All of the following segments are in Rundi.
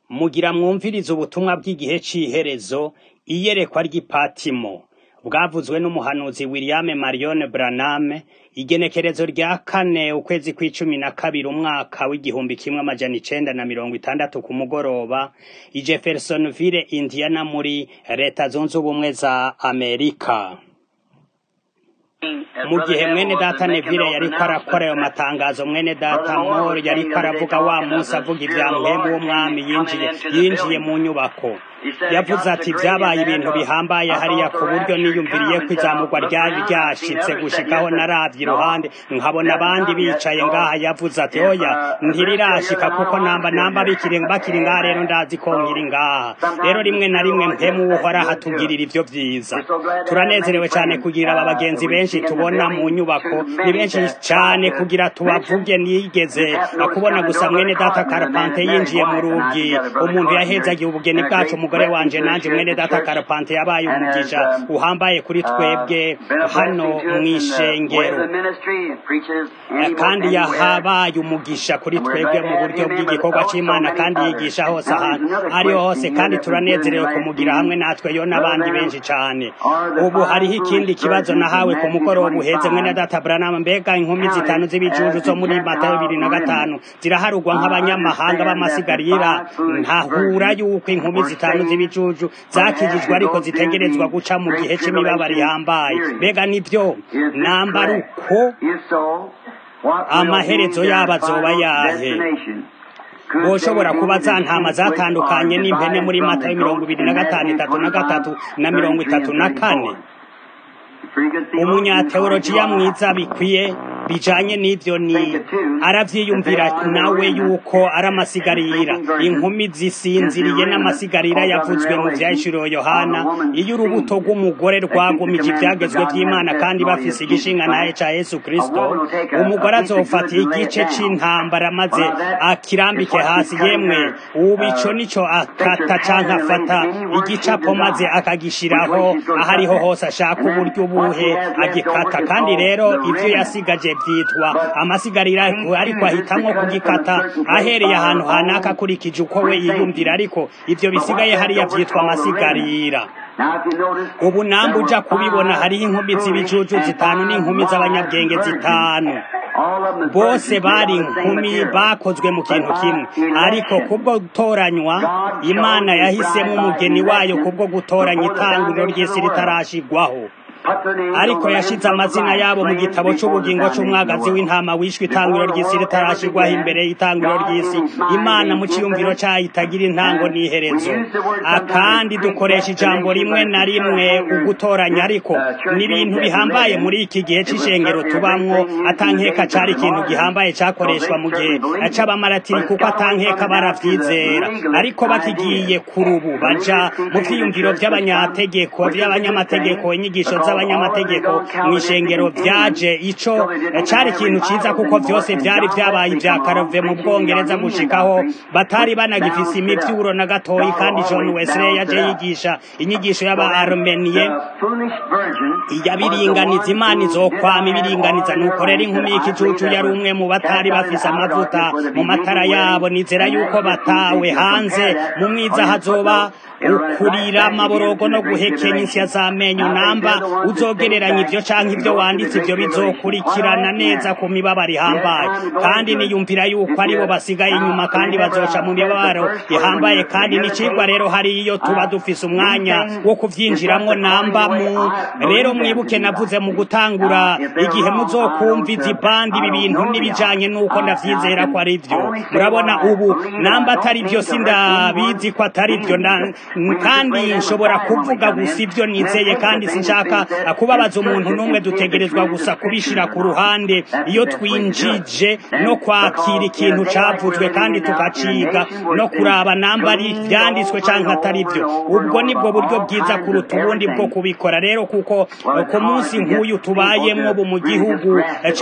Mugira mwumvirize ubutumwa bw'igihe c'iherezo, iyerekwa ry'ipatimo, bwavuzwe n'umuhanuzi William Marion Branham, igenekerezo rya kane ukwezi kw'icumi na kabiri umwaka w'igihumbi kimwe amajana icenda na mirongo itandatu ku mugoroba, i Jeffersonville, Indiana muri leta zunze ubumwe za Amerika. mu gihe mwene data Neville yariko arakora ayo matangazo mwene data Moore yariko aravuga wa munsi avuga ivya mpwemu w'umwami yinjiye yinjiye mu nyubako yavuze ati vyabaye ibintu bihambaye hariya ku buryo niyumviriye ko izamurwa ryari ryashitse gushikaho naravye iruhande nkabona abandi bicaye ngaha yavuze ati oya ntirirashika kuko namba namba bikiri bakiri ngaha rero ndazi ko nkiri ngaha rero rimwe na rimwe mpemu uhoraho atugirira ivyo vyiza turanezerewe cane kugira aba bagenzi benshi tubona mu nyubako ni benshi cane kugira tubavuge nigeze kubona gusa mwene data Karpante yinjiye mu rugi umuntu yahezagiye ubugeni bwacu umugore wanje nanje mwene data Karpante yabaye umugisha uhambaye kuri twebwe hano mw'ishengero kandi yahabaye umugisha kuri twebwe mu buryo bw'igikorwa c'Imana kandi yigisha hose ahantu ariho hose kandi turanezerewe kumugira hamwe natwe yo n'abandi benshi cane ubu hariho ikindi kibazo nahawe ku mugoroba uheze mwene data Branham mbega inkumi zitanu z'ibijuju zo muri Matayo bibiri na gatanu ziraharugwa nk'abanyamahanga b'amasigarira ntahura yuko inkumi zitanu z'ibijuju zakijijwe ariko zitegerezwa guca mu gihe c'imibabaro ihambaye mbega nivyo nambara uko amaherezo yabo azoba yahe woshobora kuba za ntama zatandukanye n'impene muri Matayo mirongo ibiri na gatanu itatu na gatatu na mirongo itatu na kane umunyateolojiya mwiza bikwiye bijanye n'ivyo ni aravyiyumvira nawe yuko ari amasigarira inkumi zisinziriye n'amasigarira yavuzwe mu vyahishuriwe yohana iyo urubuto rw'umugore rwagumije ivyagezwe vy'imana kandi bafise igishinga naye ca yesu kristo umugore azofata igice c'intambara maze akirambike hasi yemwe ubu ico nico akata canke afata igicapo maze akagishiraho ahariho hose ashaka uburyo ubuhe agikata kandi rero ivyo yasigaje vyitwa amasigarira ariko ahitamwo kugikata ahereye ahantu hanaka akurikije uko we yiyumvira ariko ivyo bisigaye hariya vyitwa amasigarira ubu namba uja kubibona hariho inkumi z'ibijuju zitanu n'inkumi z'abanyabwenge zitanu bose bari inkumi bakozwe mu kintu kimwe ariko kubwo gutoranywa imana yahisemo umugeni wayo kubwo gutoranya itanguriro ry'isi ritarashigwaho ariko yashize amazina yabo mu gitabo c'ubugingo c'umwagazi w'intama wishwe itanguriro ry'isi ritarashirwaho imbere y'itanguriro ry'isi imana mu ciyumviro cayo itagira intango n'iherezo akandi dukoresha ijambo rimwe na rimwe ugutoranya ariko n'ibintu bihambaye muri iki gihe c'ishengero tubamwo atankeka cari ikintu gihambaye cakoreshwa mu gihe c'abamaratiri kuko atankeka baravyizera ariko bakigiye kuri ubu baja mu vyiyumviro vy'abanyategeko vy'abanyamategeko inyigisho z'abanyamategeko mw'ishengero vyaje ico cari ikintu ciza kuko vyose vyari vyabaye ivya karove mu bwongereza gushikaho batari banagifise imivyuro na gatoyi kandi John Wesley yaje yigisha inyigisho y'aba Armeniye yabiringaniza imana izokwama ibiringaniza nuko rero inkumi y'ikicucu yari umwe mu batari bafise amavuta mu matara yabo nizera yuko batawe hanze mu mwiza hazoba ukurira amaborogo no guhekenya insya z'amenyo namba uzogereranya ivyo canke ivyo wanditse ivyo bizokurikirana neza ku mibabaro ihambaye kandi niyumvira yuko aribo basigaye inyuma kandi bazoca mu mibabaro ihambaye kandi n'icigwa rero hari iyo tuba dufise umwanya wo kuvyinjiramwo namba mu rero mwibuke navuze mu gutangura igihe muzokumva izi bandi ibi bintu n'ibijanye n'uko ndavyizera ko ari vyo murabona ubu namba atari vyo sindabizi ko atari vyo kandi nshobora kuvuga gusa ivyo nizeye kandi sinshaka kubabaza umuntu n'umwe dutegerezwa gusa kubishira ku ruhande iyo twinjije no kwakira ikintu cavuzwe kandi tukaciga no kuraba namba ari vyanditswe canke atari vyo ubwo nibwo buryo bwiza kuruta ubundi bwo kubikora rero kuko ku munsi nk'uyu tubayemwo bu mu gihugu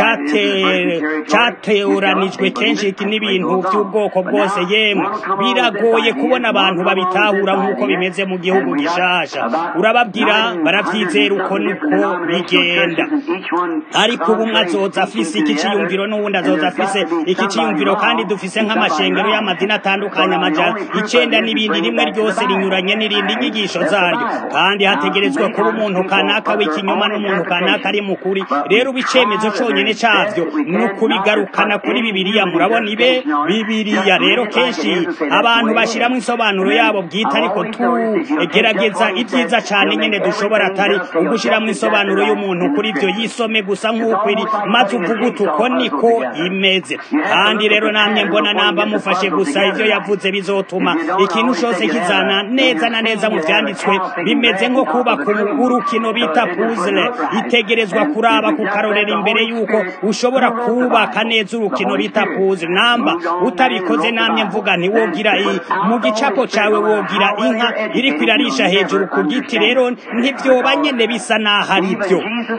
cateranijwe kenshi n'ibintu vy'ubwoko bwose yemwe biragoye kubona abantu babitahura nk'uko uko bimeze mu gihugu gishasha urababwira baravyizera uko niko bigenda ariko ubu umwe azoza afise iki ciyumviro n'uwundi azoza afise iki ciyumviro kandi dufise nk'amashengero y'amadini atandukanye amajana icenda n'ibindi rimwe ryose rinyuranye n'irindi inyigisho zaryo kandi hategerezwa kuba umuntu kanaka w'ikinyoma n'umuntu kanaka ari mukuri rero uba icemezo conyene cavyo ni ukubigarukana kuri bibiliya murabona ibe bibiliya rero kenshi abantu bashiramwo insobanuro yabo bwite ariko tugerageza ibyiza cane nyene dushobora atari ugushiramwo insobanuro y'umuntu kuri ivyo yisome gusa nk'uko iri maze uvuga uti uko niko imeze kandi rero namye mbona namba mufashe gusa ivyo yavuze bizotuma ikintu cose kizana neza na neza mu vyanditswe bimeze nko kubaka urukino bita puzzle itegerezwa kuraba kukarorera imbere yuko ushobora kubaka neza urukino bita puzzle namba utabikoze namye mvuga nti wogira mu gicapo cawe wogira inka iriko irarisha hejuru ku giti rero ntivyoba nyene bisa naho ari vyo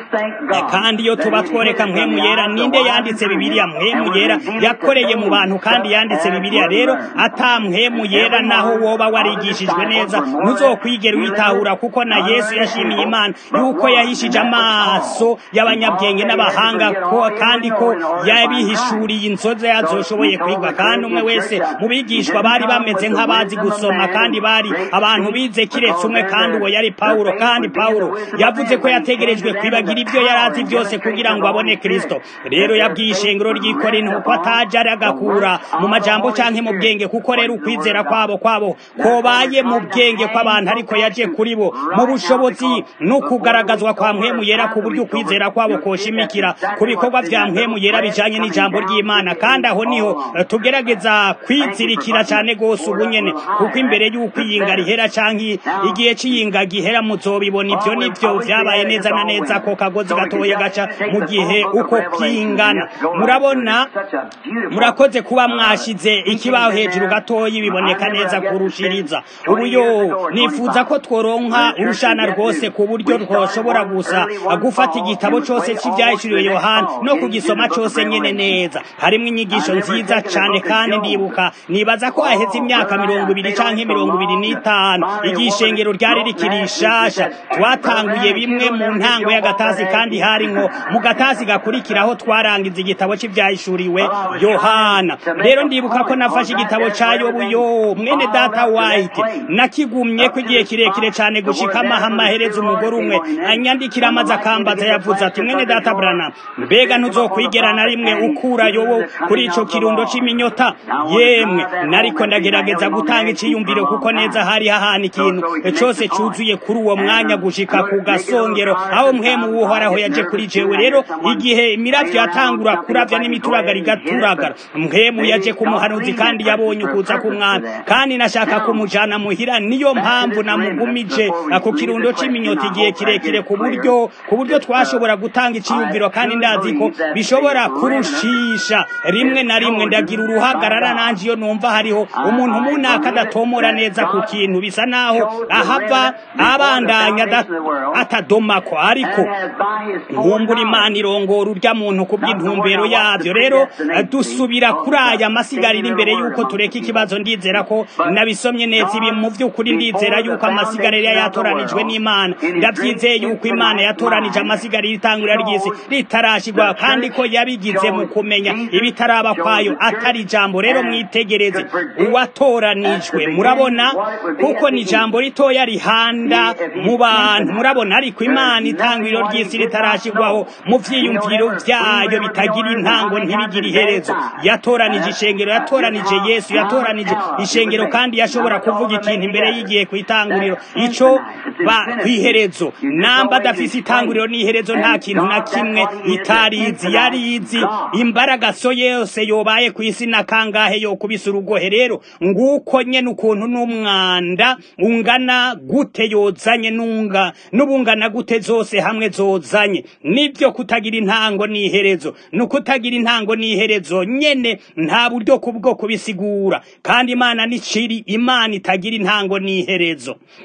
kandi iyo tuba tworeka mpwemu yera ninde yanditse bibiliya mpwemu yera yakoreye mu bantu kandi yanditse bibiliya rero ata mpwemu yera naho woba warigishijwe neza ntuzokwigera uyitahura kuko na yesu yashimiye imana yuko yahishije amaso y'abanyabwenge n'abahanga ko kandi ko yabihishuriye inzoza yazoshoboye kwigwa kandi umwe wese mu bigishwa bari bameze nk'abazi gusoma kandi bari abantu bize kiretse umwe kandi uwo yari pawulo kandi pawulo yavuze ko yategerejwe kwibagira ibyo yari azi byose kugira ngo abone kristo rero yabwiye ishengero ry'ikorinto ko ataje agakura mu majambo canke mu bwenge kuko rero ukwizera kwabo kwabo kobaye mu bwenge kw'abantu ariko yaje kuri bo mu bushobozi no kugaragazwa kwa mpwemu yera ku buryo ukwizera kwabo koshimikira ku bikorwa vya mpwemu yera bijanye n'ijambo ry'imana kandi aho niho tugerageza kwizirikira cane gose ubu nyene kuko imbere y'uko iyinga rihera canke igihe c'iyinga gihera muzobibona ivyo nivyo vyabaye neza na neza ko kagozi gatoye gaca mu gihe uko kwingana murabona murakoze kuba mwashize ikibaho hejuru gatoyi biboneka neza kurushiriza ubu yo nifuza ko tworonka urushana rwose ku buryo twoshobora gusa gufata igitabo cose c'ivyahishuriwe yohana no kugisoma cose nyene neza harimwo inyigisho nziza cane kandi ndibuka nibaza ko haheze imyaka mirongo ibiri canke mirongo ibiri n'itanu igihe ishengero ryari rikiri rishasha twatanguye bimwe mu ntango y'agatasi kandi hari nko mu gatasi gakurikiraho twarangiza igitabo c'ivyahishuriwe yohana rero ndibuka ko nafashe igitabo ca yobu yo mwene data white nakigumye ko igihe kirekire cane gushika amaha amahereza umugore umwe anyandikira amaze akambaza yavuze ati mwene data brana mbega ntuzokwigera na rimwe ukura yobo kuri ico kirundo c'iminyota yemwe nariko ndagerageza gutanga iciyumviro kuko neza hari hahana ikintu cose cuzuye kuri uwo mwanya gushika ku gasongero aho mpwemu w'uhoraho yaje kuri jewe rero igihe imiravyo yatangura kuravya n'imituragara igaturagara mpwemu yaje ku muhanuzi kandi yabonye ukuza k'umwami kandi nashaka kumujana muhira niyo mpamvu namugumije ku kirundo c'iminyota igihe kirekire ku buryo ku buryo twashobora gutanga iciyumviro kandi ndazi ko bishobora kurushisha rimwe na rimwe ndagira uruhagarara nanje iyo numva hariho umuntu munaka adatomora neza ku kintu bisa naho ahava abandanya atadomako ariko nkumbura imana irongora urya muntu ku bw'intumbero yavyo rero dusubira kuri aya masigariro imbere yuko tureka ikibazo ndizera ko nabisomye neza ibi mu vy'ukuri ndizera yuko amasigariro yatoranijwe n'imana ndavyizeye yuko imana yatoranije amasigariro itangurira ry'isi ritarashigwa kandi ko yabigize mu kumenya ibitaraba kwayo atari ijambo rero mwitegereze uwatoranijwe murabona kuko ni ijambo ritoya rihanda mu bantu murabona ariko imana itanguriro ry'isi ritarashigwaho mu vyiyumviro vyayo bitagira intango ntibigira iherezo yatoranije ishengero yatoranije yesu yatoranije ishengero kandi yashobora kuvuga ikintu imbere y'igihe ku itanguriro ico ba kw'iherezo namba adafise itanguriro n'iherezo nta kintu na kimwe itarizi yarizi imbaraga so yose yobaye ku isi na kangahe yo kubisa urugohe rero nguko nyene ukuntu n'umwanda ungana gute yozanye nunga n'ubungana gute zose hamwe zozanye nibyo kutagira intango n'iherezo nukutagira intango n'iherezo nyene nta buryo kubwo kubisigura kandi imana niciri imana itagira intango n'iherezo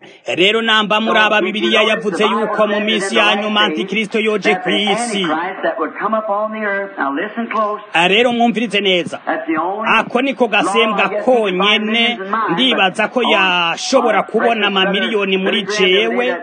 rero namba muri aba bibiliya yavuze yuko mu minsi ya nyuma antikristo yoje ku isi rero mwumvirize neza ako niko gasembwa konyene ndibaza ko yashobora kubona amamiliyoni muri jewe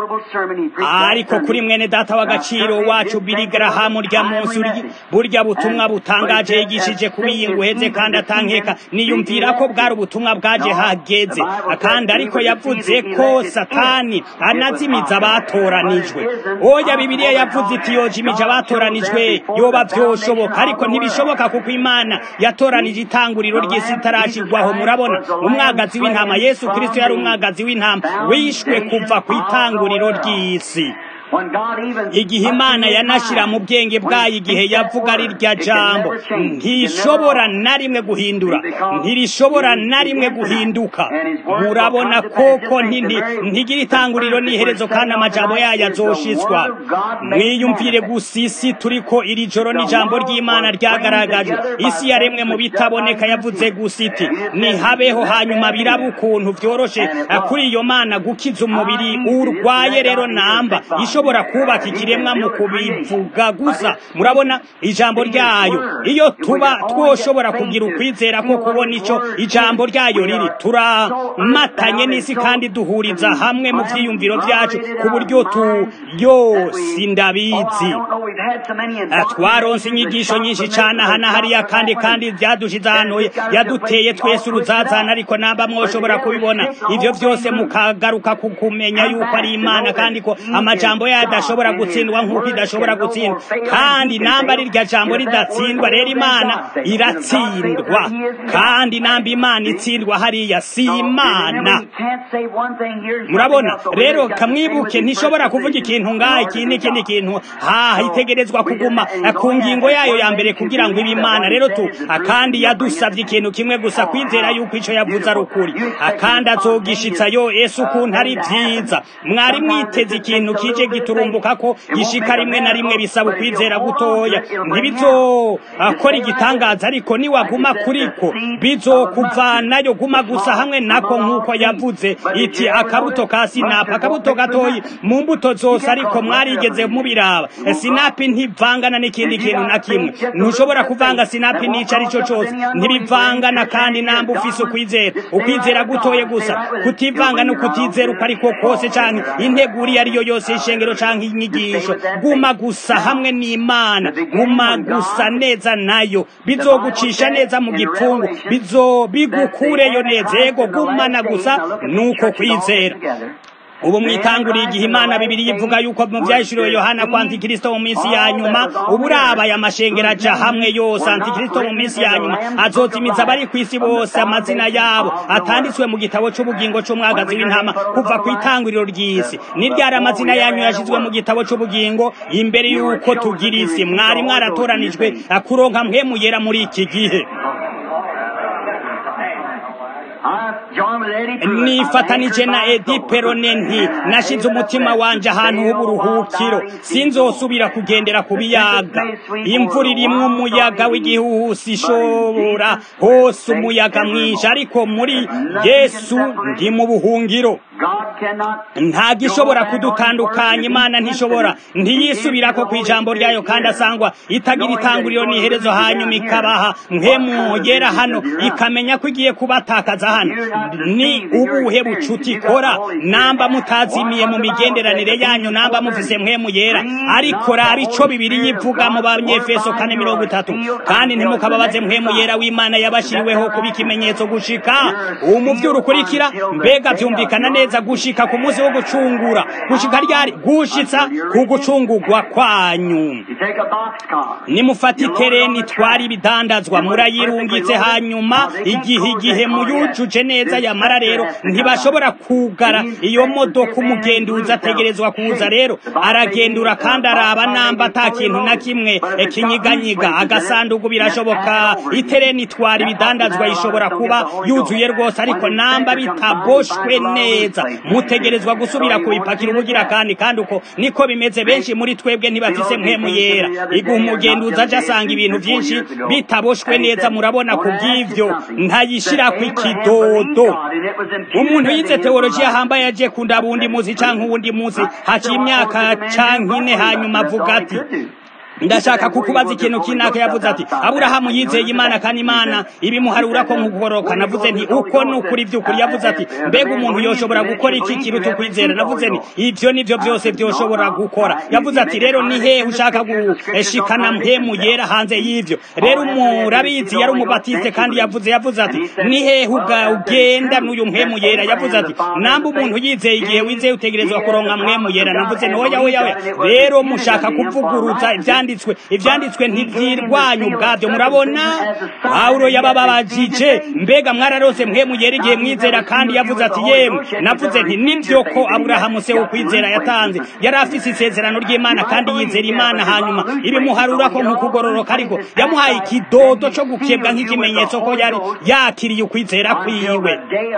ariko kuri mwene data w'agaciro wacu Billy Graham urya munsi burya butumwa butangaje yigishije kubiyinga uheze kandi atankeka niyumvira ko bwari ubutumwa bwaje hageze kandi ariko yavuze ko satani anazimiza abatoranijwe oya bibiliya yavuze iti yojimije abatoranijwe yoba vyoshoboka ariko ntibishoboka kuko imana yatoranije itanguriro ry'isi itarashirwaho murabona umwagazi w'intama yesu kristo yari umwagazi w'intama wishwe kuva ku itanguriro ry'isi igihe imana yanashira mu bwenge bwayo igihe yavuga ari rya jambo ntishobora na rimwe guhindura ntirishobora na rimwe guhinduka murabona koko ntigira itanguriro n'iherezo kandi amajambo yayo azoshitswa mwiyumvire gusa isi turiko iri joro n'ijambo ry'imana ryagaragajwe isi yaremwe mu bitaboneka yavuze gusa iti nihabeho hanyuma biraba ukuntu vyoroshe kuri iyo mana gukiza umubiri urwaye rero namba ishobora kubaka ikiremwa mu kubivuga gusa murabona ijambo ryayo iyo tuba twoshobora kugira ukwizera ko kubona ico ijambo ryayo riri turamatanye n'isi kandi duhuriza hamwe mu vyiyumviro vyacu ku buryo tu yose ndabizi twaronse inyigisho nyinshi cane aha na hariya kandi kandi vyadushize ahantu yaduteye twese uruzazana ariko namba mwoshobora kubibona ivyo vyose mukagaruka ku kumenya yuko ari imana kandi ko amajambo yayo adashobora gutsindwa nk'uko idashobora gutsindwa kandi namba ari rya jambo ridatsindwa rero imana iratsindwa kandi namba imana itsindwa hariya si imana murabona rero kamwibuke ntishobora kuvuga ikintu ngaha iki n'ikindi kintu haha itegerezwa kuguma ku ngingo yayo ya mbere kugira ngo ibe imana rero tu kandi yadusabye ikintu kimwe gusa kwizera yuko ico yavuze ari ukuri kandi azogishitsa yo ese ukuntu ari vyiza mwari mwiteze ikintu kije giturumbuka ko gishika rimwe na rimwe bisaba ukwizera gutoya ntibizokora igitangaza ariko niwaguma kuriko bizokuvanayo guma gusa hamwe nako nk'uko yavuze iti akabuto ka sinapi akabuto gatoyi mu mbuto zose ariko mwarigeze mubiraba sinapi ntivangana n'ikindi kintu na kimwe ntushobora kuvanga sinapi n'ico ari cyo cose ntibivangana kandi namba ufise ukwizera ukwizera gutoye gusa kutivanga no kutizera uko ariko kose canke integuri iyo ariyo yose ishengero canke inyigisho guma gusa hamwe n'imana guma gusa neza nayo bizogucisha neza mu gipfungu bizo bigukureyo neza yego gumana gusa nuko kwizera ubu mwitanguriye igihe imana bibiri ivuga yuko mu vyahishuriwe yohana ko antikristo mu minsi ya nyuma ubu urabaye amashengero aja hamwe yose antikristo mu minsi ya nyuma azozimiza abari kw'isi bose amazina yabo atanditswe mu gitabo c'ubugingo c'umwagazi w'intama kuva kw'itanguriro ry'isi ni ryari amazina yanyu yashizwe mu gitabo c'ubugingo imbere y'uko tugira isi mwari mwaratoranijwe kuronka mpwemu yera muri iki gihe nifatanije na edi perone nti nashize umutima wanje ahantu h'uburuhukiro sinzosubira kugendera ku biyaga imvura irimwo umuyaga w'igihuhusi ishobora hose umuyaga mwinshi ariko muri yesu ndi mu buhungiro nta gishobora kudutandukanya imana ntishobora ntiyisubirako ku ijambo ryayo kandi asangwa itagira itanguriro n'iherezo hanyuma ikabaha yera hano ikamenya ko igiye kubatakaza hano ni ubuhe bucuti ikora namba mutazimiye mu migenderanire yanyu namba mufise mpwemu yera ariko raba ico bibiri yivuga mu banyefeso kane mirongo itatu kandi ntimukababaze mpwemu yera w'imana yabashiriweho kuba ikimenyetso gushika umuvyuro ukurikira mbega vyumvikana neza gushika ku munsi wo gucungura gushika ryari gushitsa ku gucungurwa kwanyu nimufata itereni twari ibidandazwa murayirungitse hanyuma igihe igihe muyujuje neza yamara rero ntibashobora kugara iyo modoka umugenduzi ategerezwa kuza rero aragendura kandi araba namba ata kintu na kimwe kinyiganyiga agasanduku birashoboka itereni twari ibidandazwa ishobora kuba yuzuye rwose ariko namba bitaboshwe neza mutegerezwa gusubira kubipakira ubugira kandi kandi uko niko bimeze benshi muri twebwe ntibafise mpwemu yera igihe umugenduzi aje asanga ibintu byinshi bitaboshwe neza murabona ku bw'ivyo ntayishira ku ikido kidodo umuntu yize teolojiya ahambaye yagiye kunda bundi muzi canke uwundi muzi haciye imyaka canke ine hanyuma avuga ati ndashaka kukubaza ikintu kinaka yavuze ati aburahamu yizeye imana kandi imana ibimuharura ko nkugoroka navuze nti uko ni ukuri by'ukuri yavuze ati mbega umuntu yoshobora gukora iki kiruta ukwizera navuze nti ibyo nibyo byose byoshobora gukora yavuze ati rero ni hehe ushaka gushikana mpemu yera hanze y'ivyo rero umurabizi yari umubatiste kandi yavuze yavuze ati ni hehe ugenda n'uyu mpemu yera yavuze ati namba umuntu yizeye igihe wizeye utegerezwa kuronka mpemu yera navuze nti oya oya oya rero mushaka kuvuguruza ivyandi ivyanditswe ivyanditswe ntivyirwanya ubwavyo murabona pawulo yabababajije mbega mwararose mwe mugera igihe mwizera kandi yavuze ati yemwe navuze nti nivyo ko aburahamu se ukwizera yatanze yari afise isezerano ry'imana kandi yizera imana hanyuma ibimuharura ko nk'ukugororoka ariko yamuhaye ikidodo co gukebwa nk'ikimenyetso ko yari yakiriye ukwizera kwiwe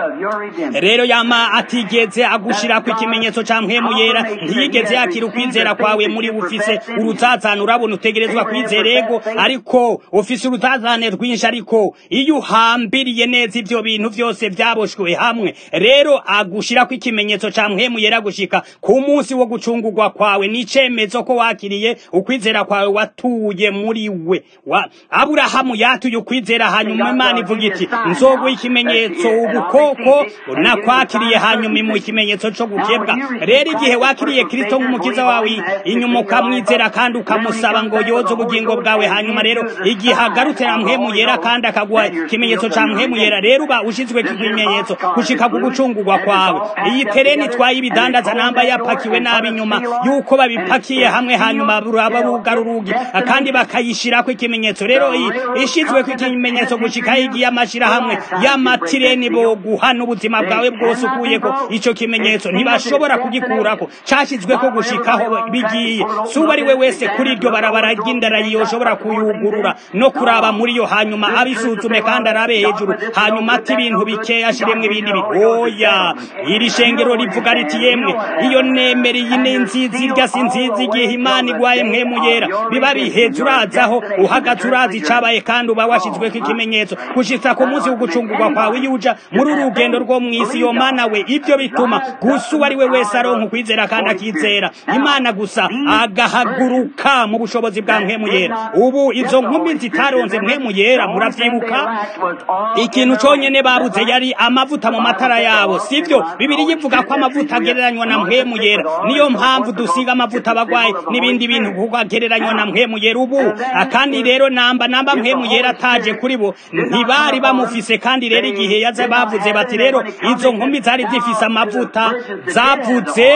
rero yama atigeze agushirako ikimenyetso ca mpwemu yera ntiyigeze yakira ukwizera kwawe muri ufise urutsazane urabona utegerezwa kwizera ego ariko ufise urutazane rwinshi ariko iyo uhambiriye neza ivyo bintu vyose vyaboshwe hamwe rero agushirako ikimenyetso ca mpwemu yera gushika ku munsi wo gucungurwa kwawe n'icemezo ko wakiriye ukwizera kwawe watuye muri we wa aburahamu yatuye ukwizera hanyuma imana ivuga iti nzoguha ikimenyetso ubukoko nakwakiriye hanyuma imuha ikimenyetso co gukebwa rero igihe wakiriye kristo nk'umukiza wawe inyuma ukamwizera kandi ukamusaba ngo yoze ubugingo bwawe hanyuma rero igihe agarutse na mpwemu yera kandi akaguha ikimenyetso ca mpwemu yera rero uba ushizwe ikimenyetso gushika ku gucungurwa kwawe iyi tereni itwaye ibidandaza namba yapakiwe nabi inyuma yuko babipakiye hamwe hanyuma raba rugara urugi kandi bakayishirako ikimenyetso rero ishizweko ikimenyetso gushika igiye amashirahamwe y'amatireni boguha n'ubuzima bwawe bwose ukuyeko ico kimenyetso ntibashobora kugikurako cashizweko gushikaho bigiye suba ari we wese kuri iryo barabara ry'indara yoshobora kuyugurura no kuraba muri yo hanyuma abisuzume kandi arabe hejuru hanyuma ati ibintu bikeya ashiremwe ibindi oya iri shengero rivuga riti yemwe iyo nemera iyi ni nziza irya si nziza igihe imana igwaye mpwemu yera biba biheze urazaho uhagaze urazi icabaye kandi uba washizweko ikimenyetso gushitsa ku munsi w'ugucungurwa kwawe iyo uja muri uru rugendo rwo mw'isi yo mana we ibyo bituma gusa uwo ari we wese aronka ukwizera kandi akizera imana gusa agahaguruka mu bushobozi bwa mpwemu yera ubu izo nkumi zitaronze mpwemu yera muravyibuka ikintu conyene babuze yari amavuta mu matara yabo sivyo bibiri yivuga ko amavuta agereranywa na mpwemu yera niyo mpamvu dusiga amavuta abagwayi n'ibindi bintu kuko agereranywa na mpwemu yera ubu kandi rero namba namba mpwemu yera ataje kuri bo ntibari bamufise kandi rero igihe yaza bavuze bati rero izo nkumi zari zifise amavuta zavuze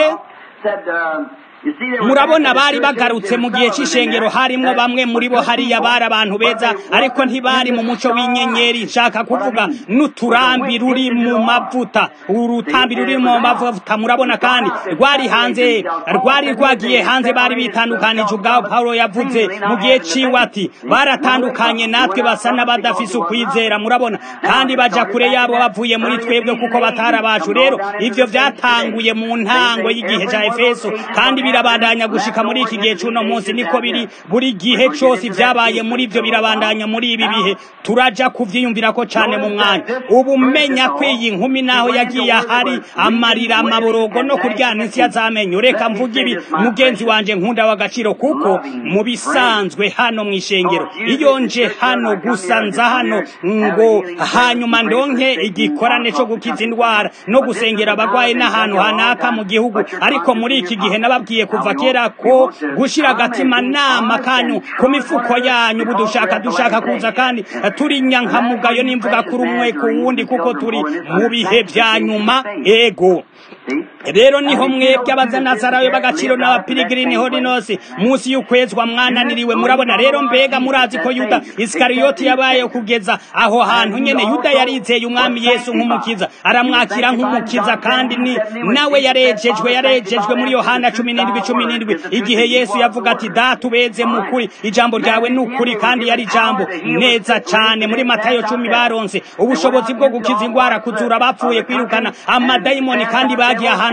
murabona bari bagarutse mu gihe cy'ishengero harimwo bamwe muri bo hariya bari abantu beza ariko ntibari mu muco w'inyenyeri nshaka kuvuga n'uturambi ruri mu mavuta urutambi ruri mu mavuta murabona kandi rwari hanze rwari rwagiye hanze bari bitandukanije ubwabo Paulo yavuze mu gihe ciwe ati baratandukanye natwe basa n'abadafise ukwizera murabona kandi baja kure yabo bavuye muri twebwe kuko batari abacu rero ivyo vyatanguye mu ntango y'igihe ca Efeso kandi birabandanya gushika muri iki gihe c'uno munsi niko biri buri gihe cose vyabaye muri ivyo birabandanya muri ibi bihe turaja kuvyiyumvirako cane mu mwanya ubu menya ko iyi nkumi naho yagiye ahari amarira amaborogo no kuryana insi yazamenyo reka mvuga ibi mugenzi wanje nkunda w'agaciro kuko mu bisanzwe hano mw'ishengero iyo nje hano gusa nza hano ngo hanyuma ndonke igikorane co gukiza indwara no gusengera abagwayi n'ahantu hanaka mu gihugu ariko muri iki gihe nababwiye kuva kera ko gushira agatima nama kanyu ku mifuko yanyu budushaka dushaka kuza kandi turi nyankamugayo n'imvuga kuri umwe ku wundi kuko turi mu bihe vya nyuma ego rero niho mwebwe abazanazarayo b'agaciro n'abapirigiri niho rinose munsi y'ukwezwa mwananiriwe murabona rero mbega murazi ko yuda isikariyoti yabaye kugeza aho hantu nyene yuda yarizeye umwami yesu nk'umukiza aramwakira nk'umukiza kandi ni nawe yarejejwe yarejejwe muri yohana cumi n'indwi cumi n'indwi igihe yesu yavuga ati data ubeze mu kuri ijambo ryawe ni ukuri kandi yari ijambo neza cane muri matayo cumi baronse ubushobozi bwo gukiza ingwara kuzura abapfuye kwirukana amadayimoni kandi bagiye ahantu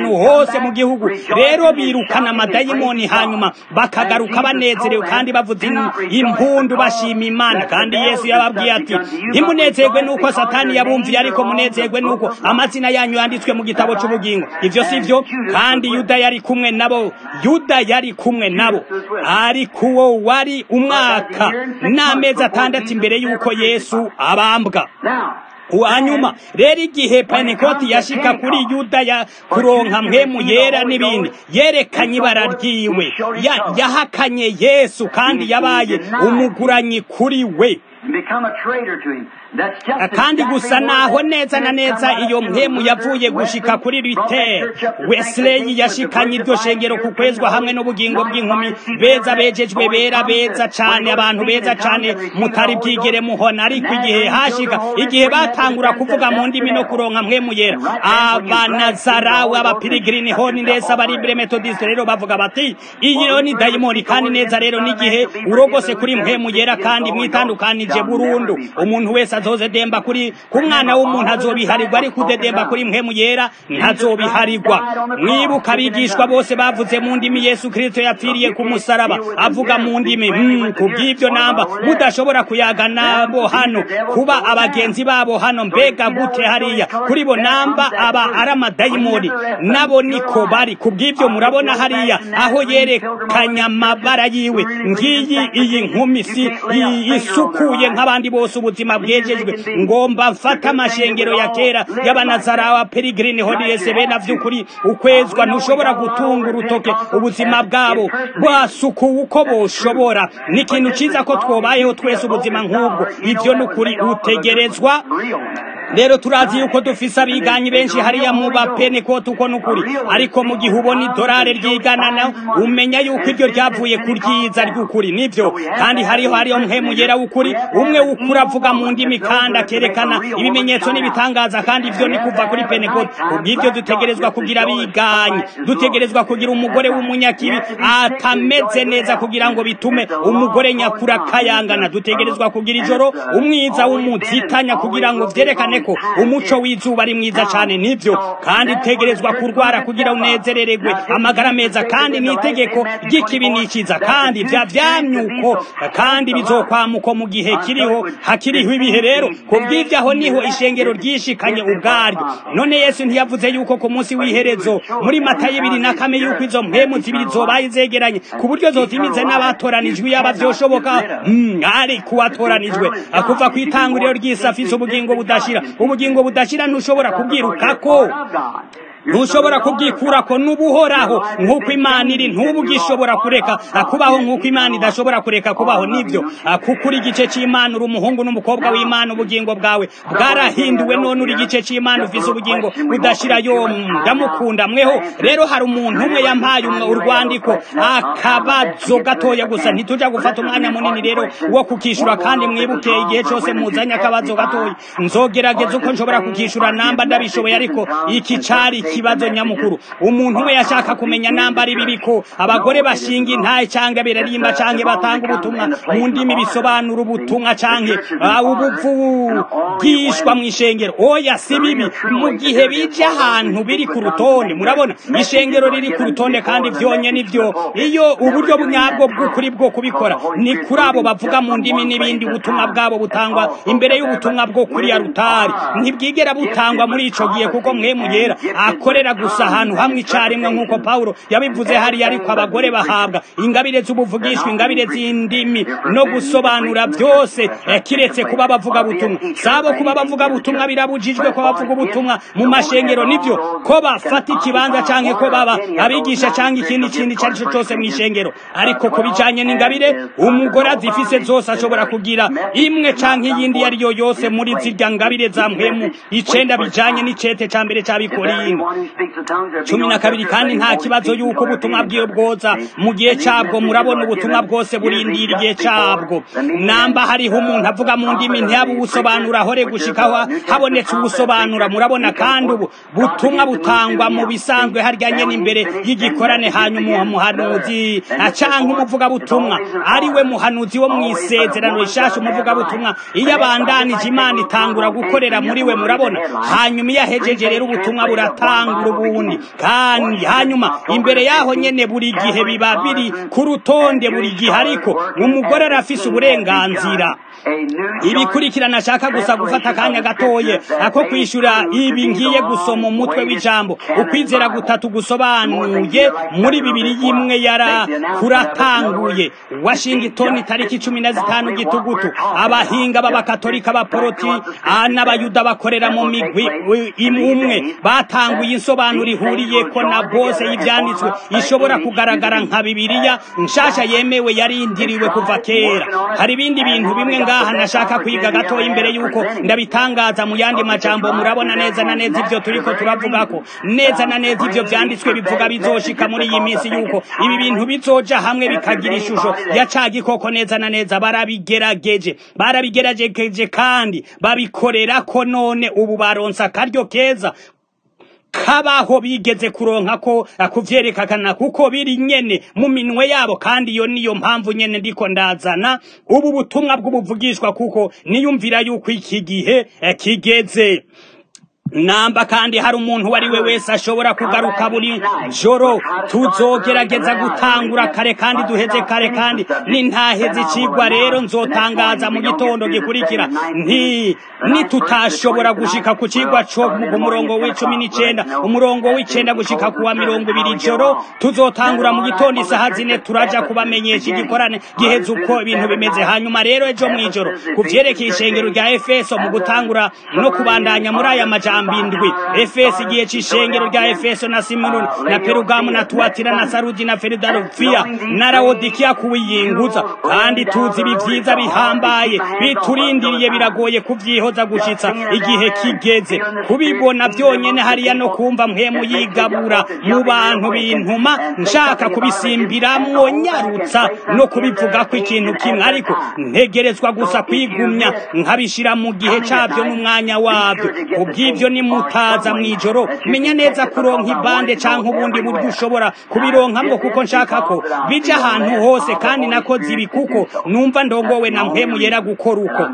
ahantu hose mu gihugu rero birukana amadayimoni hanyuma bakagaruka banezerewe kandi bavuze impundu bashima imana kandi yesu yababwiye ati ntimunezerwe nuko satani yabumviye ariko munezerwe nuko amazina yanyu yanditswe mu gitabo cy'ubugingo ivyo si vyo kandi yuda yari kumwe nabo yuda yari kumwe nabo ariko uwo wari umwaka n'amezi atandatu imbere y'uko yesu abambwa hanyuma rero igihe penekoti yashika kuri yuda ya kuronka mpemu yera n'ibindi yerekanye ibara ryiwe yahakanye yesu kandi yabaye umuguranyi kuri we kandi gusa naho neza na neza iyo mpemu yavuye gushika kuri ritere wesley yashikanye iryo shengero ku kwezwa hamwe n'ubugingo bw'inkumi beza bejejwe bera beza cane abantu beza cane mutari bwigere muhona ariko igihe hashika igihe batangura kuvuga mu ndimi no kuronka mpemu yera abanazarawe abapirigirini honi ndetse abaribire metodiste rero bavuga bati iyo ni dayimoni kandi neza rero n'igihe urogose kuri mpemu yera kandi mwitandukanije burundu umuntu wese azoze demba kuri ku mwana w'umuntu azobiharirwa ariko udedemba kuri mpemu yera ntazobiharirwa mwibuka abigishwa bose bavuze mu ndimi yesu kirisito yapfiriye ku musaraba avuga mu ndimi hmm, ku bw'ibyo namba mudashobora kuyaga nabo hano kuba abagenzi babo hano mbega gute hariya kuri bo namba aba ari amadayimoni nabo niko bari ku bw'ibyo murabona hariya aho yerekanye amabara yiwe ngiyi iyi nkumi si isukuye nk'abandi bose ubuzima bwejejwe ngomba mfata amashengero ya kera y'abanazarawa peregrine hodiyese bena vy'ukuri ukwezwa ntushobora gutunga urutoke ubuzima bwabo bwasukuwe uko boshobora ni ikintu ciza ko twobayeho twese ubuzima nk'ubwo ivyo ni ukuri utegerezwa rero turazi yuko dufise abiganyi benshi hariya mu bapenekoti uko nukuri ariko mu gihe ubona idorari ryiganana umenya yuko iryo ryavuye ku ryiza ry'ukuri nivyo kandi hariho hariho mpemu yera w'ukuri umwe w'ukuri avuga mu ndimi kandi akerekana ibimenyetso n'ibitangaza kandi ivyo ni kuva kuri penekoti kubw'ivyo dutegerezwa kugira abiganyi dutegerezwa kugira umugore w'umunyakibi atameze neza kugira ngo bitume umugore nyakuri akayangana dutegerezwa kugira ijoro umwiza w'umuzitanya kugira ngo vyerekane ko umuco w'izuba ari mwiza cyane nibyo kandi utegerezwa kurwara kugira unezerererwe amagara meza kandi n'itegeko ry'ikibi n'ikiza kandi vya vyamyuko kandi bizokwamuko mu gihe kiriho hakiriho ibihe rero kubw'ivyo aho niho ishengero ryishikanye ubwaryo none yesu ntiyavuze yuko ku munsi w'iherezo muri matayo ibiri na kame yuko izo mpemu zibiri zobaye zegeranye ku buryo zotimize n'abatoranijwe yaba vyoshoboka mm, ari kuwatoranijwe kuva ku itanguriro ry'isi afise ubugingo budashira ubugingo budashira ntushobora kubwirukako ntushobora kubwikurako n'ubuhoraho nk'uko imana iri ntubugishobora kureka kubaho nk'uko imana idashobora kureka kubaho nibyo kuko uri igice cy'imana uri umuhungu n'umukobwa w'imana ubugingo bwawe bwarahinduwe none uri igice cy'imana ufise ubugingo budashira yo ndamukunda mweho rero hari umuntu umwe yampaye urwandiko akabazo gatoya gusa ntituja gufata umwanya munini rero wo kukishura kandi mwibuke igihe cyose muzanye akabazo gatoya nzogerageza uko nshobora kukishura namba ndabishoboye ariko iki cari ikibazo nyamukuru umuntu we yashaka kumenya namba ari bibiko abagore bashinga intaye cyangwa birarimba cyangwa batanga ubutumwa mu ndimi bisobanura ubutumwa cyangwa ubuvugishwa mu ishengero oya si bibi mu gihe bije ahantu biri ku rutonde murabona ishengero riri ku rutonde kandi vyonye nivyo iyo uburyo nyabwo bw'ukuri bwo kubikora ni kuri abo bavuga mu ndimi n'ibindi ubutumwa bwabo butangwa imbere y'ubutumwa bwo kuri ya rutari ntibwigera butangwa muri ico gihe kuko mwemu yera akorera gusa ahantu hamwe icarimwe nk'uko Paulo yabivuze hariya ariko abagore bahabwa ingabire z'ubuvugishwa ingabire z'indimi no gusobanura byose kiretse kuba bavuga butumwa sabo kuba bavuga butumwa birabujijwe ko bavuga ubutumwa mu mashengero nivyo ko bafata ikibanza canke ko baba abigisha canke ikindi kintu icyo cyo cyose mu ishengero ariko ku bijanye n'ingabire umugore azifise zose ashobora kugira imwe canke iyindi iyo ariyo yose muri zirya ngabire za mpemu icenda bijanye n'icete ca mbere c'abikorino cumi na kabiri kandi nta kibazo yuko ubutumwa bwiwe bwoza mu gihe cabwo murabona ubutumwa bwose burindira igihe cabwo namba hariho umuntu avuga mu ndimi ntiyabe ubusobanura ahore gushikaho habonetse ubusobanura murabona kandi ubu butumwa butangwa mu bisanzwe harya nyene imbere y'igikorane hanyuma umuhanuzi canke umuvugabutumwa ari we muhanuzi wo mw'isezerano rishasha umuvugabutumwa iyo abandanije imana itangura gukorera muri we murabona hanyuma iyo ahejeje rero ubutumwa buratanga gutangura ubundi kandi hanyuma imbere yaho nyene buri gihe biba biri ku rutonde buri gihe ariko umugore arafise uburenganzira ibikurikirana ashaka gusa gufata akanya gatoye ako kwishura ibi ngiye gusoma umutwe w'ijambo ukwizera gutatu gusobanuye muri bibiri y'imwe yara kuratanguye washington tariki cumi na zitanu gitugutu abahinga b'abakatolika b'aporoti n'abayuda bakorera mu migwi umwe batanguye insobanuro ihuriyeko na bose y'ivyanditswe ishobora kugaragara nka bibiliya nshasha yemewe yarindiriwe kuva kera hari ibindi bintu bimwe ngaha nashaka kwiga gatoya imbere yuko ndabitangaza mu yandi majambo murabona neza na neza ivyo turiko turavugako neza na neza ivyo vyanditswe bivuga bizoshika muri iyi minsi yuko ibi bintu bizoja hamwe bikagira ishusho ya ca gikoko neza na neza barabigerageje barabigerageje kandi babikorera ko none ubu baronsa akaryo keza kabaho bigeze kuronka ko kuvyerekana kuko biri nyene mu minwe yabo kandi iyo niyo mpamvu nyene ndiko ndazana ubu butumwa bw'ubuvugishwa kuko niyumvira yuko iki gihe kigeze namba kandi hari umuntu wari we wese ashobora kugaruka buri joro tuzogerageza gutangura kare kandi duheze kare kandi nintaheze icigwa rero nzotangaza mu gitondo gikurikira nti nitutashobora gushika ku cigwa co ku murongo w'icumi n'icenda umurongo w'icenda gushika kuwa mirongo ibiri joro tuzotangura mu gitondo isaha zine turaja kubamenyesha igikorane giheze uko ibintu bimeze hanyuma rero ejo mw'ijoro ku vyerekeye ishengero rya efeso mu gutangura no kubandanya muri aya majambo indwi efeso igihe c'ishengero rya efeso na simuroni na perugamu na tuwatira na sarudi na feridarufiya na rawodikiya kuwiyinguza kandi tuzi ibi vyiza bihambaye biturindiriye biragoye kuvyihoza gushitsa igihe kigeze kubibona vyonyene hariya no kumva mpemu yigabura mu bantu bintuma nshaka kubisimbiramwo nyarutsa no kubivugako ikintu kimwe ariko ntegerezwa gusa kwigumya nkabishira mu gihe cavyo n'umwanya wavyo kubw'ivyo nimutaza mw'ijoro menya neza kuronka ibande canke ubundi buryo ushobora kubironkamwo kuko nshaka ko bija ahantu hose kandi nakoze ibi kuko numva ndongowe na mpemu yera gukora uko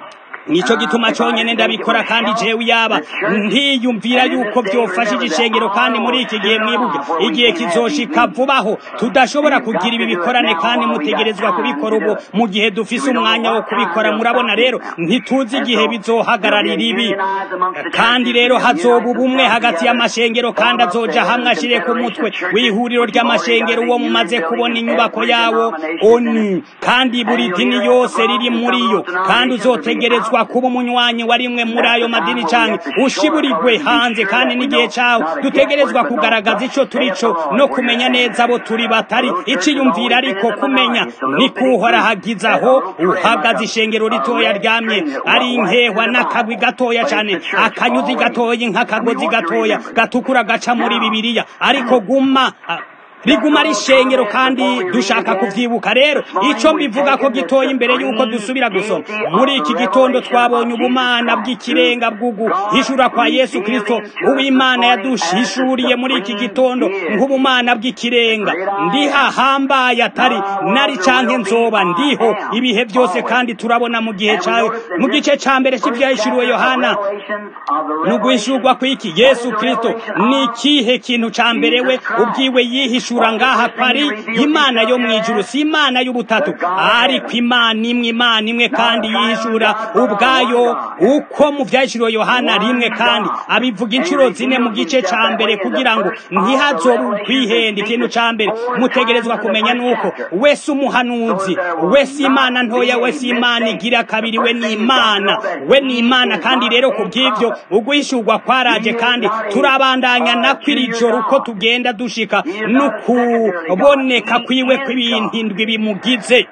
nico gituma conyene ndabikora kandi jewe yaba ntiyumvira yuko vyofashije ishengero kandi muri iki gihe mwibuke igihe kizoshika vubaho tudashobora kugira ibi bikorane kandi mutegerezwa kubikora ubu mu gihe dufise umwanya wo kubikora murabona rero ntituzi igihe bizohagararira ibi kandi rero hazoba ubumwe hagati y'amashengero kandi azoja hamwe ashire ku mutwe w'ihuriro ry'amashengero uwo mumaze kubona inyubako yawo onu kandi buri dini yose riri muri yo kandi uzotegerezwa kuba umunywanyi wa rimwe muri ayo madini canke ushiburigwe hanze kandi n'igihe cawo dutegerezwa kugaragaza ico turico no kumenya neza abo turi batari iciyumvira ariko kumenya ni kuhora hagize aho uhagaze ishengero ritoya ryamye ari inkehwa n'akagwi gatoya cane akanyuzi gatoya nk'akagozi gatoya gatukura gaca muri bibiliya ariko guma riguma ari ishengero kandi dushaka kuvyibuka rero ico mbivuga ko gitoya imbere yuko dusubira gusoma muri iki gitondo twabonye ubumana bw'ikirenga bw'uguhishura kwa yesu kristo uw'imana yaduhishuriye muri iki gitondo nk'ubumana bw'ikirenga ndihahambaye atari nari canke nzoba ndiho ibihe byose kandi turabona mu gihe cawe mu gice ca mbere c'ivyahishuriwe yohana n'uguhishurwa kw'iki yesu kristo ni ikihe kintu ca mbere we ubwiwe yihishura yihishura ngaha kwari imana yo mwijuru si imana y'ubutatu ariko imana imwe imana imwe kandi yihishura ubwayo uko mu vyahishuriwe yohana rimwe kandi abivuga inshuro zine mu gice ca mbere kugira ngo ntihazobe kwihenda ikintu ca mbere mutegerezwa kumenya nuko wese umuhanuzi wese imana ntoya wese imana igira kabiri we ni imana we ni imana kandi rero ku bw'ivyo uguhishurwa kwaraje kandi turabandanya nako iri joro uko tugenda dushika no kuboneka kwiwe kw'ibintu indwi bimugize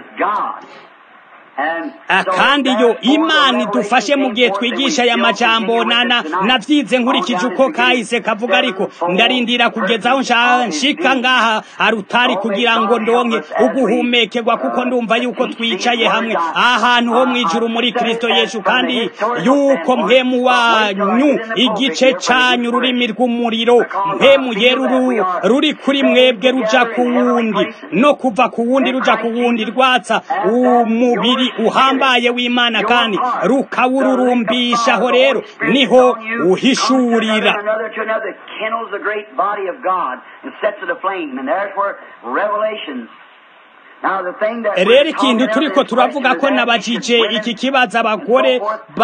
kandi yo imana idufashe mu gihe twigisha aya majambo nana navyize nkurikije uko kahise kavuga ariko ndarindira kugeza aho nshika ngaha arutari kugira ngo ndonke uguhumekerwa kuko ndumva yuko twicaye hamwe ahantu ho mwijuru muri kristo yesu kandi yuko mpemu wanyu igice canyu ururimi rw'umuriro mpemu yeruru ruri kuri mwebwe ruja ku wundi no kuva ku wundi ruja ku wundi rwatsa umubiri uhambaye w'imana kandi rukawururumbisha aho rero niho uhishurira another to another kindles the great body of God and sets it aflame. And there's where revelations. Now the thing that we're rero ikintu talking turiko about turavuga is ko that nabajije women iki kibazo abagore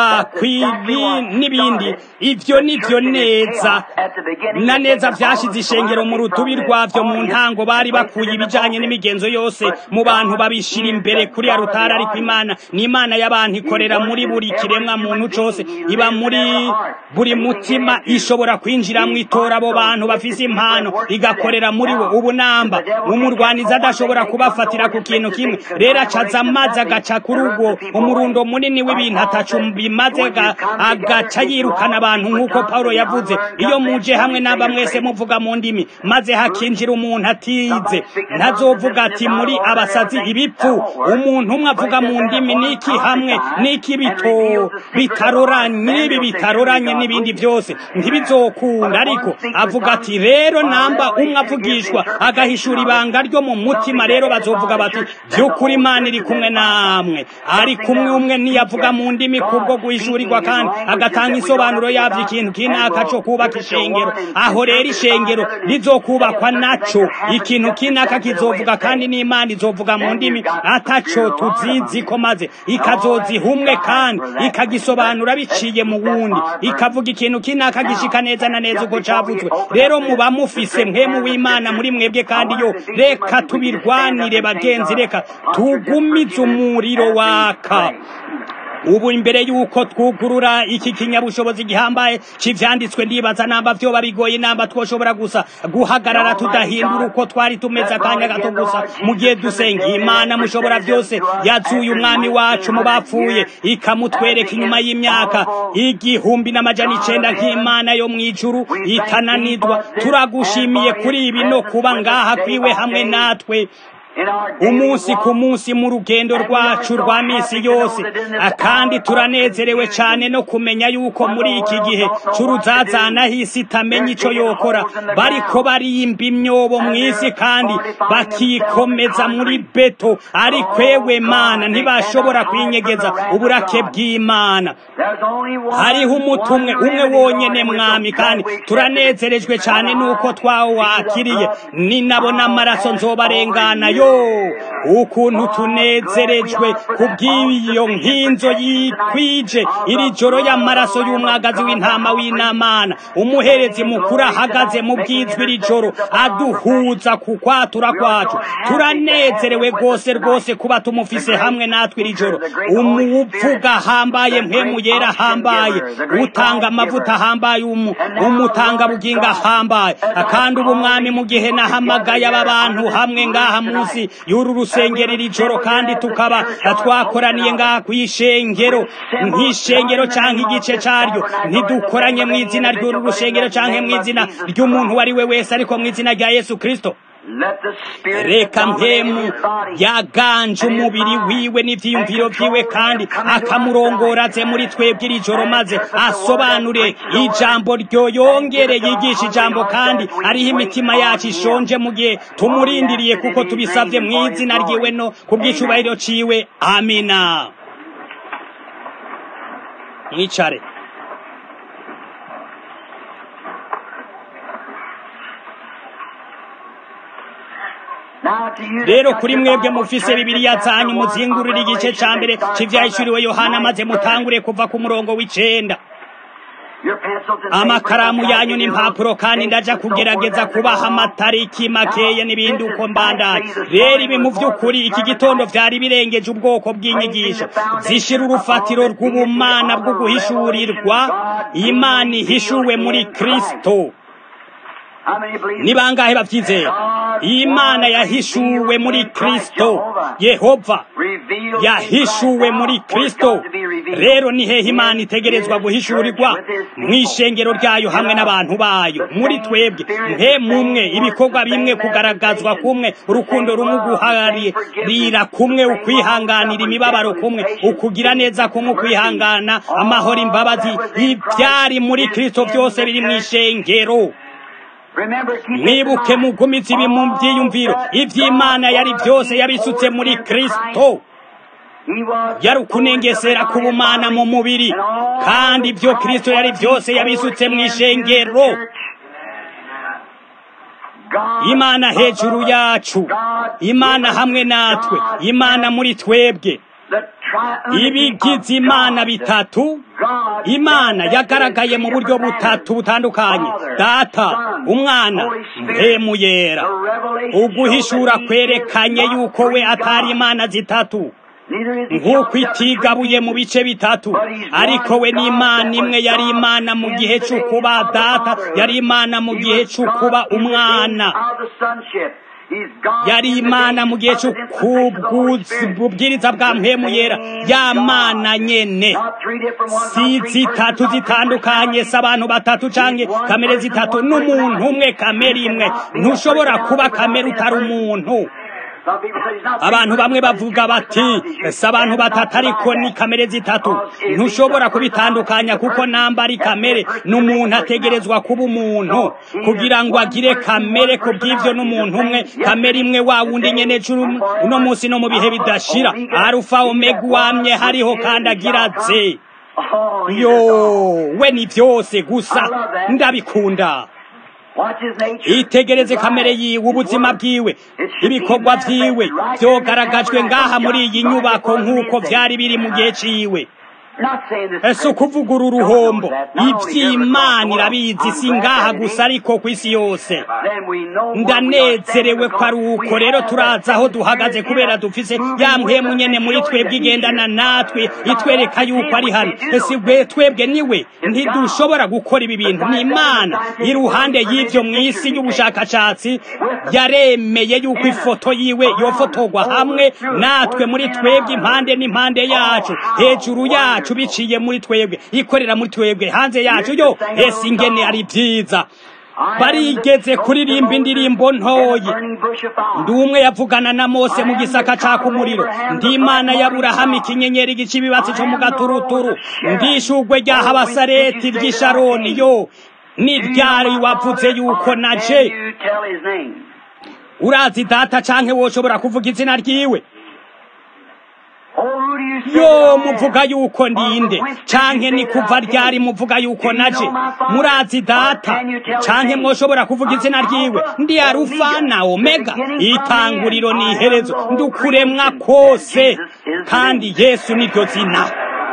bakwiri n'ibindi ivyo nivyo neza na neza vyashize ishengero mu rutubi rwavyo mu ntango bari bakuye ibijanye n'imigenzo yose mu bantu babishira imbere kuri ya rutari ariko imana ni imana y'abantu ikorera muri buri kiremwa muntu cose iba muri buri mutima ishobora kwinjira mu itora abo bantu bafise impano igakorera muri we ubu namba umurwanizi adashobora kubafatira ku kintu kimwe rero acaza amazi agaca kuri ubwo umurundo munini w'ibintu atacu bimaze aga- agaca yirukana abantu nk'uko paulo yavuze iyo muje hamwe n'aba mwese muvuga mu ndimi maze hakinjira umuntu atize ntazovuga ati muri abasazi ibipfu umuntu umwe avuga mu ndimi n'iki hamwe n'iki bito bitaroranye n'ibi bitaroranye n'ibindi byose ntibizokunda ariko avuga ati rero namba umwe avugishwa agahishura ibanga ryo mu mutima rero bazovuga bati by'ukuri imana iri kumwe namwe ari kumwe umwe niyavuga mu ndimi kubwo guhishurirwa kandi agatanga isobanuro yavyo ikintu kinaka co kubaka ishengero aho rero ishengero rizokubakwa naco ikintu kinaka kizovuga kandi n'imana izovuga mu ndimi ataco tuziziko maze ikazoziha umwe kandi ikagisobanura biciye mu wundi ikavuga ikintu kinaka gishika neza na neza uko cavuzwe rero muba mufise mpemu w'imana muri mwebwe kandi yo reka tubirwanire bagenzi reka tugumize umuriro waka ubu imbere yuko twugurura iki kinyabushobozi gihambaye c'ivyanditswe ndibaza namba vyoba bigoye namba twoshobora gusa guhagarara tudahindura uko twari tumeze akanya gato gusa mu gihe dusenga imana mushobora vyose yazuye umwami wacu mu bapfuye ikamutwereka inyuma y'imyaka igihumbi n'amajana icenda nk'imana yo mw'ijuru itananidwa turagushimiye kuri ibi no kuba ngaha kwiwe hamwe natwe umunsi ku munsi mu rugendo rwacu rwa misi yose kandi turanezerewe cyane no kumenya yuko muri iki gihe c'uruzazana hisi itamenya ico yokora bariko barimba imyobo mu isi kandi bakikomeza muri beto ariko ewe mana ntibashobora kwinyegeza uburake bw'imana hariho umutumwe umwe wonyene mwami kandi turanezerejwe cyane nuko twawakiriye ninabona amaraso nzobarengana yo ukuntu tunezerejwe kubw'iyo nkinzo yikwije iri joro y'amaraso y'umwagazi w'intama w'inamana umuherezi mukuru ahagaze mu bwizwi iri joro aduhuza ku kwatura kwacu turanezerewe rwose rwose kuba tumufise hamwe natwe iri joro umuvuga ahambaye mpemu yera ahambaye utanga amavuta ahambaye umutanga buginga ahambaye kandi ubu mwami mu gihe nahamagaye aba bantu hamwe ngaha munsi y'uru rusengero iri joro kandi tukaba twakoraniye ngaha ku ishengero nk'ishengero cyangwa igice cyaryo ntidukoranye mu izina ry'uru rusengero cyangwa mu izina ry'umuntu uwo ari we wese ariko mu izina rya yesu kirisito reka mpemu yaganje umubiri wiwe n'ivyiyumviro vyiwe kandi akamurongoraze muri twebwe iri joro maze asobanure ijambo ryo yongere yigisha ijambo kandi ariho imitima yacu ishonje mu gihe tumurindiriye kuko tubisavye mu izina ryiwe no ku bw'icubahiro ciwe amina mwicare rero kuri mwebwe mufise bibiliya zanyu muzingurira igice ca mbere c'ivyahishuriwe yohana maze mutangure kuva ku murongo w'icenda amakaramu yanyu n'impapuro kandi ndaja kugerageza kubaha amatariki makeye n'ibindi uko mbandanye rero ibi mu vy'ukuri iki gitondo vyari birengeje ubwoko bw'inyigisho zishira urufatiro rw'ubumana bwo guhishurirwa imana ihishuwe muri kristo ni bangahe bavyizera imana yahishuwe muri kristo yehova yahishuwe muri kristo rero ni hehe imana itegerezwa guhishurirwa mw'ishengero ryayo hamwe n'abantu bayo muri twebwe mpe mumwe ibikorwa bimwe kugaragazwa kumwe urukundo rumwe uguharira kumwe ukwihanganira imibabaro kumwe ukugira neza kumwe ukwihangana amahoro imbabazi ibyari muri kristo byose biri mw'ishengero mwibuke mugumize ibi mu byiyumviro iby'imana yari byose yabisutse muri kristo yari ukunengesera k'ubumana mu mubiri kandi ibyo kristo yari byose yabisutse mu ishengero imana hejuru yacu imana hamwe natwe imana muri twebwe ibigize imana bitatu imana yagaragaye mu buryo butatu butandukanye data umwana mpemu yera uguhishura kwerekanye yuko we atari imana zitatu nk'uko itigabuye mu bice bitatu ariko we n'imana imwe yari imana mu gihe cy'ukuba data yari imana mu gihe cy'ukuba umwana yari imana mu gihe cy'ububwiriza bwa mpemu yera ya mana nyene si zitatu zitandukanye si abantu batatu canke kamere zitatu n'umuntu umwe kamere imwe ntushobora kuba kamere utari umuntu abantu bamwe bavuga bati si abantu batatu ariko ni kamere zitatu ntushobora kubitandukanya kuko namba ari kamere n'umuntu ategerezwa kuba umuntu kugira ngo agire kamere ku bw'ibyo n'umuntu umwe kamere imwe wa wundi nyene uno munsi no mu bihe bidashira arufa omega wamye hariho kandi agira ze yo we ni byose gusa ndabikunda itegereze kamere yiwe ubuzima bwiwe ibikorwa byiwe byogaragajwe ngaha muri iyi nyubako nk'uko byari biri mu gihe ciwe ese ukuvugura uruhombo iby'imana irabizi si ngaha gusa ariko ku isi yose ndanezerewe ko ari uko rero turaza aho duhagaze kubera dufise ya mpemu nyene muri twebwe igendana natwe itwereka yuko ari hano ese twebwe niwe ntidushobora gukora ibi bintu ni imana iruhande y'ibyo mu isi y'ubushakashatsi yaremeye yuko ifoto yiwe yofotorwa hamwe natwe muri twebwe impande n'impande yacu hejuru yacu biciye muri twebwe ikorera muri twebwe hanze yacu yo ese ingene ari byiza barigeze kuririmba indirimbo ntoyi ndi umwe yavugana na mose mu gisaka caka umuriro ndi imana y'aburahamu ikinyenyeri gica ibibatsi cyo mu gaturuturu ndi ishugwe rya habasareti ry'isharoni yo ni ryari wavuze yuko naje urazi data canke woshobora kuvuga izina ryiwe yo muvuga yuko ndinde canke ni kuva ryari muvuga yuko naje murazi data canke mwoshobora kuvuga izina ryiwe ndi arufa na omega itanguriro ni iherezo ndukuremwa kose kandi yesu niryo zina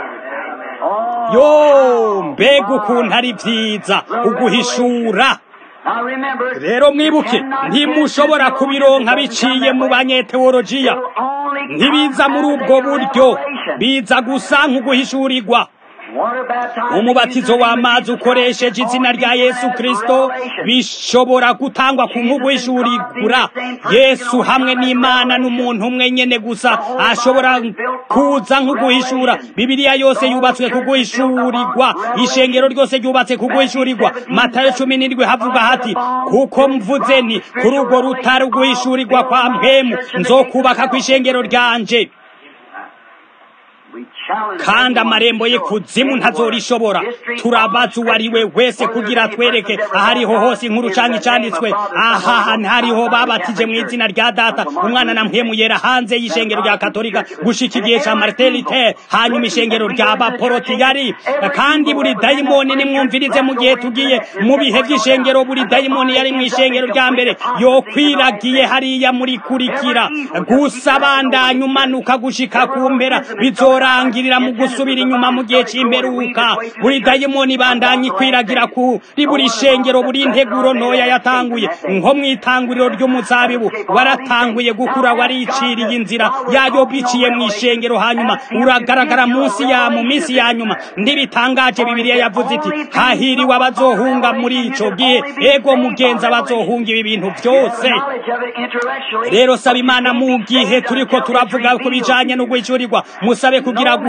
yo mbega ukuntu ari vyiza uguhishura rero mwibuke ntimushobora kubironka biciye mu banyeteolojiya ntibiza muri ubwo buryo biza gusa nk'uguhishurirwa umubatizo w'amazi ukoresheje izina rya yesu kirisito bishobora gutangwa ku nk'uguhishurirwa yesu hamwe n'imana n'umuntu umwe nyene gusa ashobora kuza nk'uguhishura bibiliya yose yubatswe kuguhishurirwa ishengero ryose ryubatse kuguhishurirwa matayo cumi n'indwi havuga hati kuko mvuze ni kuri urwo rutari uguhishurirwa kwa mpemu nzokubaka ku ishengero ryanje kandi amarembo ye kuzimu ntazorishobora turabaza uwo ari we wese kugira twereke ahariho hose inkuru canke icanditswe aha ntariho babatije mu izina rya data umwana na mpemu yera hanze y'ishengero rya katolika gushika igihe ca martin luther hanyuma ishengero rya baporotiyari kandi buri dayimoni nimwumvirize mu gihe tugiye mu bihe vy'ishengero buri dayimoni yari mu ishengero rya mbere yokwiragiye hariya muri kurikira gusa bandanya umanuka gushika ku mpera bizorangirira mu gusubira inyuma mu gihe c'imperuka buri dayimoni bandanya ikwiragira kuri buri shengero buri nteguro ntoya yatanguye nko mw'itanguriro ry'umuzabibu waratanguye gukura wariciriye inzira yayo biciye mu ishengero hanyuma uragaragara munsi ya mu minsi ya nyuma ntibitangaje bibiliya yavuze iti hahiriwe abazohunga muri ico gihe ego mugenzi abazohunga ibi bintu byose rero saba imana mu gihe turiko turavuga ku bijanye no guhishurirwa musabe kugira guha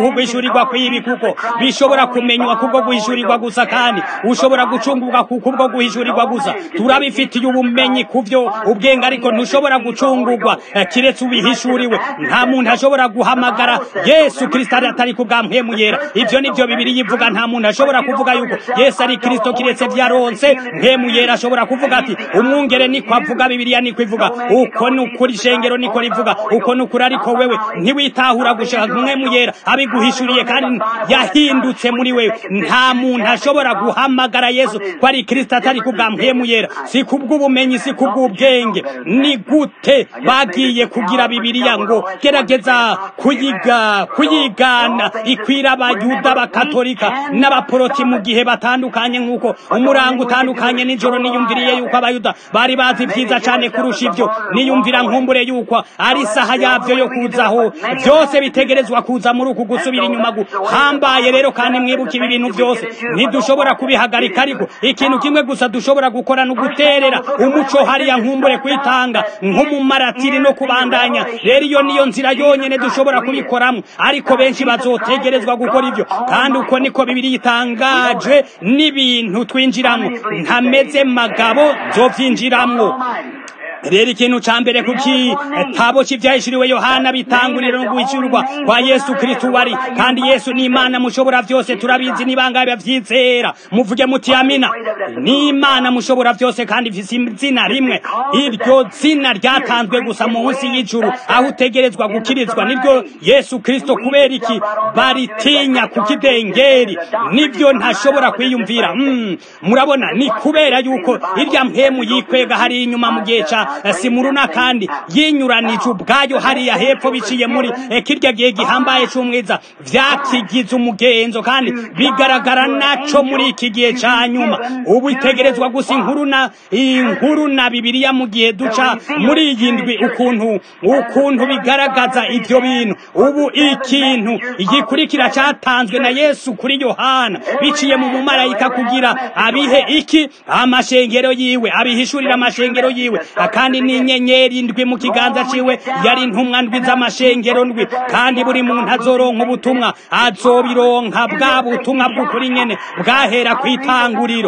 guhishurirwa kw'ibi kuko bishobora kumenywa kubwo guhishurirwa gusa kandi ushobora gucungurwa kubwo guhishurirwa gusa turabifitiye ubumenyi kuvyo ubwenge ariko ntushobora gucungurwa kiretse ubihishuriwe nta muntu ashobora guhamagara yesu kristo atari kubwamwemu yera ivyo nivyo bibiri yivuga nta muntu ashobora kuvuga yuko yesu ari kristo kiretse vyaronse mpemu yera ashobora kuvuga ati umwungere niko avuga bibiliya niko ivuga uko ni ukuri ishengero niko rivuga uko ni ukuri ariko wewe ntiwitahura gushaka mwemu yera abiguhishuriye kandi yahindutse muri wewe nta muntu ashobora guhamagara yesu ko ari kristo atari kubwamwemu yera si kubw'ubumenyi si kubw'ubwenge ni gute bagiye kugira bibiliya ngo gerageza kuyiga kuyigana ikwira abayuda abakatolika n'abaporoti mu gihe batandukanye nk'uko umurango utandukanye nijoro niyumviriye yuko abayuda bari bazi byiza cyane kurusha ibyo niyumvira nkumbure yuko ari isaha yabyo yo kuzaho byose bitegerezwa kuza muri uku gusubira inyuma guhambaye rero kandi mwibuke ibi bintu byose ntidushobora kubihagarika ariko ikintu kimwe gusa dushobora gukora ni uguterera umuco hariya nkumbure kwitanga nk'umumaratiri no kubandanya rero iyo niyo nzira yonyine dushobora kubikoramo ariko benshi bazotegerezwa gukora ibyo kandi uko niko bibiri yitangaje n'ibintu twinjiramo ntameze magabo zovyinjiramwo rero ikintu ca mbere kuki tabo c'ivyahishuriwe yohana bitangurira no guhishurwa kwa yesu kristo wari kandi yesu ni imana mushobora vyose turabizi nibangabe bavyizera muvuge muti amina ni imana mushobora vyose kandi ifise izina rimwe iryo zina ryatanzwe gusa munsi y'ijuru aho utegerezwa gukirizwa niryo yesu kristo kubera iki baritinya ku kidengeri nivyo ntashobora kwiyumvira mm, murabona ni kubera yuko irya mpemu yikwega hari inyuma mu gihe ca simuruna kandi yinyuranije ubwayo hariya hepfo biciye muri kirya gihe gihambaye c'umwiza vyakigize umugenzo kandi bigaragara naco muri iki gihe ca nyuma ubu itegerezwa gusa inkuru na inkuru na bibiliya mu gihe duca muri iyi ndwi ukuntu ukuntu bigaragaza ivyo bintu ubu ikintu igikurikira catanzwe na yesu kuri yohana biciye mu mumarayika kugira abihe iki amashengero yiwe abihishurira amashengero yiwe kandi n'inyenyeri ndwi mu kiganza ciwe yari intumwa ndwi z'amashengero ndwi kandi buri muntu azoronka ubutumwa azobironka bwa butumwa bw'ukuri nyene bwahera kw'itanguriro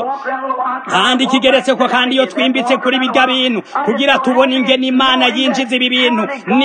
kandi kigeretse ko kandi iyo twimbitse kuri birya bintu kugira tubone ingene imana yinjiza ibi bintu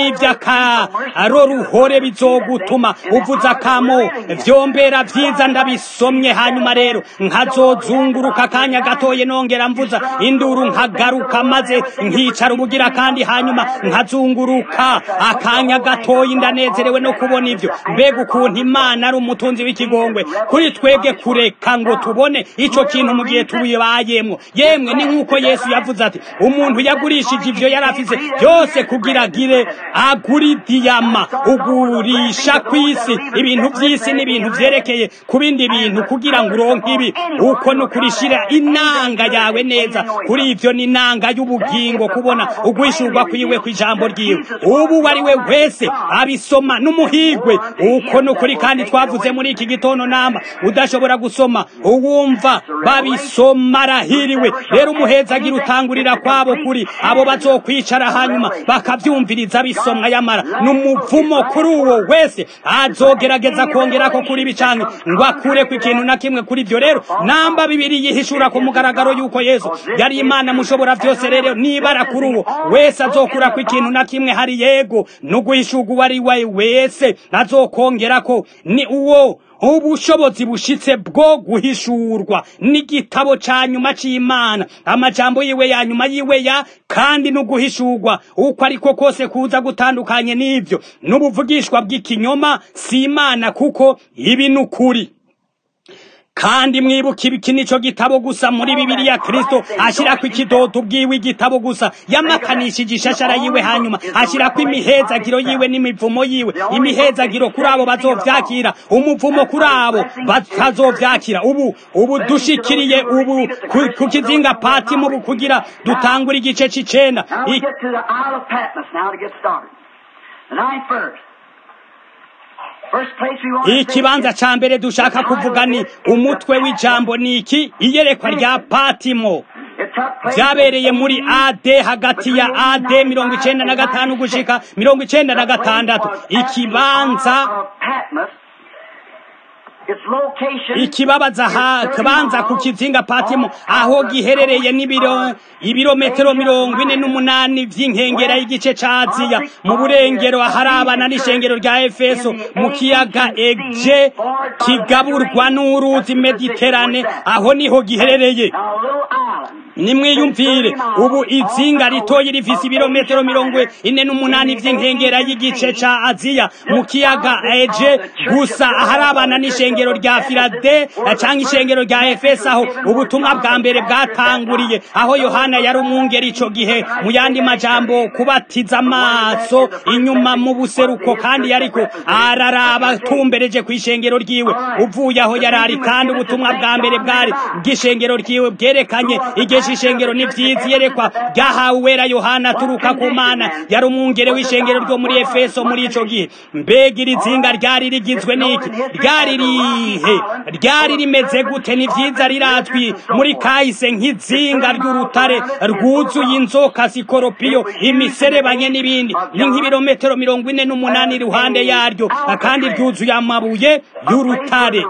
n'ivy'akaroruhore bizogutuma uvuza akamo vyombera vyiza ndabisomye hanyuma rero nkazozunguruka akanya gatoye nongera mvuza induru nkagaruka maze nkicara ubugira kandi hanyuma nkazunguruka akanya gatoyi ndanezerewe no kubona ivyo mbega ukuntu imana ari umutunzi w'ikigongwe kuri twebwe kureka ngo tubone ico kintu mu gihe tubibayemwo yemwe ni nk'uko yesu yavuze ati umuntu yagurishije ivyo yari afise byose kugira agire aguri diyama ugurisha kw'isi ibintu vy'isi n'ibintu vyerekeye ku bindi bintu kugira ngo uronke ibi uko ni ukurishira inanga yawe neza kuri ivyo ni inanga y'ubugingo kubona ugwishurwa kwiwe kw'ijambo ryiwe ubu wari we wese abisoma n'umuhigwe uko ni ukuri kandi twavuze muri iki gitondo namba udashobora gusoma uwumva babisoma arahiriwe rero umuhezagira utangurira kwabo kuri abo bazokwicara hanyuma bakavyumviriza bisomwa yamara n'umuvumo kuri uwo wese azogerageza kongerako kuri bicanke ngo akureko ikintu na kimwe kuri ivyo rero namba bibiri yihishura ku mugaragaro yuko yesu yari imana mushobora vyose rero nibara kuri uwo wese azokurako ikintu na kimwe hari yego n'uguhishurwa uwo ari we wese azokongerako ni uwo ubushobozi bushitse bwo guhishurwa n'igitabo ca nyuma c'imana amajambo yiwe ya nyuma yiwe ya kandi no guhishurwa uko ariko kose kuza gutandukanye n'ivyo n'ubuvugishwa bw'ikinyoma si imana kuko ibi ni ukuri kandi mwibuka ibiki nico gitabo gusa muri bibiliya kristo ashirako ikidodo ubwiwe igitabo gusa yamakanishije ishashara yiwe hanyuma ashirako imihezagiro yiwe n'imivumo yiwe imihezagiro kuri abo bazovyakira umuvumo kuri abo batazovyakira ubu ubu dushikiriye ubu ku kizinga pati mubu kugira dutangura igice c'icenda ikibanza ca mbere dushaka kuvuga ni umutwe w'ijambo ni iki iyerekwa rya patimo vyabereye muri ad hagati ya ad mirongo icenda na gatanu gushika mirongo icenda na gatandatu ikibanza ikibabaza kabanza ku kizinga patimo aho giherereye n'ibiro ibirometero mirongo ine n'umunani vy'inkengera y'igice ca aziya mu burengero aharabana n'ishengero rya efeso mu kiyaga eje kigaburwa n'uruzi mediterane aho niho giherereye nimwiyumvire ubu izinga ritoyi rifise ibirometero mirongo ine n'umunani vy'inkengera y'igice ca aziya mu kiyaga eje gusa aharabana n'ishengero rya filade canke ishengero rya efeso aho ubutumwa bwa mbere bwatanguriye aho yohana yari umwungeri ico gihe mu yandi majambo kubatiza amaso inyuma mu buseruko kandi yariko araraba atumbereje kw'ishengero ryiwe uvuye aho yarari kandi ubutumwa bwa mbere bwari bw'ishengero ryiwe bwerekanye igihe c'ishengero n'ivyiza yerekwa ryahawe uwera yohana aturuka ku mana yari umwungere w'ishengero ryo muri efeso muri ico gihe mbega iri zinga ryari rigizwe n'iki ryari rihe ryari rimeze gute ni vyiza rirazwi muri kahise nk'izinga ry'urutare rwuzuye inzoka sikoropiyo imiserebanye n'ibindi ni nk'ibirometero mirongo ine n'umunani iruhande yaryo kandi ryuzuye amabuye y'urutare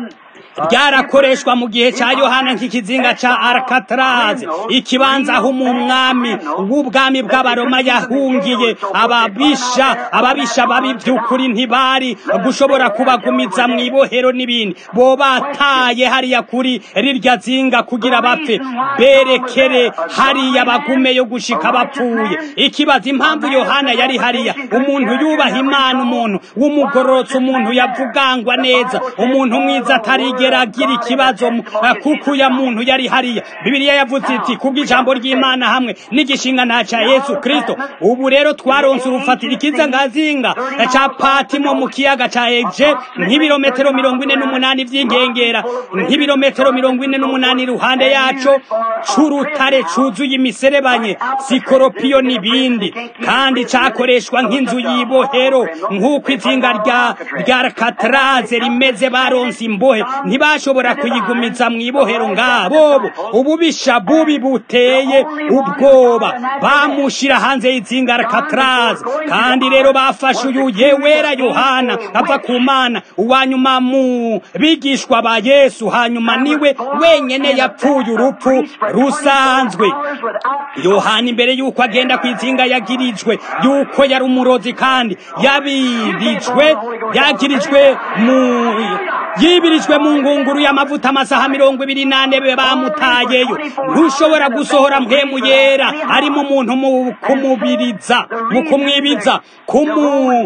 ryarakoreshwa mu gihe ca yohana nk'ikizinga ca arakataraze ikibanza aho umwami w'ubwami bw'abaroma yahungiye ababisha ababisha babi vy'ukuri ntibari gushobora kubagumiza mw'ibohero n'ibindi bo bataye hariya kuri rirya zinga kugira bapfe berekere hariya bagumeyo gushika bapfuye ikibaza impamvu yohana yari hariya umuntu yubaha imana umuntu w'umugororotsi umuntu yavugangwa neza umuntu mwiza atarigera agira ikibazo kuko uya muntu yari hariya bibiliya yavuze iti kubw'ijambo ry'imana hamwe n'igishinga nta ca yesu kristo ubu rero twaronse urufatiro ikiza ngazinga ca patimo mu kiyaga ca eje nk'ibirometero mirongo ine n'umunani vy'inkengera nk'ibirometero mirongo ine n'umunani iruhande yaco c'urutare cuzuye imiserebanye sikoropiyo n'ibindi kandi cakoreshwa nk'inzu y'ibohero nk'uko izinga rya rya kataraze rimeze baronse imbohe ntibashobora kuyigumiza mw'ibohero ngabo ububisha bubi buteye ubwoba bamushira hanze y'izinga kataraze kandi rero bafashe uyu yewera yohana ava ku mana uwanyuma mu bigishwa ba yesu hanyuma niwe wenyene yapfuye urupfu rusanzwe yohana imbere y'uko agenda ku izinga yagirijwe y'uko yari umurozi kandi yabirijwe yagirijwe mu yibirijwe mu ngunguru y'amavuta amasaha mirongo ibiri n'ane bamutayeyo ntushobora gusohora mpemu yera arimo umuntu mu kumubiriza mu kumwibiza kumu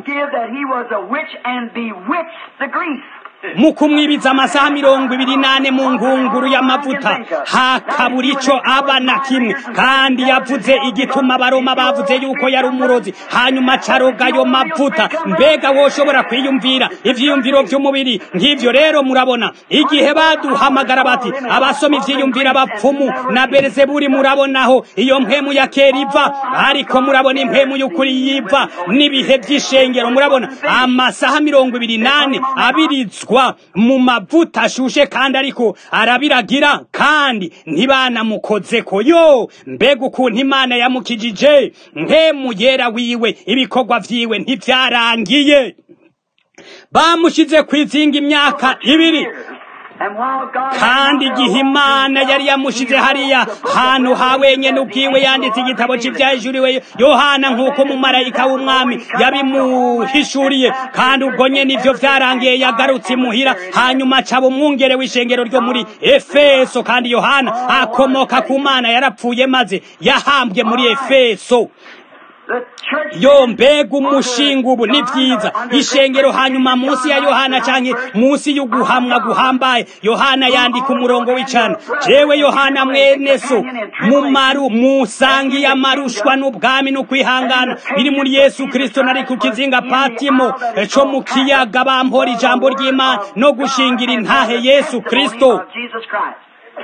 mu kumwibiza amasaha mirongo ibiri n'ane mu ngunguru y'amavuta hakabura ico aba na kimwe kandi yavuze igituma abaroma bavuze yuko yari umurozi hanyuma caroga ayo mavuta mbega woshobora kwiyumvira ivyiyumviro vy'umubiri nk'ivyo rero murabona igihe baduhamagara bati abasoma ivyiyumvira abapfumu na berezeburi murabonaho iyo mpemu ya kera iva ariko murabona impemu y'ukuri yiva n'ibihe vy'ishengero murabona amasaha mirongo ibiri n'ane abirizwa mu mavuta ashushe kandi ariko arabiragira kandi ntibanamukozeko yo mbega ukuntu imana yamukijije nkemu yera wiwe ibikorwa vyiwe ntivyarangiye bamushize kwizinga imyaka ibiri kandi igihe imana yari yamushize hariya hantu ha wenyene ubwiwe yanditse igitabo c'ivyahishuriwe yohana nk'uko umumarayika w'umwami yabimuhishuriye kandi ubwo nyene ivyo vyarangiye yagarutse imuhira hanyuma acaba umwungere w'ishengero ryo muri efeso kandi yohana akomoka ku mana yarapfuye maze yahambwe muri efeso yo mbega umushinga ubu ni vyiza ishengero hanyuma munsi ya yohana canke munsi y'uguhamwa guhambaye yohana yandika umurongo w'icana jewe yohana mwene so mumaru musangiye amarushwa n'ubwami n'ukwihangana biri muri yesu kristo nari ku kizinga patimo co mu kiyaga bampora ijambo ry'imana no gushingira intahe yesu kristo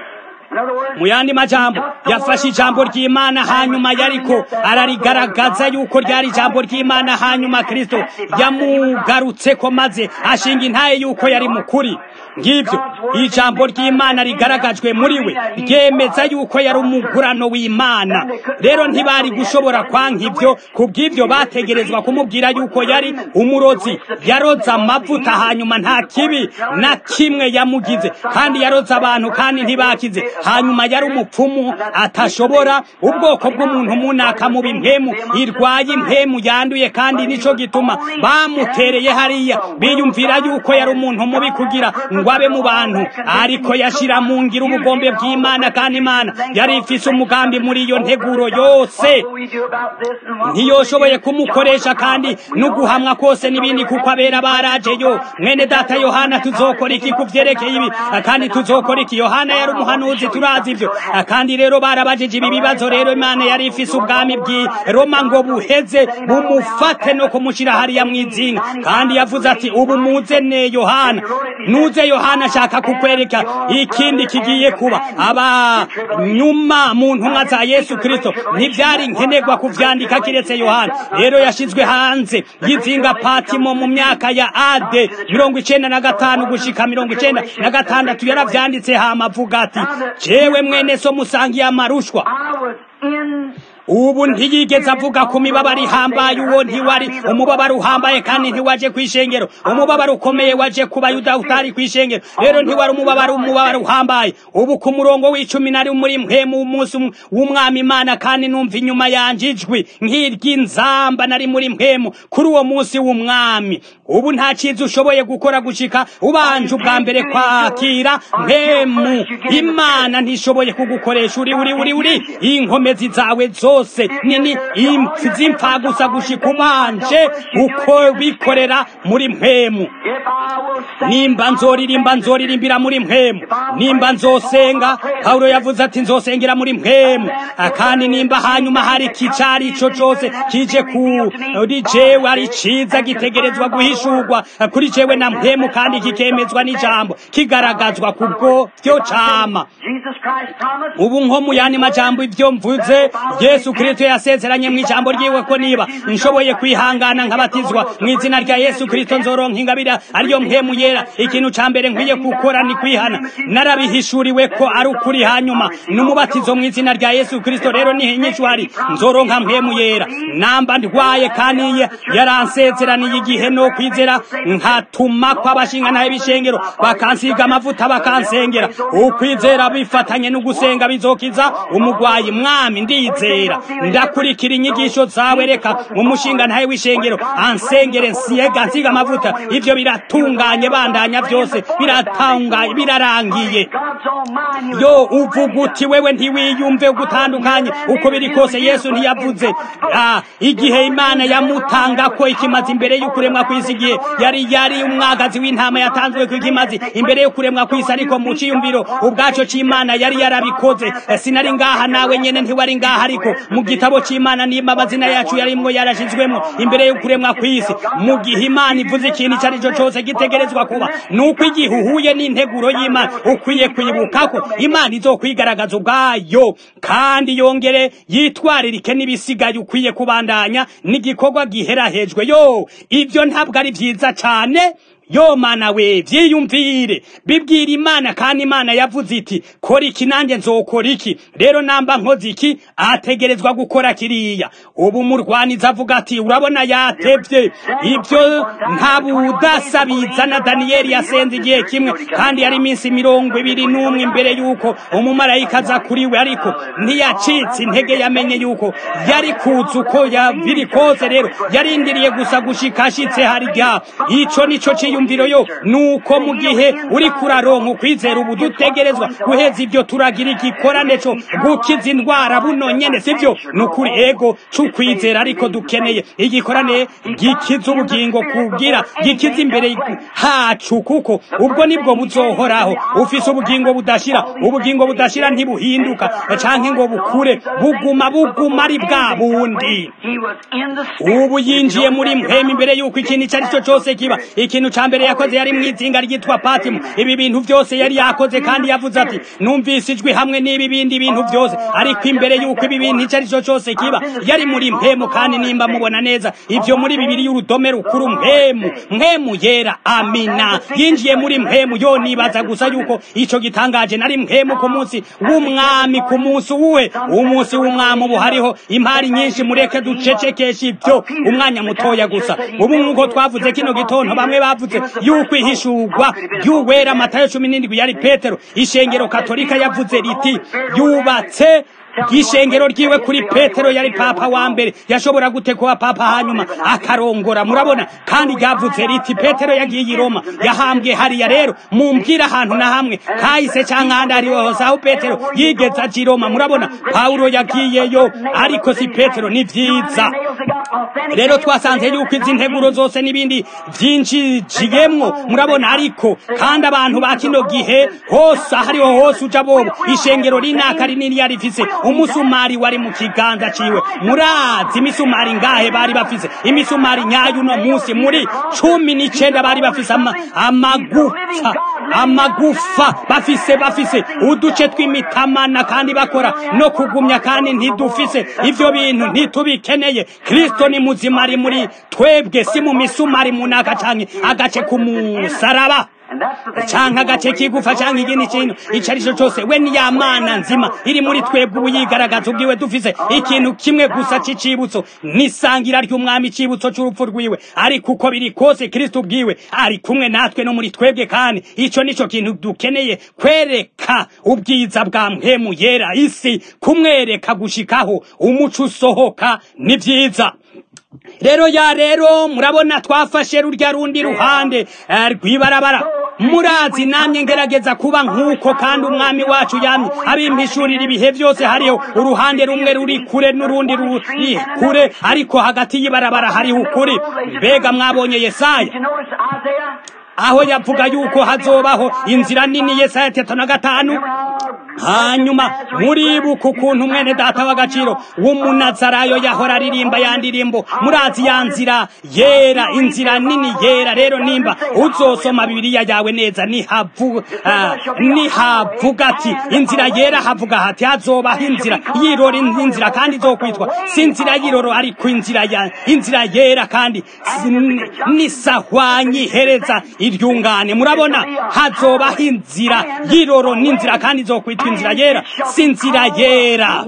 mu yandi majambo yafashe ijambo ry'imana hanyuma yariko ararigaragaza yuko ryari ijambo ry'imana hanyuma kristo yamugarutseko maze ashinga intaye yuko yari mukuri ngibyo ijambo ry'imana rigaragajwe muri we ryemeza yuko yari umugurano w'imana rero ntibari gushobora kwanka ibyo kubw'ibyo bategerezwa kumubwira yuko yari umurozi yaroza amavuta hanyuma nta kibi na kimwe yamugize kandi yaroza abantu kandi ntibakize hanyuma yari umupfumu atashobora ubwoko bw'umuntu munaka mu bimpemu irwaye impemu yanduye kandi nico gituma bamutereye hariya biyumvira yuko yari umuntu mubi kugira ngo abe mu bantu ariko yashira mu ngira ubugombe bw'imana kandi imana yari ifise umugambi muri iyo nteguro yose ntiyoshoboye kumukoresha kandi n'uguhamwa kose n'ibindi kuko abera barajeyo mwene data yohana tuzokora iki ku vyerekeye ibi kandi tuzokora iki yohana yari umuhanuzi turazi ivyo kandi rero barabajije ibi bibazo rero imana yari ifise ubwami bw'i roma ngo buheze bumufate no kumushira hariya mw'izinga kandi yavuze ati ubu muze ne yohana nuze yohana ashaka kukwereka ikindi kigiye kuba aba nyuma mu ntumwa za yesu kristo ntivyari nkenerwa kuvyandika kiretse yohana rero yashizwe hanze y'izinga patimo mu myaka ya ade mirongo icenda na gatanu gushika mirongo icenda na gatandatu yaravyanditse hama avuga ati jewe mwene so musangiye amarushwa ubu ntiyigeze avuga ku mibabaro ihambaye uwo ntiwari umubabaro uhambaye kandi ntiwaje kw'ishengero umubabaro ukomeye waje ku bayuda utari kw'ishengero rero ntiwari umubabaro umubabaro uhambaye ubu ku murongo w'icumi nari muri mpemu umunsi w'umwami imana kandi numva inyuma yanje ijwi nk'iry'inzamba nari muri mpemu kuri uwo munsi w'umwami ubu nta cyiza ushoboye gukora gushika ubanje ubwa mbere kwakira mpemu imana ntishoboye kugukoresha uri uri uri uri inkomezi zawe zose zose nini z'impfa gusa gushika ubanje uko bikorera muri mpemu nimba nzoririmba nzoririmbira muri mpemu nimba nzosenga pawulo yavuze ati nzosengera muri mpemu kandi nimba hanyuma hari kicari ico cose kije kuri jewe ari ciza gitegerezwa guhishurwa kuri jewe na mpemu kandi kikemezwa n'ijambo kigaragazwa kubwo vyo cama ubu nko mu yandi majambo ivyo mvuze yesu kristo yasezeranye mu ijambo ryiwe ko niba nshoboye kwihangana nkabatizwa mu izina rya yesu kristo nzoronka ingabire ariyo mpemu yera ikintu ca mbere nkwiye gukora ni kwihana narabihishuriwe ko ari ukuri hanyuma n'umubatizo mu izina rya yesu kristo rero niho inyishu hari nzoronka mpemu yera namba ndwaye kandi yaransezeraniye igihe no kwizera nkatuma kw'abashinga nahe bishengero bakansiga amavuta bakansengera ukwizera bifatanye no gusenga bizokiza umugwayi mwami ndizera ndakurikira inyigisho zawe reka umushinga ntaye w'ishengero ansengere nsiyega nsiga amavuta ivyo biratunganye bandanya byose biratanganye birarangiye yo uvuga uti wewe ntiwiyumve ugutandukanye uko biri kose yesu ntiyavuze igihe imana yamutanga ko ikimazi imbere y'ukuremwa kw'isi igihe yari yari umwagazi w'intama yatanzwe ku ikimazi imbere y'ukuremwa kw'isi ariko mu ciyumviro ubwaco c'imana yari yarabikoze sinari ngaha nawe nyene ntiwari ngaha ariko mu gitabo c'imana nimba amazina yacu yarimwo yarashizwemo imbere yo kuremwa kw'isi mu gihe imana ivuze ikintu ico arico cose gitegerezwa kuba nuko igihe uhuye n'integuro y'imana ukwiye kwibuka ko imana izokwigaragaza ubwayo kandi yongere yitwaririke n'ibisigaye ukwiye kubandanya n'igikorwa giherahejwe yo ivyo ntabwo ari vyiza cane yo mana we vyiyumvire bibwira imana kandi imana yavuze iti kora iki nanjye nzokora iki rero namba nkoze iki ategerezwa gukora kiriya ubu murwaniza avuga ati urabona yatevye ivyo nta budasa bizana daniyeli yasenze igihe kimwe kandi yari iminsi mirongo ibiri n'umwe imbere y'uko umumarayika aza kuri we ariko ntiyacitse intege yamenye y'uko yari kuza uko biri kose rero yarindiriye gusa gushika ashitse harya ico nico ciyu imyumviro yo nuko mu gihe uri kuraronka ukwizera ubu dutegerezwa guheza ibyo turagira igikorane cyo gukiza indwara buno nyene sivyo nukuri ego c'ukwizera ariko dukeneye igikorane gikiza ubugingo kubwira gikiza imbere hacu kuko ubwo nibwo buzohoraho ufise ubugingo budashira ubugingo budashira ntibuhinduka canke ngo bukure buguma buguma ari bwa bundi ubu yinjiye muri mpema imbere yuko ikintu icyo ari cyo cyose kiba ikintu ca mbere yakoze yari mu izinga ryitwa patimu ibi bintu byose yari yakoze kandi yavuze ati numvise ijwi hamwe n'ibi bindi bintu byose ariko imbere y'uko ibi bintu icyo ari cyo cyose kiba yari muri mpemu kandi nimba mubona neza ibyo muri bibiri y'urudome rukuru mpemu mpemu yera amina yinjiye muri mpemu yo nibaza gusa yuko icyo gitangaje nari mpemu ku munsi w'umwami ku munsi uwe umunsi w'umwami ubu hariho impari nyinshi mureke ducecekeshe ibyo umwanya mutoya gusa ubu nk'uko twavuze kino gitondo bamwe bavuze yuko ihishurwa ry'uwera matayo cumi n'indwi yari petero ishengero katolika yavuze riti yubatse ishengero ryiwe kuri petero yari papa wa mbere yashobora gute kuba papa hanyuma akarongora murabona kandi ryavuze riti petero yagiye i roma yahambwe hariya rero mumbwira ahantu na hamwe kahise cyangwa ahandi ariho hose aho petero yigeze aja i roma murabona pawulo yagiyeyo ariko si petero ni byiza rero twasanze yuko izi nteguro zose n'ibindi byinshi jiyemwo murabona ariko kandi abantu ba kino gihe hose ahariho hose uja bobo ishengero rinaka rinini yari rifise umusumari wari mu kiganza ciwe murazi imisumari ngahe bari bafise imisumari nyayo uno munsi muri cumi n'icenda bari bafise ama, amagufa amagufa bafise bafise uduce tw'imitamana kandi bakora no kugumya kandi ntidufise ivyo bintu ntitubikeneye kristo ni muzima ari muri twebwe si mu misumari munaka canke agace k'umusaraba canke agace kigufa canke ikindi kintu ico ari cyo cose we ni ya mana nzima iri muri twebwe ubu yigaragaza ubwiwe dufise ikintu kimwe gusa c'icibutso n'isangira ry'umwami icibutso c'urupfu rwiwe ariko uko biri kose kristo ubwiwe ari kumwe natwe no muri twebwe kandi ico nico kintu dukeneye kwereka ubwiza bwa mpemu yera isi kumwereka gushikaho umuco usohoka ni vyiza rero ya rero murabona twafashe rurya rundi ruhande rw'ibarabara murazi namye ngerageza kuba nk'uko kandi umwami wacu yamye abimpishurira ibihe byose hariho uruhande rumwe ruri kure n'urundi ruri kure ariko hagati y'ibarabara hariho ukuri mbega mwabonye yesaya aho yavuga yuko hazobaho inzira nini yesaya tatu na gatanu hanyuma muribuka ukuntu mwene data w'agaciro w'umunazarayo yahora aririmba ya ndirimbo murazi ya nzira yera inzira nini yera rero nimba uzosoma bibiliya yawe neza nihavuga ati inzira yera havuga hati hazobaho inzira yirora inzira kandi izokwitwa si inzira y'iroro ariko inzira ya inzira yera kandi nisahwanyi ihereza iryungane murabona hazobaho inzira y'iroro n'inzira kandi izokwitwa inzira yera si inzira yera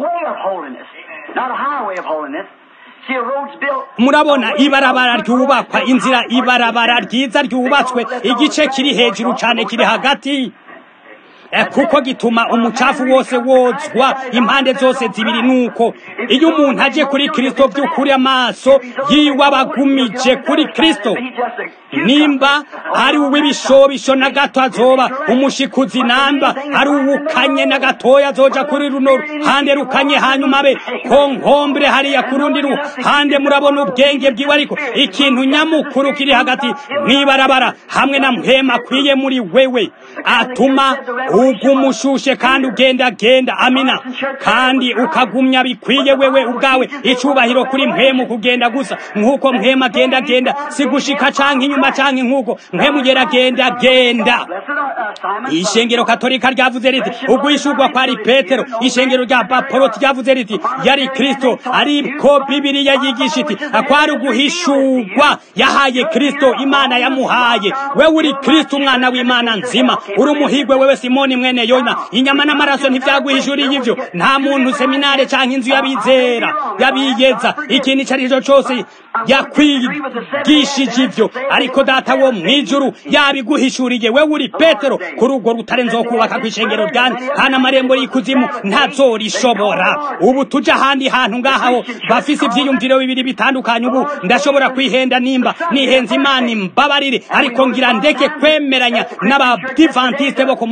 murabona ibarabara ryubakwa inzira ibarabara ryiza ryubatswe igice kiri hejuru cyane kiri hagati kuko gituma umucafu wose wozwa impande zose zibiri nuko iyo umuntu aje kuri kristo by'ukuri amaso yiwe abagumije kuri kristo nimba ari uw'ibishobisho na gato azoba umushikuzi namba ari uwukanye na gatoya azoja kuri runo ruhande rukanye hanyuma abe konkombure hariya ku rundi ruhande murabona ubwenge bwiwe ariko ikintu nyamukuru kiri hagati mw'ibarabara hamwe na mpema akwiye muri wewe atuma ugumushushe kandi ugenda genda amina kandi ukagumya bikwiye wewe ubwawe icubahiro kuri mpemu kugenda gusa nk'uko mpema agenda genda si gushika canke inyuma canke nk'uko mpemu yera genda genda ishengero katolika ryavuze riti uguhishurwa kwari petero ishengero rya bapoloti ryavuze riti yari kristo ariko bibiliya yigisha iti kwari uguhishurwa yahaye kristo imana yamuhaye wewe uri kristo umwana w'imana nzima uri umuhigwe wewe simoni mwene yona inyama n'amaraso ntivyaguhishuriye ivyo nta muntu seminare canke inzu y'abizera y'abiyeza ikintu ico ari cyo cose yakwigishije ivyo ariko data wo mw'ijuru yabiguhishuriye wewe uri petero kuri urwo rutare nzokubaka kw'ishengero ryanje kandi amarembo y'ikuzimu ntazorishobora ubu tuja ahandi hantu ngahaho bafise ivyiyumviro bibiri bitandukanye ubu ndashobora kwihenda nimba nihenze imana imbabarire ariko ngira ndeke kwemeranya n'abadivantiste bo ku munsi w'indwi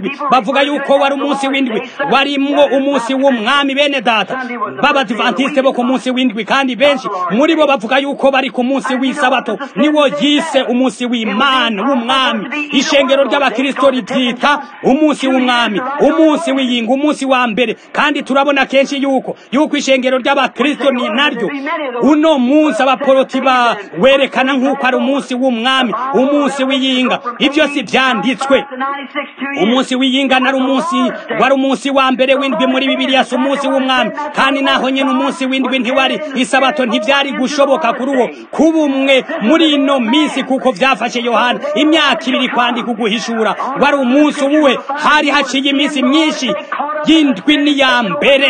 w'indwi bavuga yuko wari umunsi w'indwi warimwo umunsi w'umwami bene data b'abadivantisite bo ku munsi w'indwi kandi benshi muri bo bavuga yuko bari ku munsi w'isabato niwo yise umunsi w'imana w'umwami ishengero ry'abakirisito ribyita umunsi w'umwami umunsi w'iyinga umunsi wa mbere kandi turabona kenshi yuko yuko ishengero ry'abakirisito ni naryo uno munsi abaporoti ba werekana nk'uko ari umunsi w'umwami umunsi w'iyinga ibyo si byanditswe umunsi w'iyinga nari umunsi wari umunsi wa mbere w'indwi muri bibiliya si umunsi w'umwami kandi naho nyine umunsi w'indwi ntiwari isabato ntibyari gushoboka kuri uwo kuba umwe muri ino minsi kuko byafashe yohana imyaka ibiri kwandika uguhishura wari umunsi uwe hari haciye iminsi myinshi y'indwi n'iya mbere